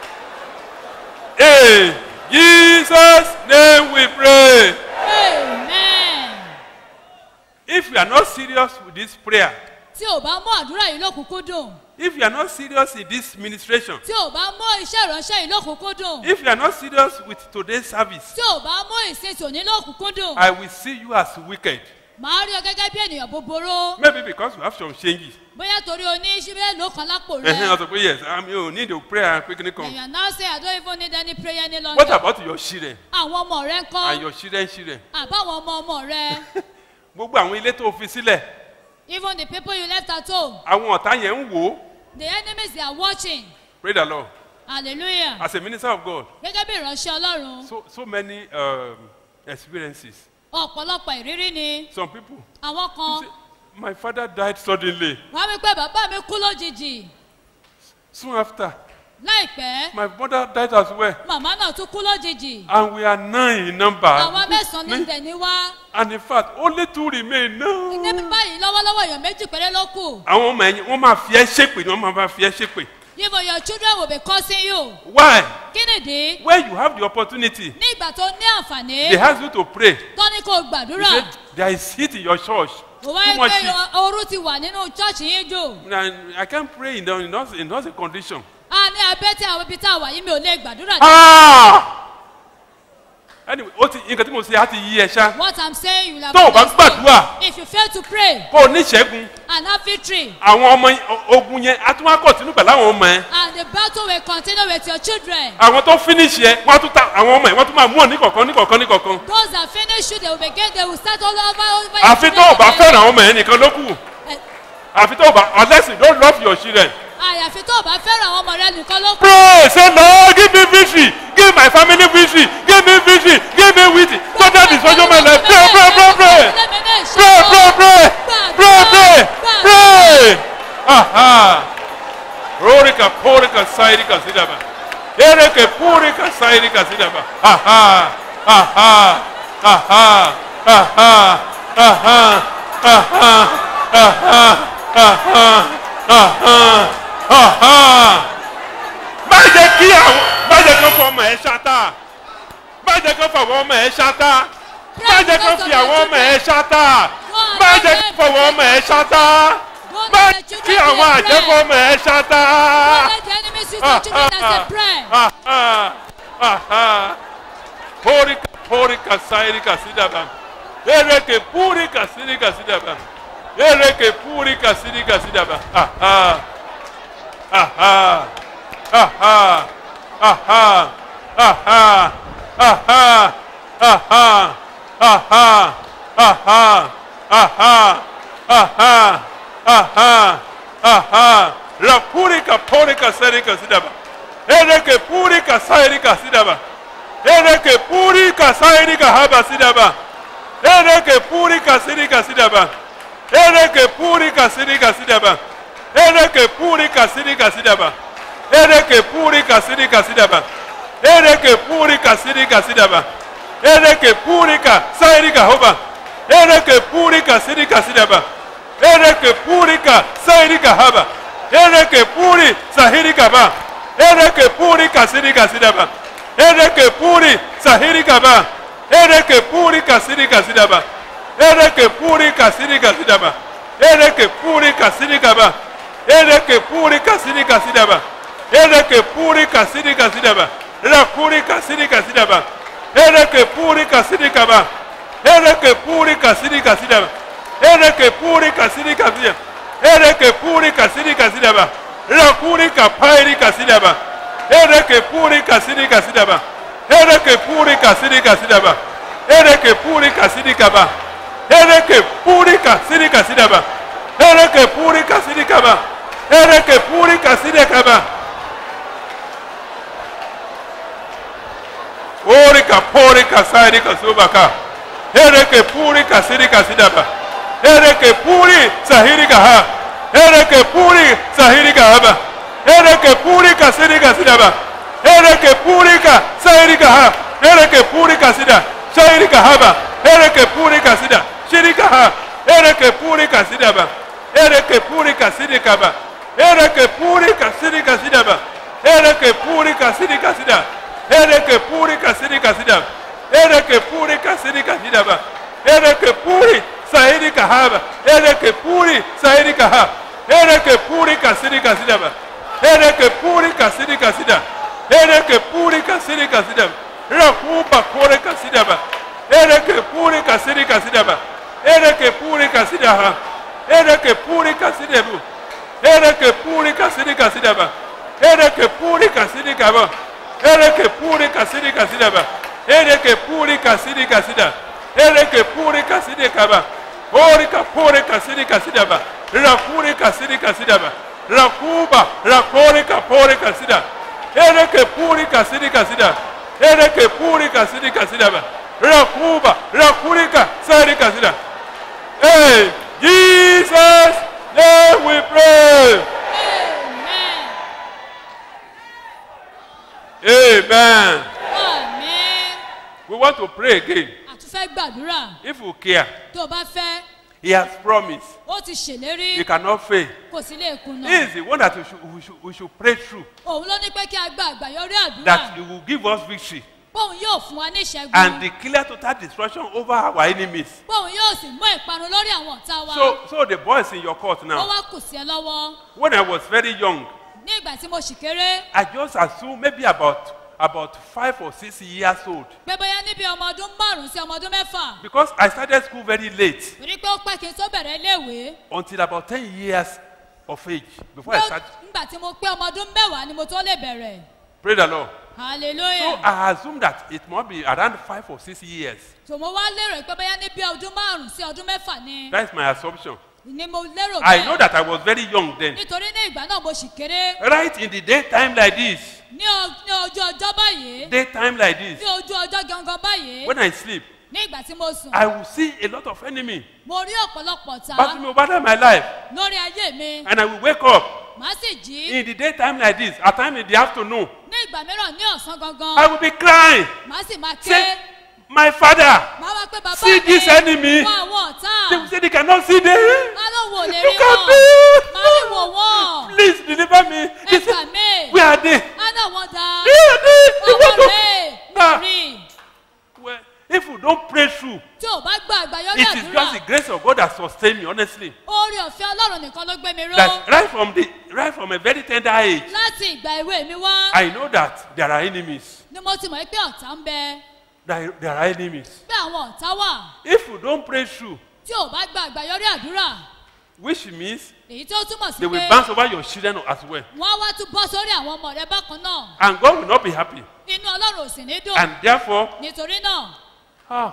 Hey, Jesus name we pray. amen. If you are not serious with this prayer, tí ò bá mú àdúrà yìí lókùnkúndùn if you are not serious in this ministration, tí ò bá mú iṣẹ́ ìránṣẹ́ yìí lókùnkúndùn if you are not serious with today's service, tí ò bá mú ìsìn tòní lókùnkúndùn I will see you as wicked. màá rí ọ gẹ́gẹ́ bí ènìyàn búburú Maybe because you have some changes. bóyá torí o ní ṣíbẹ́ ló kan lápò Ẹ̀hìn rẹ ọ̀sọ̀ pé yes, I mean, you need to pray and quickly come. and you now say I don't even need any prayer any longer. What about your children àwọn ọmọ rẹ ń and kọ́ your children children? àbáwọn ọmọ ọmọ rẹ Gbogbo àwọn ilé tó fi sílẹ̀, even the people you left at home àwọn ọ̀tá yẹn ń wò ó. the enemies they are watching Pray the Lord. hallelujah As a minister of God, gẹ́gẹ́ bí ìránṣẹ́ ọlọ́run so so many um, experiences. ọ̀pọ̀lọpọ̀ ìrírí ni Some people, àwọn kan my father died suddenly. wọ́n á wí pé bàbá mi kú lójijì Soon after, láìpẹ́ my mother died as well. màmá náà tún kú lójijì And we are nine in number. àwọn mẹ́sàn-án ní tẹ̀ní wá And in fact, only two remain now. níbi báyìí lọ́wọ́lọ́wọ́ èèyàn méjì péré ló kù Àwọn ọmọ ẹ̀yìn wọ́n máa fi ẹ́ ṣépè ni wọ́n máa bá fi ẹ́ ṣépè. even your children will be cursing you Why? kí nìdí When you have the opportunity, ní ìgbà tó ní àǹfààní they ask you to pray. tó ní kó You gbàdúrà say, there is heat in your church. mo wá Too ń much pé heat. ooru ti wà nínú chọ́ọ̀chì yín jù And I can't pray in, the, in, those, in those condition. a ní abẹ́ tí àwọn ibi tá a wà yìí mi ò lè gbàdúrà ní. Ah! anyway ó ti nǹkan tí mo ṣe á ti yí ẹ ṣá What I'm saying, you will have tó o bá understood. gbàdúrà If you fail to pray kó o ní ìṣẹ́gun and have victory, àwọn ọmọ yẹn- o- ogun yẹn á tún wá kọ̀tínú pẹ̀lú àwọn ọmọ yẹn and the battle will continue with your children. àwọn tó finish yẹn wọ́n á tún ta àwọn ọmọ yẹn wọ́n tún máa mú ọ ní kọ̀ọ̀kan ní kọ̀ọ̀kan ní kọ̀ọ̀kan Those that finish you, they will begin, they will start all over, over your àfi tó o bá children fẹ́ràn again. àwọn ọmọ yẹn nìkan ló kù Eh, àfi tó o bá unless you don't love your children àyàfi tó o bá fẹ́ràn àwọn ọmọ rẹ nìkan ló kù. pray say lord give me victory give my family victory give me victory give me victory so that is social my life pray pray pray pray pray pray pray pray pray pray aha rorika porika sairika sidaba ereke purika sairika sidaba aha aha aha aha aha aha aha aha aha aha má jẹ́ kí àwọn má jẹ́ kí wọ́n fọ ọmọ ẹ̀ ṣáta má jẹ́ kí wọ́n fọ àwọn ọmọ ẹ̀ ṣáta má jẹ́ kí wọ́n fi àwọn ọmọ ẹ̀ ṣáta má jẹ́ kí wọ́n fọ àwọn ọmọ ẹ̀ ṣáta má jẹ́ kí àwọn àjẹfọ́ ọmọ ẹ̀ ṣáta. Don't let the enemy use your children as a prayer. Aha, aha. Porika, porika, sairika, sidaba. Ereke, purika, sidika, sidaba. Ereke, purika, sidika, sidaba. Aha, aha, aha, aha, aha, aha, aha, aha, aha, aha, aha, aha, aha. La purika, porika, sairika, sidaba. Ereke, purika, sairika, sidaba. Ereke purika sairika haba sidaba. Ereke purika sirika sidaba. Ereke purika sirika sidaba. Ereke purika sirika sidaba. Ereke purika sirika sidaba. Ereke purika sirika sidaba. Ereke purika sairika hoba. Ereke purika sirika sidaba. Ereke purika sairika haba. Ereke puri sahirika ba. Ereke purika sirika sidaba. Ereke puri sahiri kaba. Ereke puri kasiri kasidaba. Ereke puri kasiri kasidaba. Ereke puri kasiri kaba. Ereke puri kasiri kasidaba. Ereke puri kasiri kasidaba. Rakuri kasiri kasidaba. Ereke puri kasiri kaba. Ereke puri kasiri kasidaba. Ereke puri kasiri kasidaba. Ereke puri kasiri kasidaba. Rakuri kapairi kasidaba. Ereke puri kasiri kasidaba. Ereke puri kasiri kasidaba. Ereke puri kasiri kaba. Ereke puri kasiri kasidaba. Ereke puri kasiri kaba. Ereke puri kasiri kaba. Ori kapori kasiri kasubaka. Ereke puri kasiri kasidaba. Ereke puri sahiri kaha. Ereke puri sahiri kahaba. Ereke puri kasiri kasidaba. Ereke puri ka sahiri kaha. Ereke puri kasida. Sahiri kahaba. Ereke puri kasida. Shiri kaha. Ereke puri kasidaba. Ereke puri kasiri kaba. Ereke puri kasiri kasidaba. Ereke puri kasiri kasida. Ereke puri kasiri kasida. Ereke puri kasiri kasidaba. Ereke puri sahiri kahaba. Ereke puri sahiri kaha. Ereke puri kasiri kasidaba. Ereke puri kasiri kasida. Ereke puri kasiri kasida. Rakuba kore kasidaba. Ereke puri kasiri kasidaba. Ereke puri kasidaha. Ereke puri kasidebu. Ereke puri kasiri kasidaba. Ereke puri kasiri kaba. Ereke puri kasiri kasidaba. Ereke puri kasiri kasida. Ereke puri kasiri kaba. Orika puri kasiri kasidaba. Rakuri kasiri kasidaba. Rakuba rakori kapori kasida. Ereke puri kasiri kasida. Ereke puri kasiri kasidaba. Rakuba rakurika sari kasida. Hey, Jesus, name we pray. Amen. Àmín. We want to pray again. Àtúfẹ́ gbàdúrà. If you care, Tó o bá fẹ́, He has promised. ó ti ṣèlérí. He cannot fail. Kò sí lè kùnà. He is the one that we should, we should, we should pray through. Òun ló ní pé kí a gba àgbàyọrí àdúrà. That He will give us victory Bóun yóò fún wa ní ìṣẹ́gun. and declare total destruction over our enemies. Bóun yóò sì mú ìparun lórí àwọn ọ̀tá wa. So, so the boy is in your court Ó now. wá kù sí ẹ lọ́wọ́. When I was very young, Ní ìgbà tí mo ṣì kéré, I just assumed maybe about about five or six years old pé bóyá níbi ọmọ ọdún márùn-ún sí ọmọ ọdún mẹ́fà because I started school very late torí pé ó pẹ́ kí n tó bẹ̀rẹ̀ iléèwé until about ten years of age before I start. nígbà tí mo pé ọmọ ọdún mẹ́wàá ni mo tó lè bẹ̀rẹ̀ Praise the Lord. So hallelujah I assume that it must be around five or six years. so mo wá lérò pé bóyá níbi ọdún márùn-ún sí ọdún mẹ́fà ni That's my assumption. ni mo lérò I know that I was very young then. nítorí ní ìgbà náà mo sì kéré Right in the daytime like this, ní o- ní ojú ọjọ́ báyìí daytime like this, ní ojú ọjọ́ gangan báyìí when I sleep, ní ìgbà tí mo sùn I will see a lot of enemy mo rí ọ̀pọ̀lọpọ̀ tá passing over my life, lórí ayé mi and I will wake up màá sì jí in the daytime like this, at time in the afternoon. ní ìgbà mìíràn ní ọ̀sán gangan I will be crying. màá sì máa Say, ké My father, màá wá pé bàbá see mi this enemy. wọ àwọn ọ̀tá They will say they cannot see them. má ló wò lè You rí can wọn be. má lè wò wọ́n Please deliver me. ẹ They say, gbà mí Where are they? á náà wọ́n da They are they. They ọmọ want to. rẹ̀ Nah. rí Well, if you don't pray through, tí ò bá gba àgbáyọrí it is àdúrà just the grace of God that sustain me, honestly. oore ọ̀fẹ́ ọlọ́run nìkan ló gbé mi ró That right from the right from a very tender age, láti ìgbà ìwé mi wá I know that there are enemies. ni mo ti mọ̀ pé ọ̀tá ń bẹ There, there are enemies. pé àwọn ọ̀tá wà If you don't pray through, tí ò bá gba àgbáyọrí àdúrà which means èyí tó túmọ̀ sí they will pé bounce over your children as well, wọ́n á wá tún bọ́ sórí àwọn ọmọ rẹ bákan náà and God will not be happy. inú ọlọ́run ò sì ní dùn And therefore, nítorí náà ah,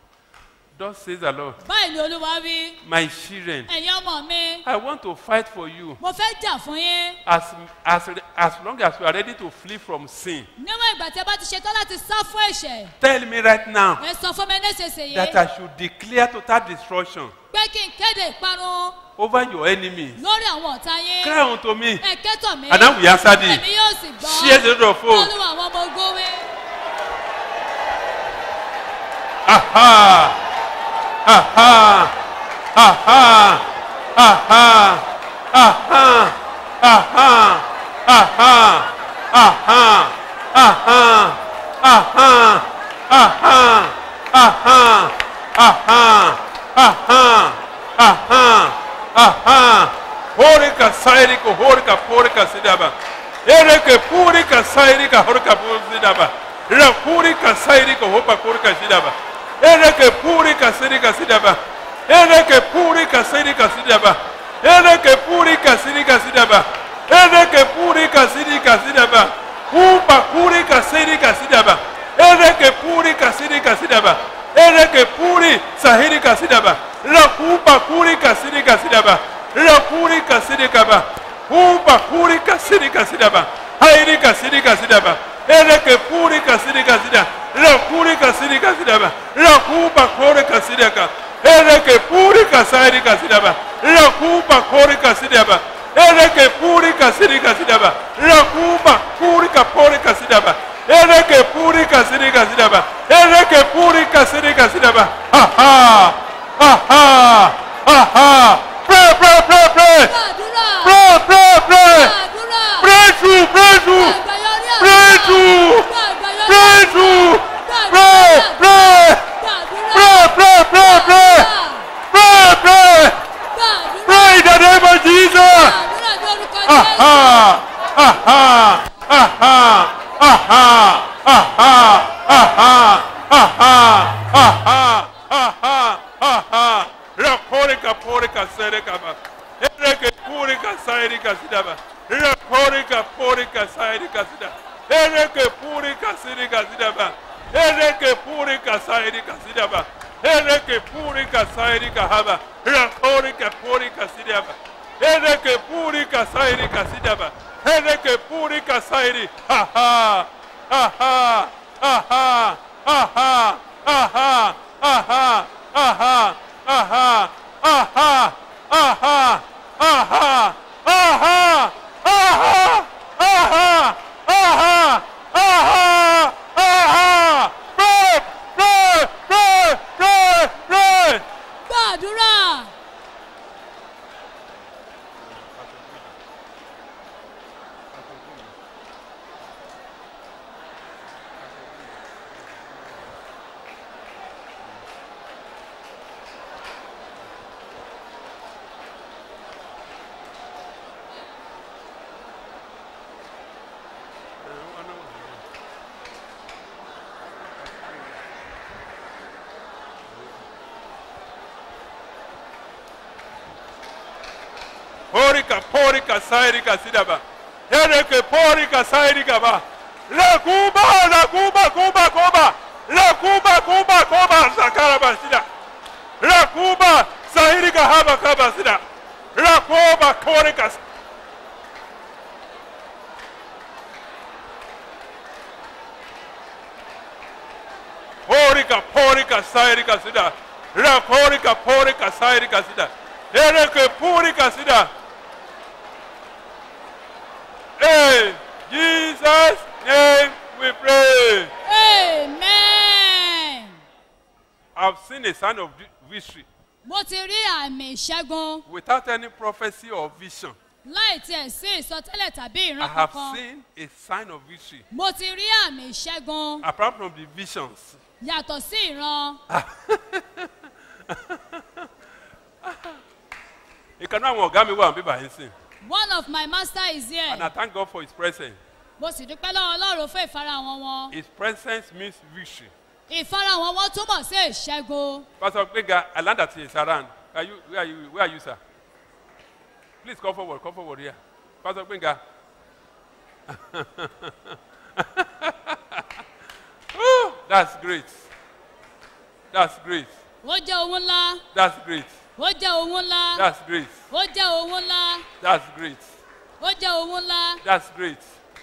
thus says the Lord, báyìí ni olúwa wí my children, ẹ̀yin ọmọ mi I want to fight for you mo fẹ́ jà fún yín as as as long as you are ready to flee from sin. níwọ̀n ìgbà tí ẹ bá ti ṣetán láti sá fún ẹ̀ṣẹ̀ Tell me right now ẹ sọ fún mi nísinsìnyí that I should declare total destruction pé kí n kéde ìparun over your enemies. lórí àwọn ọ̀tá yín Cry unto me, ẹ kẹ́tọ̀ mi and I will answer thee. èmi yóò sì gbọ́ Share the load of foes. olúwa àwọn ọmọ ogun wí. Aha! Aha! Aha! Aha! Aha! Aha! Aha! Aha! Aha! Aha! Aha! Aha! Aha! Aha! Aha! Aha! Horika sairika horika porika sidaba. Ereke purika sairika horika sidaba. Rapurika sairika hopa porika sidaba. Ereke purika sirika sidaba. Ereke purika sirika sidaba. Ereke purika sirika sidaba. Ereke purika sirika sidaba. Upa purika sirika sidaba. Ereke purika sirika sidaba. Ereke puri sahirika sidaba. Rakupa purika sirika sidaba. Rakurika sirika ba. Upa purika sirika sidaba. Hairika sirika sidaba. Ereke purika sirika sidaba. Rakurika sirika sidaba. Rakupa korika sirika. Ereke purika sahirika sidaba. Rakupa korika sidaba. Ereke purika sirika sidaba. Rakupa purika porika sidaba. Ereke purika sirika sidaba. Ereke purika sirika sidaba. Ha ha. Ha ha. Ha ha. Pray, pray, pray, pray. Pray, pray, pray. Pray through, pray through. Pray through. Pray through. Pray, pray. Pray, pray, pray, pray. Pray, pray. Pray in the name of Jesus. Aha. Aha. Aha. Aha. Aha. Aha. Aha. Aha. Aha. Aha. Rakorika porika serika ba. Ereke purika sairika sidaba. Rakorika porika sairika sidaba. Ereke purika sirika sidaba. Ereke purika sairika sidaba. Ereke purika sairika haba. Rakorika porika sidaba. Ereke purika sairika sidaba. Ereke purika sairi. Ha ha. Ha ha. Ha ha. Ha ha. Ha ha. Ha ha. Ha ha. Aha! Aha! Aha! Aha! Aha! Aha! Aha! Aha! Aha! Aha! Pray! Pray! Pray! Pray! Pray! gbàdúrà Porika, porika, sairika, sidaba. Ereke, porika, sairika, ba. La kuba, la kuba, kuba, kuba. La kuba, kuba, kuba, sakara, ba, sida. La kuba, sairika, haba, kaba, sida. La kuba, porika. Porika, porika, sairika, sida. La porika, porika, sairika, sida. Ereke, porika, sida. Hey, Jesus' name we pray. amen. I've seen a sign of vi- victory mo ti rí àmì ìṣẹ́gun without any prophecy or vision. láì tiẹ̀ sí ìsọtẹ́lẹ̀ tàbí I ìran have kankan. seen a sign of victory mo ti rí àmì ìṣẹ́gun apart from the visions. yàtọ̀ sí ìran. ìkànnì àwọn ọ̀gá mi wà ní bíbá yín sìn one of my master is here. and I thank God for his presence. mo sì dúpẹ́ lọ́wọ́ ọlọ́run fún ìfarahàn wọn. His presence means victory. ìfarahàn wọn túmọ̀ sí ìṣẹ́gun. Pastor Gbega, I learned that he is around. Are you, where are you, where are you, sir? Please come forward, come forward here. Pastor Gbega. Woo, that's great. That's great. ó jẹ́ ohun ńlá. That's great. ó jẹ́ ohun ńlá. That's great. ó jẹ́ ohun ńlá. That's great. ó jẹ́ ohun ńlá. That's great.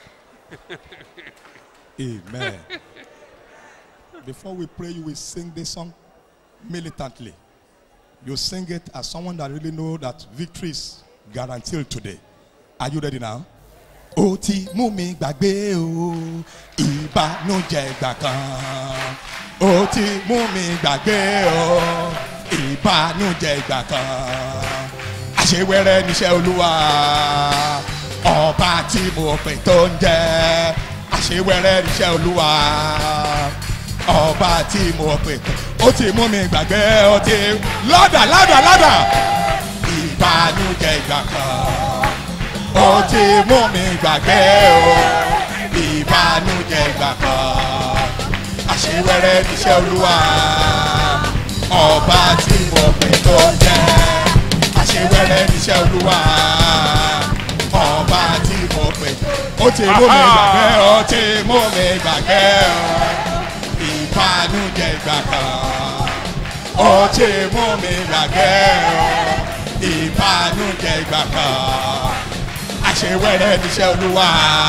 Amen. Before we pray, you will sing this song militantly. You sing it as someone that really know that victory is guaranteed today. Are you ready now? Ó ti mú mi gbàgbé o, ìbànújẹ́ ìgbà kan. Ó ti mú mi gbàgbé o, ìbànújẹ́ ìgbà kan. Àṣewẹ́rẹ́ níṣẹ́ olúwa, ọba tí mo pè tó ń jẹ́. Àṣewẹ́rẹ́ níṣẹ́ olúwa, ọba tí mo pè tó. Ó ti mú mi gbàgbé, ó ti lọ́dà lọ́dà lọ́dà. Ìbànújẹ́ ìgbà kan ó ti mú mi gbàgbé o ìbànújẹ́ ìgbà kan àṣewẹ́rẹ́ níṣẹ́ olúwa ọba tí mo pè tó jẹ́ àṣewẹ́rẹ́ níṣẹ́ olúwa ọba tí mo pè ó ti mú mi gbàgbé ó ti mú mi gbàgbé o ìbànújẹ́ ìgbà kan ó ti mú mi gbàgbé o ìbànújẹ́ ìgbà kan àṣewẹ́rẹ́ níṣẹ́ olúwa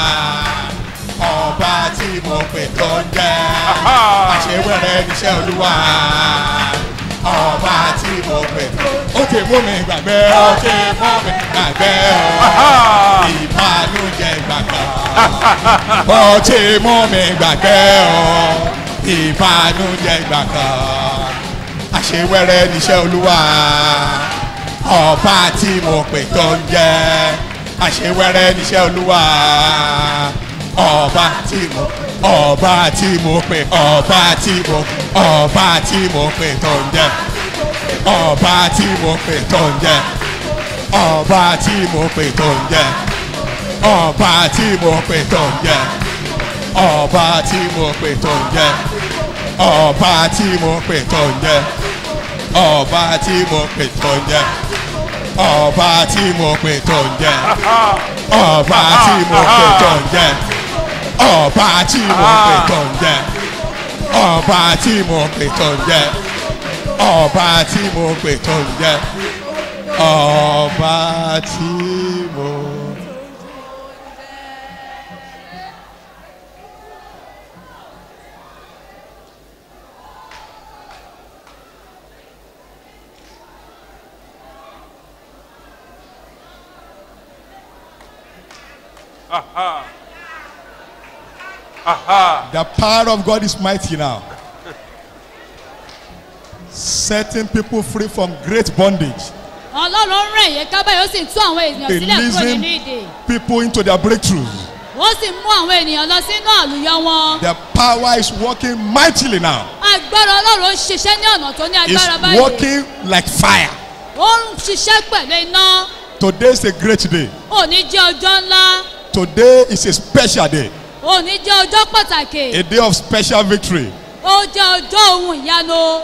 ọba tí mo pè tó ń jẹ́ àṣewẹ́rẹ́ níṣẹ́ olúwa ọba tí mo pè tó ó ti mú mi gbàgbé ó ti mú mi gbàgbé ó ìbànújẹ́ ìgbà kan ó ti mú mi gbàgbé ó ìbànújẹ́ ìgbà kan àṣewẹ́rẹ́ níṣẹ́ olúwa ọba tí mo pè tó ń jẹ́ àṣewẹ́rẹ́ níṣẹ́ olúwa ọba tí mo ọba tí mo pè ọba tí mo ọba tí mo pè tó ń jẹ́ ọba tí mo pè tó ń jẹ́ ọba tí mo pè tó ń jẹ́ ọba tí mo pè tó ń jẹ́ ọba tí mo pè tó ń jẹ́ ọba tí mo pè tó ń jẹ́ ọba tí mo pè tó ń jẹ́ ọba tí mo pè tó ń jẹ́ ọba tí mo pè tó ń jẹ́ ọba tí mo pè tó ń jẹ́ ọba tí mo pè tó ń jẹ́ ọba tí mo pè tó ń jẹ́ ọba tí mo. Aha. Aha. The power of God is mighty now. Setting people free from great bondage. ọlọ́run ń rìn yín kábàáyé ó sì ń tú àwọn ènìyàn sílẹ̀ kúrò Releasing nínú ìdè. people into their breakthroughs. ó sì mú àwọn ènìyàn lọ sínú àlùyọ wọn. The power is working mightily now. agbára ọlọ́run ń ṣiṣẹ́ ní ọ̀nà tó ní It's agbára báyìí. working like fire. ó ń ṣiṣẹ́ pẹ̀lú iná. Today is a great day. òní jẹ́ ọjọ́ ńlá. Today is a special day. òní jẹ́ ọjọ́ pàtàkì. A day of special victory. ó jẹ́ ọjọ́ ohun ìyanu.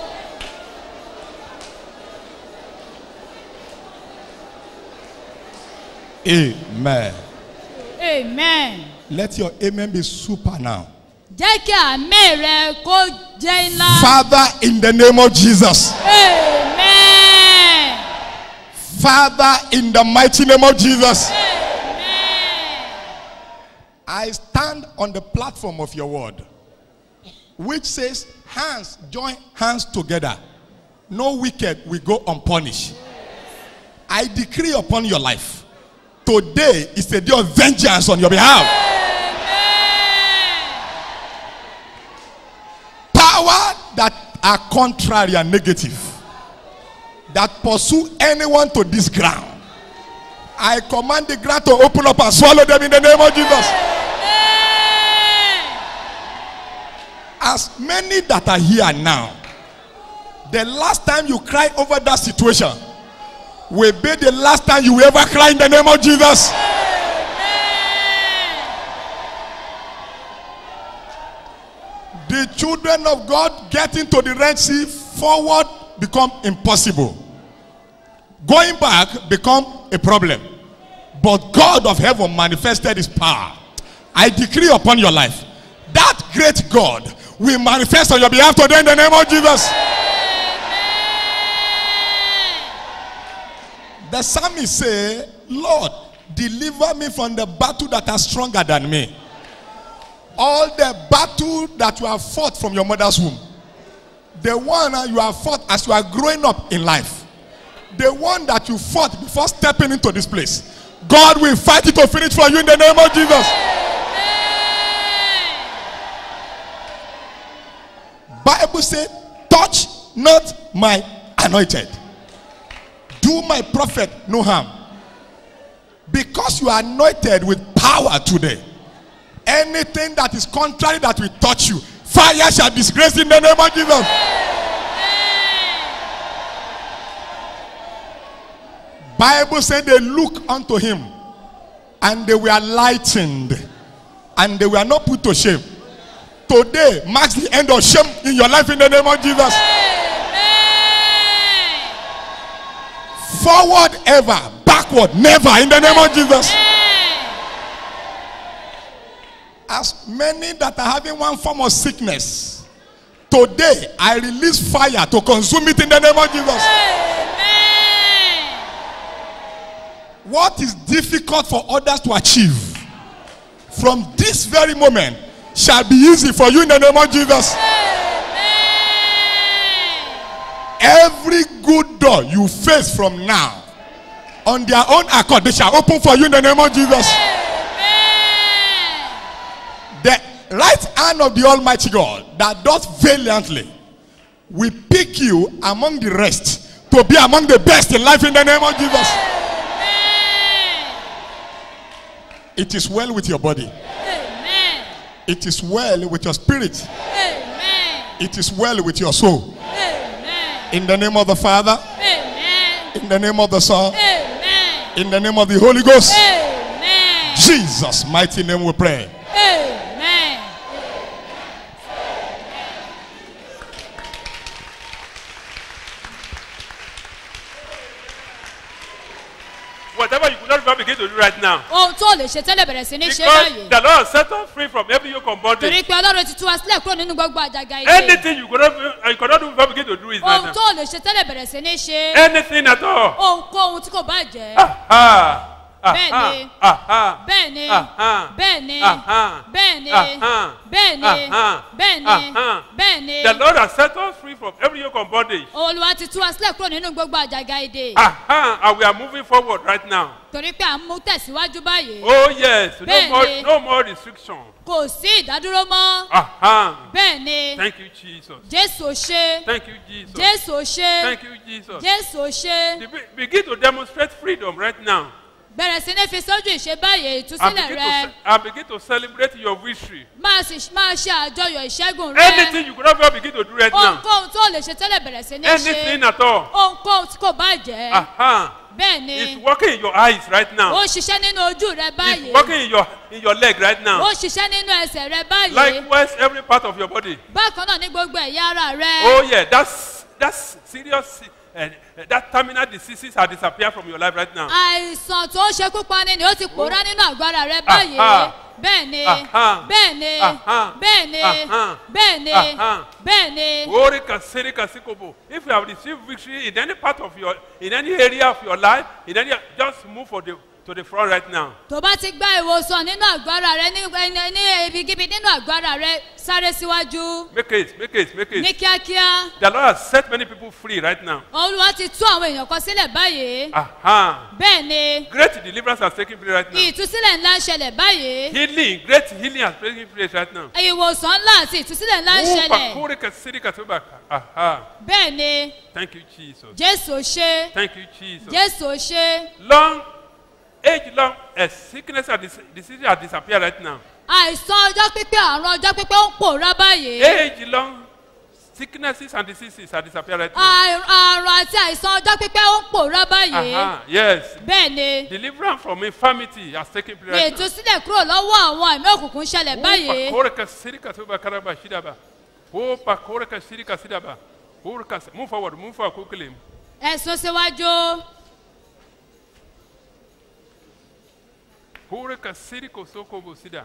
Amen. amen. Let your amen be super now. jẹ́ kí àmì rẹ kó jẹ́ ńlá. Father, in the name of Jesus. amen. Father, in the mighty name of Jesus. I stand on the platform of your word, which says, Hands join hands together. No wicked will go unpunished. I decree upon your life. Today is a day of vengeance on your behalf. Power that are contrary and negative that pursue anyone to this ground. I command the ground to open up and swallow them in the name of Jesus. As many that are here now, the last time you cry over that situation will be the last time you will ever cry in the name of Jesus. The children of God getting to the Red Sea forward become impossible. Going back become a problem. But God of heaven manifested his power. I decree upon your life that great God will manifest on your behalf today in the name of Jesus. The psalmist say, Lord, deliver me from the battle that are stronger than me. All the battle that you have fought from your mother's womb. The one uh, you have fought as you are growing up in life. The one that you fought before stepping into this place. God will fight it to finish for you in the name of Jesus. Bible said, touch not my anointed. Do my prophet no harm. Because you are anointed with power today. Anything that is contrary that will touch you, fire shall disgrace in the name of Jesus. Bible said they look unto him and they were lightened and they were not put to shame. Today marks the end of shame in your life in the name of Jesus. Forward ever, backward never in the name of Jesus. As many that are having one form of sickness, today I release fire to consume it in the name of Jesus. What is difficult for others to achieve from this very moment shall be easy for you in the name of Jesus. Every good door you face from now, on their own accord, they shall open for you in the name of Jesus. The right hand of the Almighty God that does valiantly will pick you among the rest to be among the best in life in the name of Jesus. It is well with your body. It is well with your spirit. It is well with your soul. In the name of the Father. In the name of the Son. In the name of the Holy Ghost. Jesus' mighty name we pray. Amen. Whatever you could not even begin to do right now. ohun tó lè ṣe tẹ́lẹ̀ bẹ̀rẹ̀ sí ní ṣe Because báyìí. the Lord set us free from every yoke of bondage. torí pé ọlọ́run ti tú wa sílẹ̀ kúrò nínú gbogbo àjàgà ilé. Anything you could not, you could not even begin to do is right ohun now. tó lè ṣe tẹ́lẹ̀ bẹ̀rẹ̀ sí ní ṣe. Anything at all. ohunkóhun tí kò bá jẹ́. Ah, Bẹ́ẹ̀ni. ah, ah, bẹ́ẹ̀ni ah, bẹ́ẹ̀ni ah, bẹ́ẹ̀ni ah, bẹ́ẹ̀ni ah, bẹ́ẹ̀ni ah. bẹ́ẹ̀ni. The Lord has set us free from every yoke of bondage. olùwà ti tú wa sílẹ̀ kúrò nínú gbogbo àjàgà èdè. Aha, and we are moving forward right now. torí pé à ń mú tẹ̀síwájú báyìí. Oh yes, no Bẹ́ẹ̀ni. more, no more restriction. kò sí ìdádúró mọ́. Aha. bẹ́ẹ̀ni Thank you, Jesus. jésù ò ṣe. Thank you, Jesus. jésù ò ṣe. Thank you, Jesus. jésù ò ṣe. Be- Begin to demonstrate freedom right now. bẹ̀rẹ̀ sí ní fi sójú ìṣe báyìí And ìtúsílẹ̀ begin, to, rẹ. ce- and begin to celebrate your victory. máa sì máa ṣe àjọyọ̀ ìṣẹ́gun rẹ. Anything you could not even begin to do right now. ohunkóhun tó lè ṣe tẹ́lẹ̀ bẹ̀rẹ̀ sí ní Anything ṣe. at all. ohunkóhun tí kò bá jẹ́. Aha. bẹ́ẹ̀ ni It's working in your eyes right ó now. ń ṣiṣẹ́ nínú ojú rẹ It's báyìí. working in your in your leg right ó now. ń ṣiṣẹ́ nínú ẹsẹ̀ rẹ báyìí. Likewise, every part of your body. bákan náà ní gbogbo ẹ̀yà ara rẹ. Oh yeah, that's that's serious uh, that terminal diseases are disappear from your life right now. àìsàn tó ń ṣekú pani ni ó ti pòórá nínú àgọ́ ara rẹ báyìí Aha. bẹ́ẹ̀ ni Aha. bẹ́ẹ̀ ni Aha. bẹ́ẹ̀ ni Aha. bẹ́ẹ̀ ni Aha. bẹ́ẹ̀ ni. Ori kasiri kasikobo. If you have received victory in any part of your, in any area of your life, in any, just move for the, to the front right now. tó bá ti gba ìwòsàn nínú àgọ́ ara rẹ ní ní- ní ibikíbi nínú àgọ́ ara rẹ sáré síwájú Make it, make it, make ní it. kíákíá The Lord has set many people free right now. olúwa ti tú àwọn èèyàn kan sílẹ̀ báyìí Aha. bẹ́ẹ̀ ni Great deliverance has taken place right now. ìtúsílẹ̀ ńlá ń ṣẹlẹ̀ báyìí Healing, great healing has taken place right now. ìwòsàn ńlá àti ìtúsílẹ̀ ńlá ń ṣẹlẹ̀ Upakuri kasiri kasuba. Aha. bẹ́ẹ̀ ni Thank you, Jesus. jésù ó ṣe Thank you, Jesus. jésù ó ṣe Long, age long, uh, sickness and dis- disease has disappeared right now. àìsàn ọjọ́ pípẹ́ àrùn ọjọ́ pípẹ́ ó ń pòórá báyìí Age long, sicknesses and diseases have disappeared right now. Àrùn- àrùn àti àìsàn ọjọ́ pípẹ́ ó ń pòórá báyìí Aha, yes. bẹ́ẹ̀ ni Deliverance from infirmity has taken place ní right now. ìtúsílẹ̀ kúrò lọ́wọ́ àwọn ẹ̀mí òkùnkùn ń ṣẹlẹ̀ báyìí. Upakoreka sirika tuba karaba shidaba. Upakoreka sirika sidaba. Urka, move forward, move forward quickly. ẹ̀sùn síwájú Urka siriko sokobo sida.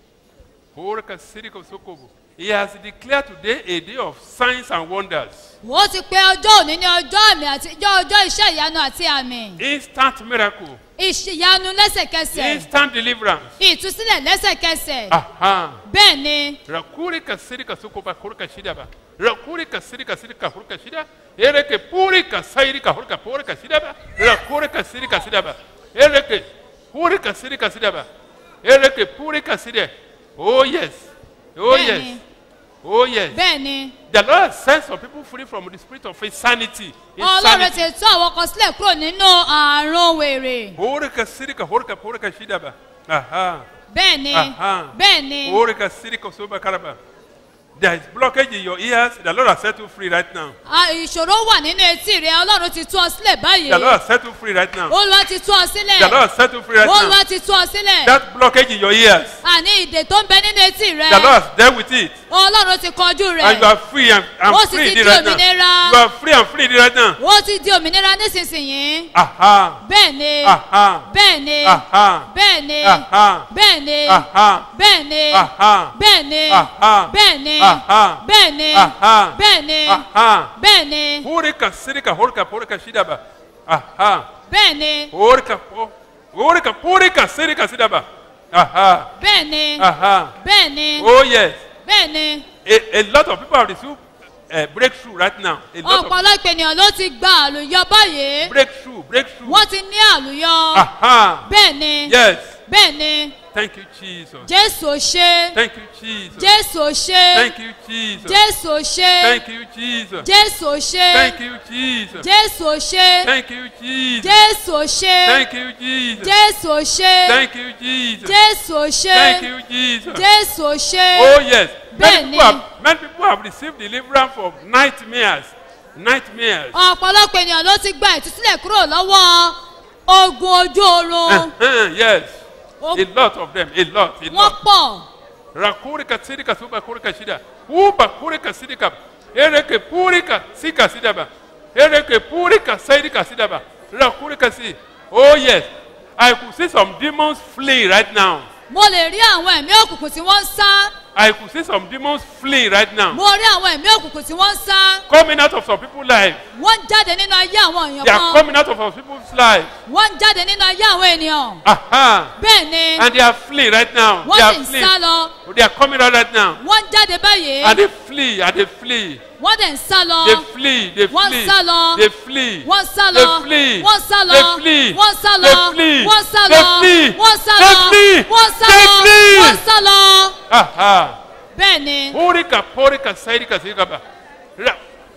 Urka siriko sokobo. He has declared today a day of signs and wonders. ó ti pe ọjọ́ òní ní ọjọ́ àmì àti ọjọ́ ọjọ́ iṣẹ́ ìyanu àti àmì Instant miracle. ìṣìyanu lẹ́sẹ̀kẹsẹ̀ Instant deliverance. ìtúsílẹ̀ lẹ́sẹ̀kẹsẹ̀ Aha. bẹ́ẹ̀ ni Rakuri kasiri kasukoba kurka shidaba. Rakuri kasiri kasiri kahurka shida. Ereke puri kasairi kahurka puri kashidaba. Rakuri kasiri kasidaba. Ereke puri kasiri kasidaba. Ereke puri kaside. Oh yes. Oh yes. Bẹ́ẹ̀ni. Oh yes. bẹ́ẹ̀ ni The Lord sends some people free from the spirit of insanity. ọlọ́run Insanity. ti tú àwọn kan sílẹ̀ kúrò nínú àrùn wèrè Puri kasiri kahurka puri kashidaba. Aha. bẹ́ẹ̀ ni Aha. bẹ́ẹ̀ ni Puri kasiri kasuba karaba. There is blockage in your ears. The Lord has set you free right now. À, ìṣòro wà nínú etí rẹ ọlọ́run ti tú ọ sílẹ̀ báyìí The Lord has set you free right now. olúwa ti tú ọ sílẹ̀ The Lord has set you free right olúwa now. ti tú ọ sílẹ̀ That blockage in your ears. àní ìdè tó ń bẹ nínú etí rẹ The Lord has dealt with it. ọlọ́run ti kọjú And rẹ̀ you are free and, and Ó sì free ti indeed di right now. òmìnira. You are free and free indeed right now. ó ti di òmìnira nísinsìnyí Aha. bẹ́ẹ̀ ni Aha. bẹ́ẹ̀ ni Aha. bẹ́ẹ̀ ni Aha. bẹ́ẹ̀ ni Aha. bẹ́ẹ̀ ni Aha. bẹ́ẹ̀ ni Aha. bẹ́ẹ̀ ni Aha. bẹ́ẹ̀ ni Aha. bẹ́ẹ̀ ni Aha. bẹ́ẹ̀ ni Purika sirika horika purika shidaba. Aha. bẹ́ẹ̀ ni Horika po- horika purika sirika sidaba. Aha. bẹ́ẹ̀ ni Aha. bẹ́ẹ̀ ni Oh yes. bẹ́ẹ̀ ni A, a lot of people have received uh, breakthrough right now. A lot of ọ̀pọ̀lọpọ̀ ènìyàn ló ti gba àlùyọ báyìí breakthrough, breakthrough. wọ́n ti ní àlùyọ Aha. bẹ́ẹ̀ ni Yes. bẹ́ẹ̀ ni Thank you, Jesus. jésù ò ṣe Thank you, Jesus. jésù ò ṣe Thank you, Jesus. jésù ò ṣe Thank you, Jesus. jésù ò ṣe Thank you, Jesus. jésù ò ṣe Thank you, Jesus. jésù ò ṣe Thank you, Jesus. jésù ò ṣe Thank you, Jesus. jésù ò ṣe Thank you, Jesus. jésù ò ṣe Oh yes. Many bẹ́ẹ̀ ni people, have, many people have received deliverance from nightmares. Nightmares. ọ̀pọ̀lọpọ̀ ènìyàn ló ti gba ìtúsílẹ̀ kúrò lọ́wọ́ ogun ojú oorun Uh-huh, yes. Oh. A lot of them. A lot. A wọ́n lot. pọ̀ Rakurika sirika suba kurika shida. Uba kurika sidika. Ereke purika sika sidaba. Ereke purika saidika sidaba. Rakurika si. Oh yes. I could see some demons flee right now. mo lè rí àwọn ẹ̀mí òkùnkùn tí wọ́n ń sá I could see some demons flee right now. mo rí àwọn ẹ̀mí òkùnkùn tí wọ́n ń sá Coming out of some people's life. wọ́n ń jáde nínú ayé àwọn èèyàn They are kan coming out of some people's life. wọ́n ń jáde nínú ayé àwọn ènìyàn Aha. bẹ́ẹ̀ ni And they are flee right now. wọ́n They are sì ń flee. sá lọ They are coming out right now. wọ́n ń jáde báyìí And they flee. And they flee. wọ́n dẹ̀ ń sá lọ They flee. They Wọ́n flee. sá lọ. They flee. wọ́n sá They lọ flee. wọ́n sá lọ They flee. wọ́n sá They lọ flee. wọ́n sá They lọ flee. wọ́n sá They lọ flee. wọ́n sá They lọ flee. wọ́n sá lọ Aha. bẹ́ẹ̀ ni Purika, purika, saidika, sidika. Ra-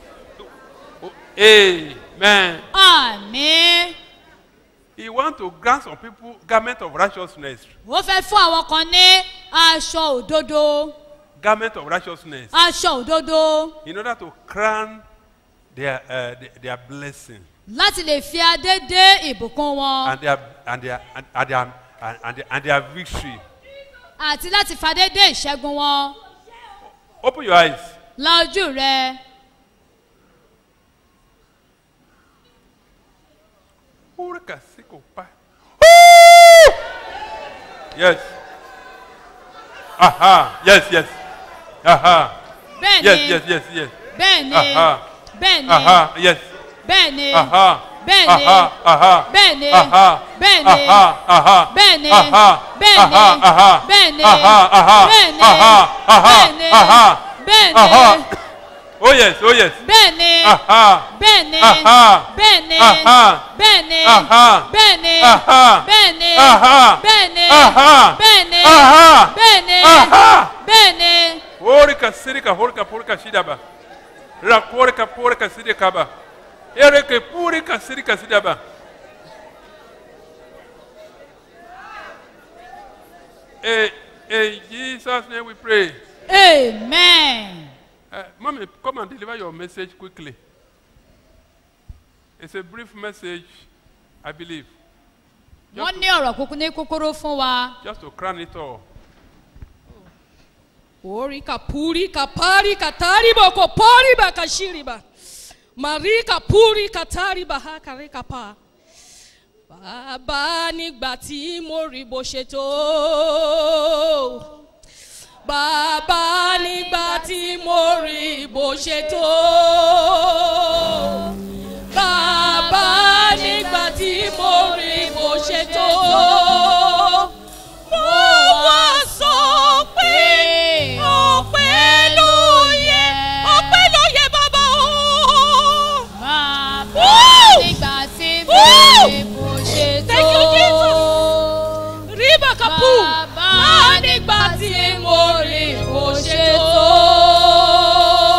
Amen. àmì He want to grant some people garment of righteousness. ó fẹ́ fún àwọn kan ní aṣọ òdodo Garment of righteousness. aṣọ òdodo In order to crown their, uh, their, their blessing láti lè fi adé dé ìbùkún wọn and their, and their, and, and their, and, and their, and their victory. àti láti fadé dé ìṣẹ́gun wọn Open your eyes. la ojú rẹ Purika sikopa. Yes. Aha. Yes, yes. Aha. Bẹ́ẹ̀ni. Yes, yes, yes, yes. Bẹ́ẹ̀ni. Aha. Bẹ́ẹ̀ni. Aha. Yes. Bẹ́ẹ̀ni. Aha. Bẹ́ẹ̀ni. Aha. Aha. Bẹ́ẹ̀ni. Aha. Bẹ́ẹ̀ni. Aha. Aha. Bẹ́ẹ̀ni. Aha. Bẹ́ẹ̀ni. Aha. Aha. Bẹ́ẹ̀ni. Aha. Aha. Bẹ́ẹ̀ni. Aha. Aha. Bẹ́ẹ̀ni. Aha. Bẹ́ẹ̀ni. Aha. Oh yes, oh yes. Bẹ́ẹ̀ni. Aha. Bẹ́ẹ̀ni. Aha. Bẹ́ẹ̀ni. Aha. Bẹ́ẹ̀ni. Aha. Bẹ́ẹ̀ni. Aha. Bẹ́ẹ̀ni. Aha. Bẹ́ẹ̀ni. Aha. Bẹ́ẹ̀ni. Aha. Bẹ́ẹ̀ni. Aha. Bẹ́ẹ̀ni. Horika sirika horika purika shidaba. Rakorika purika sidikaba. Ereke purika sirika sidaba. Eh, in Jesus' name we pray. Amen. Uh, mommy, come and deliver your message quickly. It's a brief message, I believe, Wọ́n ní ọ̀rọ̀ kúkú ní kúkúrú fún wa. just to crown it all. Orika purika parika tariba ko poriba kashiriba. Marika purika tariba hakarika pa. Bàbá nígbà tí mo rí bó ṣe tó. Bàbá nígbà tí mo rí bó ṣe tó. Bàbá nígbà tí mo rí bó ṣe tó. Mo wá sọ pé ọpẹ́ ló yẹ ọpẹ́ ló yẹ bàbá o. Bàbá nígbà tí mo Woo! rí bó ṣe tó. Thank you, Jesus. Ríbà kapú. Bàbá nígbà tí mo rí bó ṣe tó.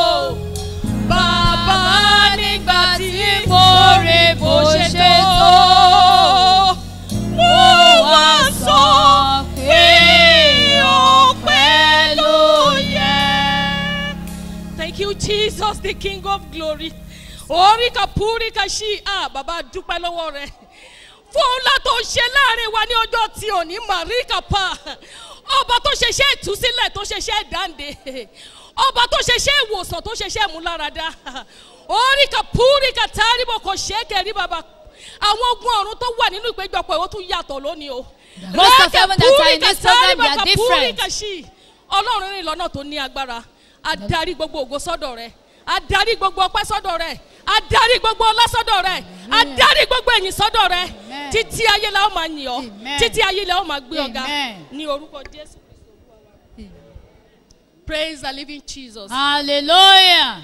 Bàbá nígbà tí mo rí bó ṣe tó. Mo wá sọ pé ọpẹ́ ló yẹ. Thank you, Jesus, the King of glory. Oríkà púríkà ṣí à bàbá dúpẹ́ lọ́wọ́ rẹ̀. Fún ńlá tó ṣe láàrin wa ní ọjọ́ tí ò ní Màríkà pa. Ọba tó ṣeṣẹ́ ìtúsílẹ̀ tó ṣeṣẹ́ ìdáǹdè. Ọba tó ṣeṣẹ́ ìwòsàn tó ṣeṣẹ́ ìmúláradá. Oríkà púríkà táríbọ̀ kò ṣe é kẹrí bàbá. Àwọn ogun ọ̀run tó wà nínú ìpéjọpọ̀ ìwọ́ tún yàtọ̀ lónìí o. most of them that are in Rẹ́kẹ̀ this program, they púríkà are táríbọ̀ different. púríkà ṣí. Ọlọ́run rìn lọ́nà tó ní agbára. Adarí gbogbo ògo sọ́dọ̀ rẹ̀. Adarí gbogbo ọpẹ́ sọ́dọ̀ rẹ̀. Adarí gbogbo ọlá sọ́dọ̀ rẹ̀. Adarí gbogbo ẹ̀yìn sọ́dọ̀ rẹ̀. Títí ayé la ó máa yìn ọ́. Títí ayé la ó máa gbé ọ̀gá. Amen. Ní orúkọ Jésù. Praise the living Jesus. Hallelujah.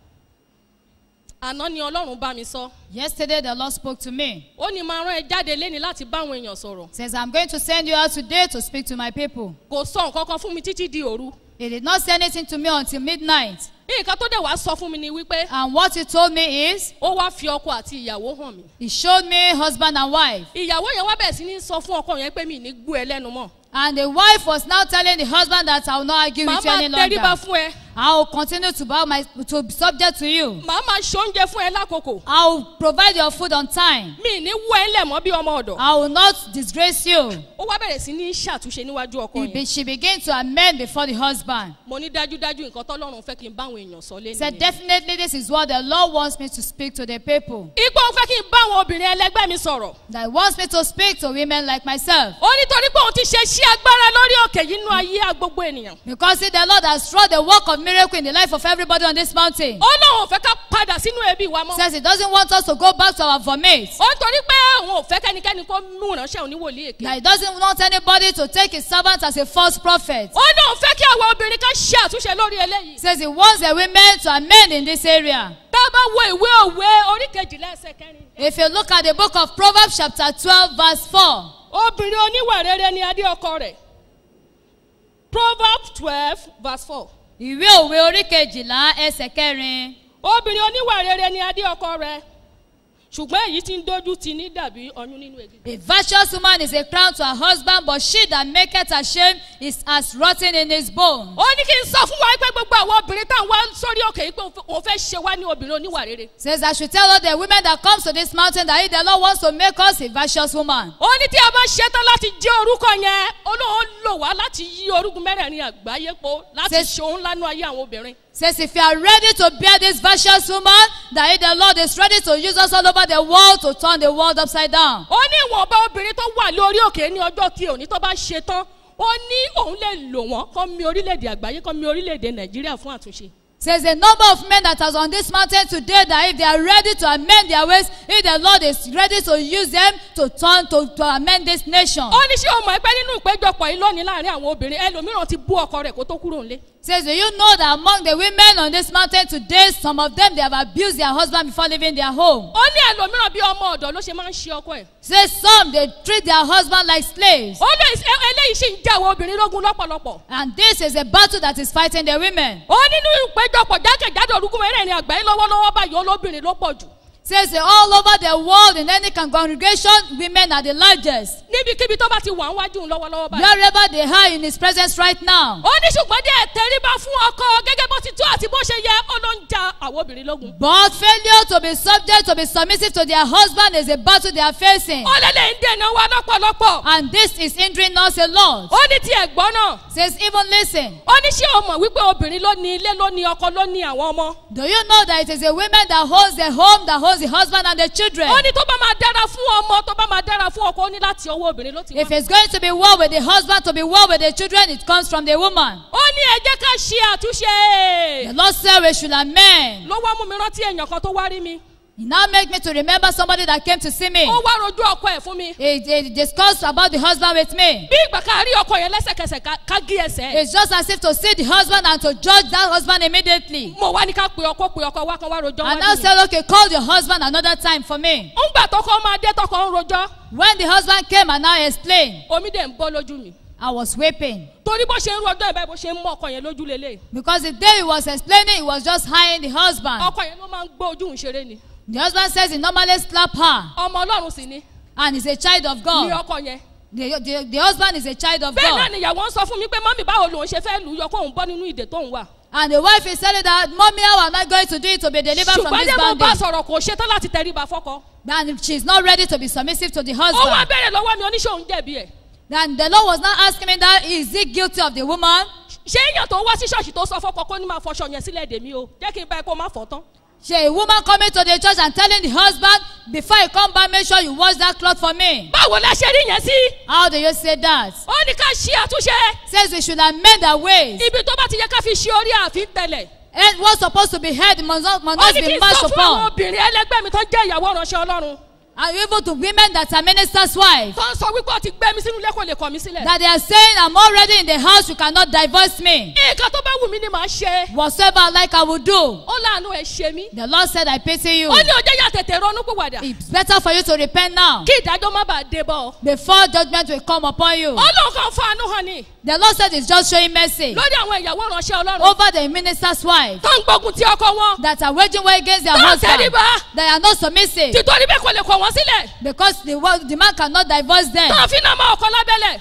Àná ni Ọlọ́run bá mi sọ. Yesterday the Lord spoke to me. Ó ní máa rán ẹ jáde léni láti bá àwọn èèyàn sọ̀rọ̀. Says, I'm going to send you out today to speak to my people. Kò sọ nǹkan kan fún mi títí di òru. He did not say anything to me until midnight. Nǹkan tó dẹ̀ wá sọ fún mi ni wípé And what he told me is, ó wá fi ọkọ àti ìyàwó hàn mí. he showed me husband and wife. Ìyàwó yẹn wá bẹ̀rẹ̀ sí ní sọ fún ọkọ yẹn pé mi ì ní gbú ẹ lẹ́nu mọ́. And the wife was now telling the husband that I will not argue Màá with you máa any tẹríba longer. fún ẹ. I will continue to bow my to be subject to you. Màá máa ṣoúnjẹ fún ẹ lákòókò. I will provide your food on time. Mi ì ní wọ ẹ lẹ̀ mọ́ bí ọmọ ọ̀dọ̀. I will not disgrace you. Ó wá bẹ̀rẹ̀ sí ní ṣàtúnṣe níwájú ọkọ He yẹn. be, she began to amend before the husband. Mo ní dájúdájú nǹkan tọ́lọ́run fẹ́ kí n bá àwọn èèyàn sọ lé Said nìyẹn. definitely this is what the Lord wants me to speak to the people. Igbó fẹ́ kí n bá àwọn obìnrin ẹlẹgbẹ́ mi sọ̀rọ̀. That he wants me to speak to women like myself. Ó nítorí pé òun ti ṣe sí agbára lórí òkè yìí nínú ayé gbogbo ènìyàn. Because see, the Lord has wrought the work of miracle in the life of everybody on this mountain. Ó lóun ò fẹ́ ká padà sínú ebi wa mọ́. Says he doesn't want us to go back to our vomit. Ó nítorí pé òun ò fẹ́ kẹ́nikẹ́ni kó mú ìránṣẹ́ òun ní wòlíì èké. That he doesn't want anybody to take his servant as a false prophet. Ó lóun fẹ́ kí àwọn obìnrin kan ṣe àtúnṣe lórí eléyìí. Says he wants the women to amend in this area. Tá a bá wo ìwé òwe orí kejìlá ẹsẹ̀ kẹrin. If you look at the book of Proverbs chapter twelve verse four. Obìnrin oníwà rere ni adé ọkọ rẹ̀. Proverbs twelve verse four. Ìwé òwe orí kejìlá ẹsẹ̀ kẹrin. Obìnrin oníwà rere ni adé ọkọ rẹ̀. Ṣùgbọ́n èyí tí ń dojú ti ní dàbí ọyún nínú egi. A virtuous woman is a crown to her husband, but she that maketh ashamed is as rotten in his bone. Ó ní kí n sọ fún wa pé gbogbo àwọn obìnrin tá à ń wá sórí òkè yìí pé òun fẹ́ ṣe wá ní obìnrin oníwà rere. Says I should tell all the women that comes to this mountain that if the Lord wants to make us a virtuous woman. Ó ní tí a bá ṣetán láti jẹ́ orúkọ yẹn, Olóhùn lò wá láti yí orúkún mẹ́rẹ̀ẹ̀rin àgbáyé po láti Says- ṣe òun lánú ayé àwọn obìnrin. Says, if you are ready to bear this virtuous woman, that if the Lord is ready to use us all over the world to turn the world upside down. ó ní ìwọ̀nba obìnrin tó wà lórí òkè ní ọjọ́ tí òní tó bá ṣe tán ó ní òun lè lò wọ́n kọ́ mi orílẹ̀-èdè àgbáyé kọ́ mi orílẹ̀-èdè nàìjíríà fún àtúnṣe. Says the number of men that are on this mountain today that if they are ready to amend their ways, if the Lord is ready to use them to turn to, to amend this nation. ó ní ṣé o mọ̀ pé nínú ìpéjọpọ̀ yìí lónìí láàrin àwọn obìnrin ẹlòmíràn ti bú ọkọ rẹ̀ kó tó kúrò nílé. Says, do you know that among the women on this mountain today, some of them they have abused their husband before leaving their home. ó ní ẹlòmíràn bí ọmọ ọ̀dọ́ ló ṣe máa ń ṣe ọkọ ẹ̀. Says some they treat their husband like slaves. ó lè ṣe eléyìí sì ń jẹ́ àwọn obìnrin lógún lọ́pọ̀lọpọ̀. And this is a battle that is fighting the women. ó nínú ìpéjọpọ̀ jákèjádò orúkú mẹ́rẹ̀ẹ̀rin àgbáyé lọ́wọ́lọ́wọ́ báyìí olóbìnrin ló pọ̀ jù. Says that all over the world in any con- congregation, women are the largest. níbikíbi tó bá ti wà ń wájú lọ́wọ́lọ́wọ́ báyìí. Wherever they are in his presence right now. ó ní ṣùgbọ́n díẹ̀ tẹríba fún ọkọ gẹ́gẹ́ bó ti tó àti bó ṣe yẹ ó ló ń ja àwọn obìnrin lógun. But failure to be subject, to be submissive to their husband is a battle they are facing. ó lélẹ̀ ń dènà wa lọ́pọ̀lọpọ̀. And this is hindering us a lot. ó ní tí ẹ̀gbọ́n náà. Says, even listen. ó ní ṣé o mọ̀ wípé obìnrin ló ní ilé ló ní ọkọ ló ní àwọn ọmọ. Do you know that it is a woman that holds the home, that holds the husband and the children? ó ní tó bá máa dára fún ọmọ tó bá máa dára fún ọkọ ó ní láti ọwọ́ obìnrin ló ti wá. If it's going to be well with the husband, to be well with the children, it comes from the woman. ó ní ẹ jẹ́ ká ṣe àtúnṣe. The Lord said we should amend. ló wá mú mi rántí èèyàn kan tó wá rí mi. He now make me to remember somebody that came to see me. ó wá rojú ọkọ ẹ̀ fún mi. He, he discussed about the husband with me. bí ìgbà ká rí ọkọ yẹn lẹ́sẹ̀kẹsẹ̀ ká- ká gé ẹsẹ̀. It's just as if to see the husband and to judge that husband immediately. mo wá ní ká pe ọkọ pe ọkọ wá kan wá rojọ́ And wájú now mi. said, okay, call your husband another time for me. ńgbà tọkọ máa dé tọkọ ń rojọ́. When the husband came and now explained, omi dẹ̀ ń bọ́ lójú mi. I was weeping. torí bó ṣe ń rojọ́ ìbá bó ṣe ń mú ọkọ yẹn lójú lélẹ̀. Because the day he was explaining, he was just eyeing the husband. ọkọ yẹn ló máa ń gbé ojú ń ṣeré ni. The husband says he normally slap her. ọmọ ọlọ́run sì ni. And he's a child of ní God. ọkọ yẹn. The, the, the husband is a child of bẹ́ẹ̀ náà God. nìyàwó ń sọ fún mi pé mọ́mí báwo lòun ṣe fẹ́ lù ú yọ kóun bọ́ nínú ìdè tóun wà. And the wife is telling that, Mommy, how am I going to do it to be delivered from ṣùgbọ́n this dé mo bá bondage? sọ̀rọ̀ kò ṣetán láti tẹríba fọ́kọ. And she's not ready to be submissive to the ó wá husband. bẹ̀rẹ̀ lọ́wọ́ mi oníṣòwò jẹ̀bi ẹ̀. And the Lord was not asking me that, is he guilty of the woman? ṣé èèyàn tó wá sí ṣọ́ọ̀ṣì tó sọ fọ́kọ kó ní máa fọṣọ yẹn sílẹ̀ dèmí o jẹ́ kí n bá ẹ kó má fọ́ tán. She a woman coming to the church and telling the husband, before you come back, make sure you wash that cloth for me. báwo la ṣe rí yẹn sí. How do you say that? ó ní ká ṣe àtúnṣe. Says we should amend our ways. ibi tó bá ti yẹ ká fi ṣe orí àfi tẹ̀lẹ̀. And what's supposed to be heard must not, must ó not ní kí be n marched sọ fún àwọn upon. obìnrin ẹlẹgbẹ́ mi tó jẹ́ ìyàwó ránṣẹ́ ọlọ́run. And even to women that are minister's wife. tó ń sọ wípé ó ti gbé mi sínú ilé kò lè kọ̀ mí sílẹ̀. That they are saying, I'm already in the house, you cannot divorce me. nǹkan tó bá wù mí ni màá ṣe. Whatsoever I like, I will do. ó láàánú ẹ̀ ṣe mí. The Lord said, I pity you. ó ní ọjọ́ yà tètè ronú pìwàdà. It's better for you to repent now kí ìdájọ́ má bàa dé bọ́. before judgment will come upon you. ó lóun kàn fún àánú hàn ni. The Lord said it's just showing mercy lórí àwọn ìyàwó ránṣẹ́ ọlọ́run. over the minister's wife tó ń gbógun ti ọkọ wọn. that are waging war against their Don't husband. tẹríba. They are not submissive títorí bẹ́ẹ̀ kò lè kọ̀ wọ́n sílẹ̀. because the, wo- the man cannot divorce them. tó ń fi náà mọ ọkọ lábẹ́lẹ̀.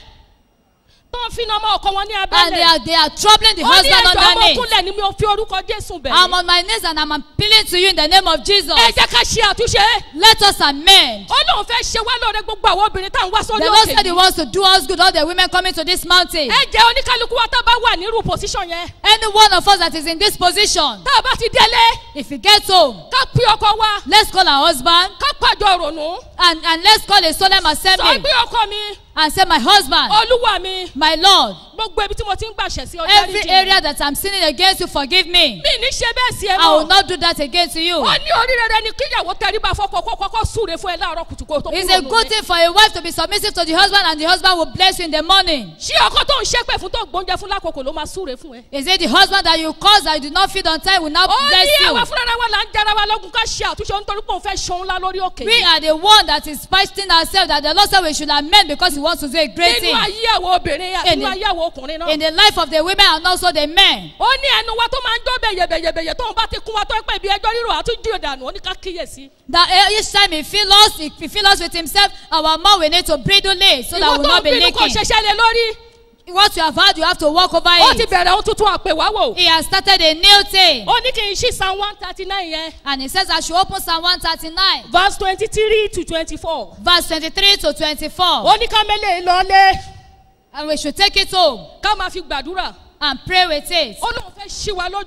tó ń fi náà mọ ọkọ wọn ní And they abẹ́lẹ̀. are, they are troubling the ó ní husband ẹjọ́ ọmọ underneath. kúnlẹ̀ ni mi ò fi orúkọ jésù bẹ̀ I'm mí. on my knees and I'm appealing to you in the name of Jesus. ẹ jẹ́ ká ṣe àtúnṣe. Let us amend. ó lóun fẹ́ ṣe wá lóore gbogbo àwọn obìnrin tá à ń wá sórí The Lord òkè said He yìí. wants to do us good, all the women coming to this mountain. ẹ jẹ́ oníkálukú wa tá a bá wà nírú pòsíṣàn yẹn. Any one of us that is in this position, tá a bá ti délé. if we get home, ká pín ọkọ wa. let's call our husband ká pàjọ ronú. and, and let's call a solemn sọ assembly pé ọkọ mi. and say, My husband, olúwa mi. my Lord, gbogbo ibi tí mo ti ń gbàṣẹ sí ọjọ́ every area that I'm sinning against you, forgive me. mi ní ṣe bẹ́ẹ̀ sí ẹ I will mọ́. not do that again to you. ó ní orí rere ni kíyàwó tẹríba fọkọ kó kọ́kọ́ súre fún ẹ láàárọ̀ kùtùkù tó It's a kúrò good lónìí. thing for a wife to be submissive to the husband, and the husband will bless you in the morning. ṣé ọkọ tó ń ṣépè fún tó gbóúnjẹ fún lákòókò ló máa súre fún ẹ. Is it the husband that you cause that you do not feed on time will not ó bless ní you? àwa fúnra wa là ń jara wa lọ́gùn ká ṣe àtúnṣe nítorí pé òun fẹ́ ṣohun ńlá lórí òkè We are the one that is fighting ourselves that the Lord said we should amend because He wants to do a great nínú thing ayé àwọn obìnrin In nínú the- ayé àwọn ọkùnrin náà. in the life of the women and also the men. ó ní ẹnu wa tó máa ń jó bẹ̀yẹ̀bẹ̀yẹ̀bẹ̀yẹ̀ tóun bá ti kún wa tó ń pè bí ẹjọ́ rírò àtúndì ìdànù ó ní ká kíyèsí. That eh, each time He fill us, He he fill us with Himself, our mouth we need to bridle it so that ìwọ we will tó not ń be bínú kò leaking. ṣẹṣẹ lé lórí. What you have had, you have to walk over ó ti it. bẹ̀rẹ̀ ohun tuntun àpè wá wò. He has started a new thing. ó ní kí n ṣí psalm one thirty nine yẹn. And He says I should open Psalm 139, verse twenty three to twenty four. verse 23 to 24. ó ní ká mẹ́lẹ̀ lọ́lé And we should take it home ká máa fi gbàdúrà. and pray with it. ó lóun fẹ́ ṣí wa lójú.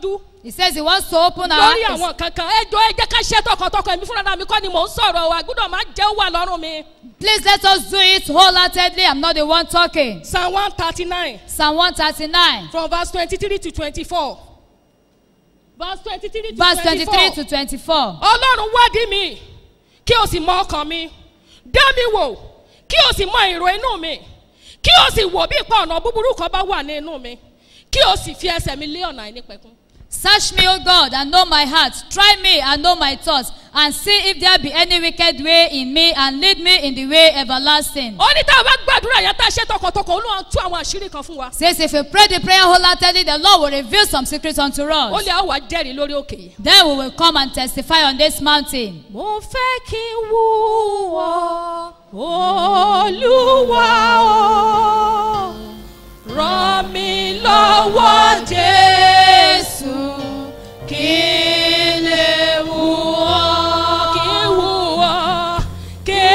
He says he wants to open our lórí eyes. àwọn kankan ẹjọ́ ẹ jẹ́ ká ṣe tọkàntọkàn èmi fúnra mi kọ́ ni mò ń sọ̀rọ̀ wa gbọ́dọ̀ máa jẹ́ ó wà lọ́rùn mi. Please let us do it wholeheartedly. I'm not the one talking. psalm one thirty nine. Psalm 139. from verse twenty-three to twenty-four. verse twenty-three to Verse 23 twenty-four. to 24. ọlọ́run wádìí mi kí o sì mọ ọkàn mi dá mi wò kí o sì mọ èrò inú mi kí o sì wò bí ipa ọ̀nà búburú kan bá wà ní inú mi kí o sì fi ẹsẹ̀ mi lé ọ̀nà àìnípẹ̀kun. Search me, O God, and know my heart. Try me and know my thoughts, and see if there be any wicked way in me, and lead me in the way everlasting. ó ní tá a bá gbàdúrà yẹn tá a ṣe tọkàntọkàn olúwa tú àwọn àṣírí kan fún wa. Says if we pray the prayer wholeheartedly, the Lord will reveal some secrets unto ó us. lè àwọn jẹ́rìí lórí òkè yìí. Then we will come and testify on this mountain. mo fẹ́ kí n wú ọ olúwa o ràn mí lọ́wọ́ jésù kí n lè wú ọ kí n wú ọ kí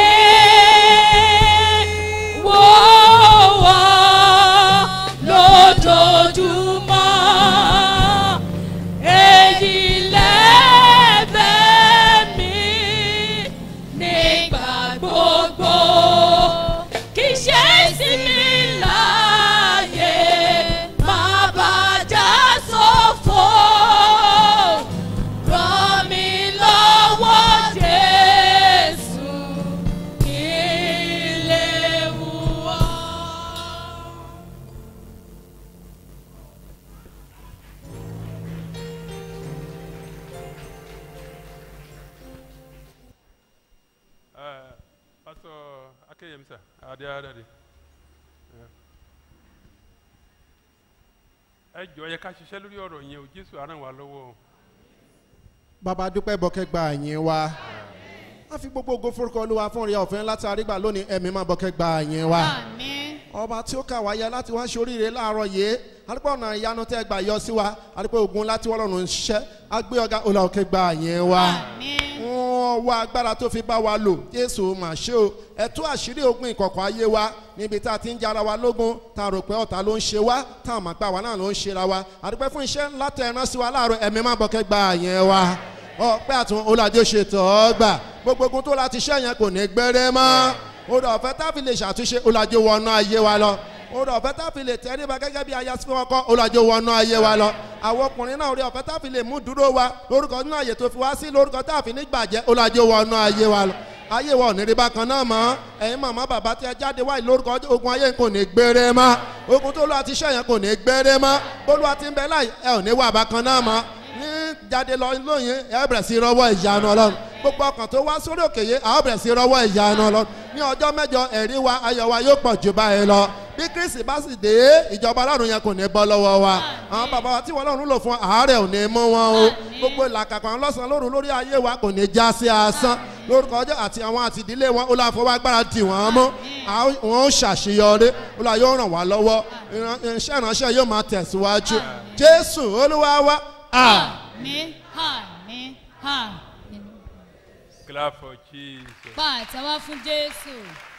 n wú ọ lójoojúmọ́ èyí lẹ́bẹ̀ẹ́ mi nígbà gbogbo kì í ṣe sí mi láàyè má bàjá sófo ràn mí lọ́wọ́ jésù kí n lè wú ọ. Uh, Pastor Akeyemsa, Adeadade. Ẹ jọ yẹ ká ṣiṣẹ́ lórí ọ̀rọ̀ yẹn o, Jésù á ràn wá lọ́wọ́ o. bàbá dúpẹ́ bọ́kẹ́ gba àyìn wa a fi gbogbo ògo forúkọ olúwa fún ìrìn ọ̀fẹ́ láti àrígbà lónìí ẹ̀mí máa bọ́kẹ́ gba àyìn wa ọba tí ó kà wáyé láti wá ṣe oríire láàárọ̀ yìí àdúpọ̀ ọ̀nà ìyanu tẹ́ gbà yọ sí wa àdúpọ̀ ogun láti wọ́lọ́run ń ṣiṣẹ́ agbé ọ̀gá olùkẹ́ gba àyìn wa wọ́n wá agbára tó fi bá wa lò jésù mà ṣe o ẹ̀tú àṣírí ogun ìkọ̀kọ̀ ayé wa níbi tá a ti ń jara wa lógun tá a rò pé ọ̀tá ló ń ṣe wá tá a mọ̀ pé àwa náà ló ń ṣe ra wa àdúpẹ́ fún iṣẹ́ ńlá tẹ̀ ẹ̀rán sí wa láàárọ̀ ẹ̀mí má bọ́kẹ́ gba àyìn wa ọpẹ́ àtún olùdíje ṣètò ọgbà gbogbo ogun tó láti ṣẹ́ yẹn kò ní gbére mọ́ odò ọ̀fẹ́ tá a fi lè ṣàtúnṣe olùdíje wọnú ayé wa lọ odò ọ̀fẹ́ tá a fi lè tẹ́ríba gẹ́gẹ́ bí aya sí ọkọ olùdíje wọnú ayé wa lọ àwọn ọkùnrin náà orí ọ̀fẹ́ tá a fi lè mú dúró wa lórúkọ nínú àyè tó fi wá sí lórúkọ tá a fi ní gbàjẹ́ olùdíje wọnú ayé wa lọ ayé wa ò ní rí bákan náà mọ́ ẹ̀yin màmá bàbá tí ẹ jáde wáyé lórúkọ ogun ayé kò ní gbére mọ́ ogun tó lọ́wọ́ ti ṣẹ̀yàn kò ní gbére mọ́ bólúwa ti ń bẹ láì ẹ ò ní wà bákan náà mọ́ ní jáde lọ lóyún ẹ bẹ̀rẹ̀ sí rọwọ́ ìyanu ọlọ́run gbogbo ọkàn tó wá sórí òkè yìí àwọn bẹ̀rẹ̀ sí rọwọ́ ìyanu ọlọ́run ní ọjọ́ mẹ́jọ ẹ̀rí wa ayọ̀ wa yóò pọ̀ jù báyìí lọ bí kristi bá sì dé ìjọba ọlọ́run yẹn kò ní bọ́ lọ́wọ́ wa àwọn bàbá wa tí wọ́n lọ́run lò fún àárẹ̀ ò ní mú wọn o gbogbo ìlàkàkọ̀ àwọn lọ́sàn-án lóru lórí ayé wa kò ní já sí asán lórúkọ ọjọ́ àti àwọn àti ìdílé wọn ó láà fọwọ́ agbára dì wọ́n mú wọn ó ṣàṣeyọrí ó láà yóò ràn wá lọ́wọ́ iṣẹ́ ìránṣẹ́ yóò máa tẹ̀síwájú jésù olúwa wa Àmín, àmín, àmín. Clap for Jesus. Pa àtẹ̀wá fún Jésù.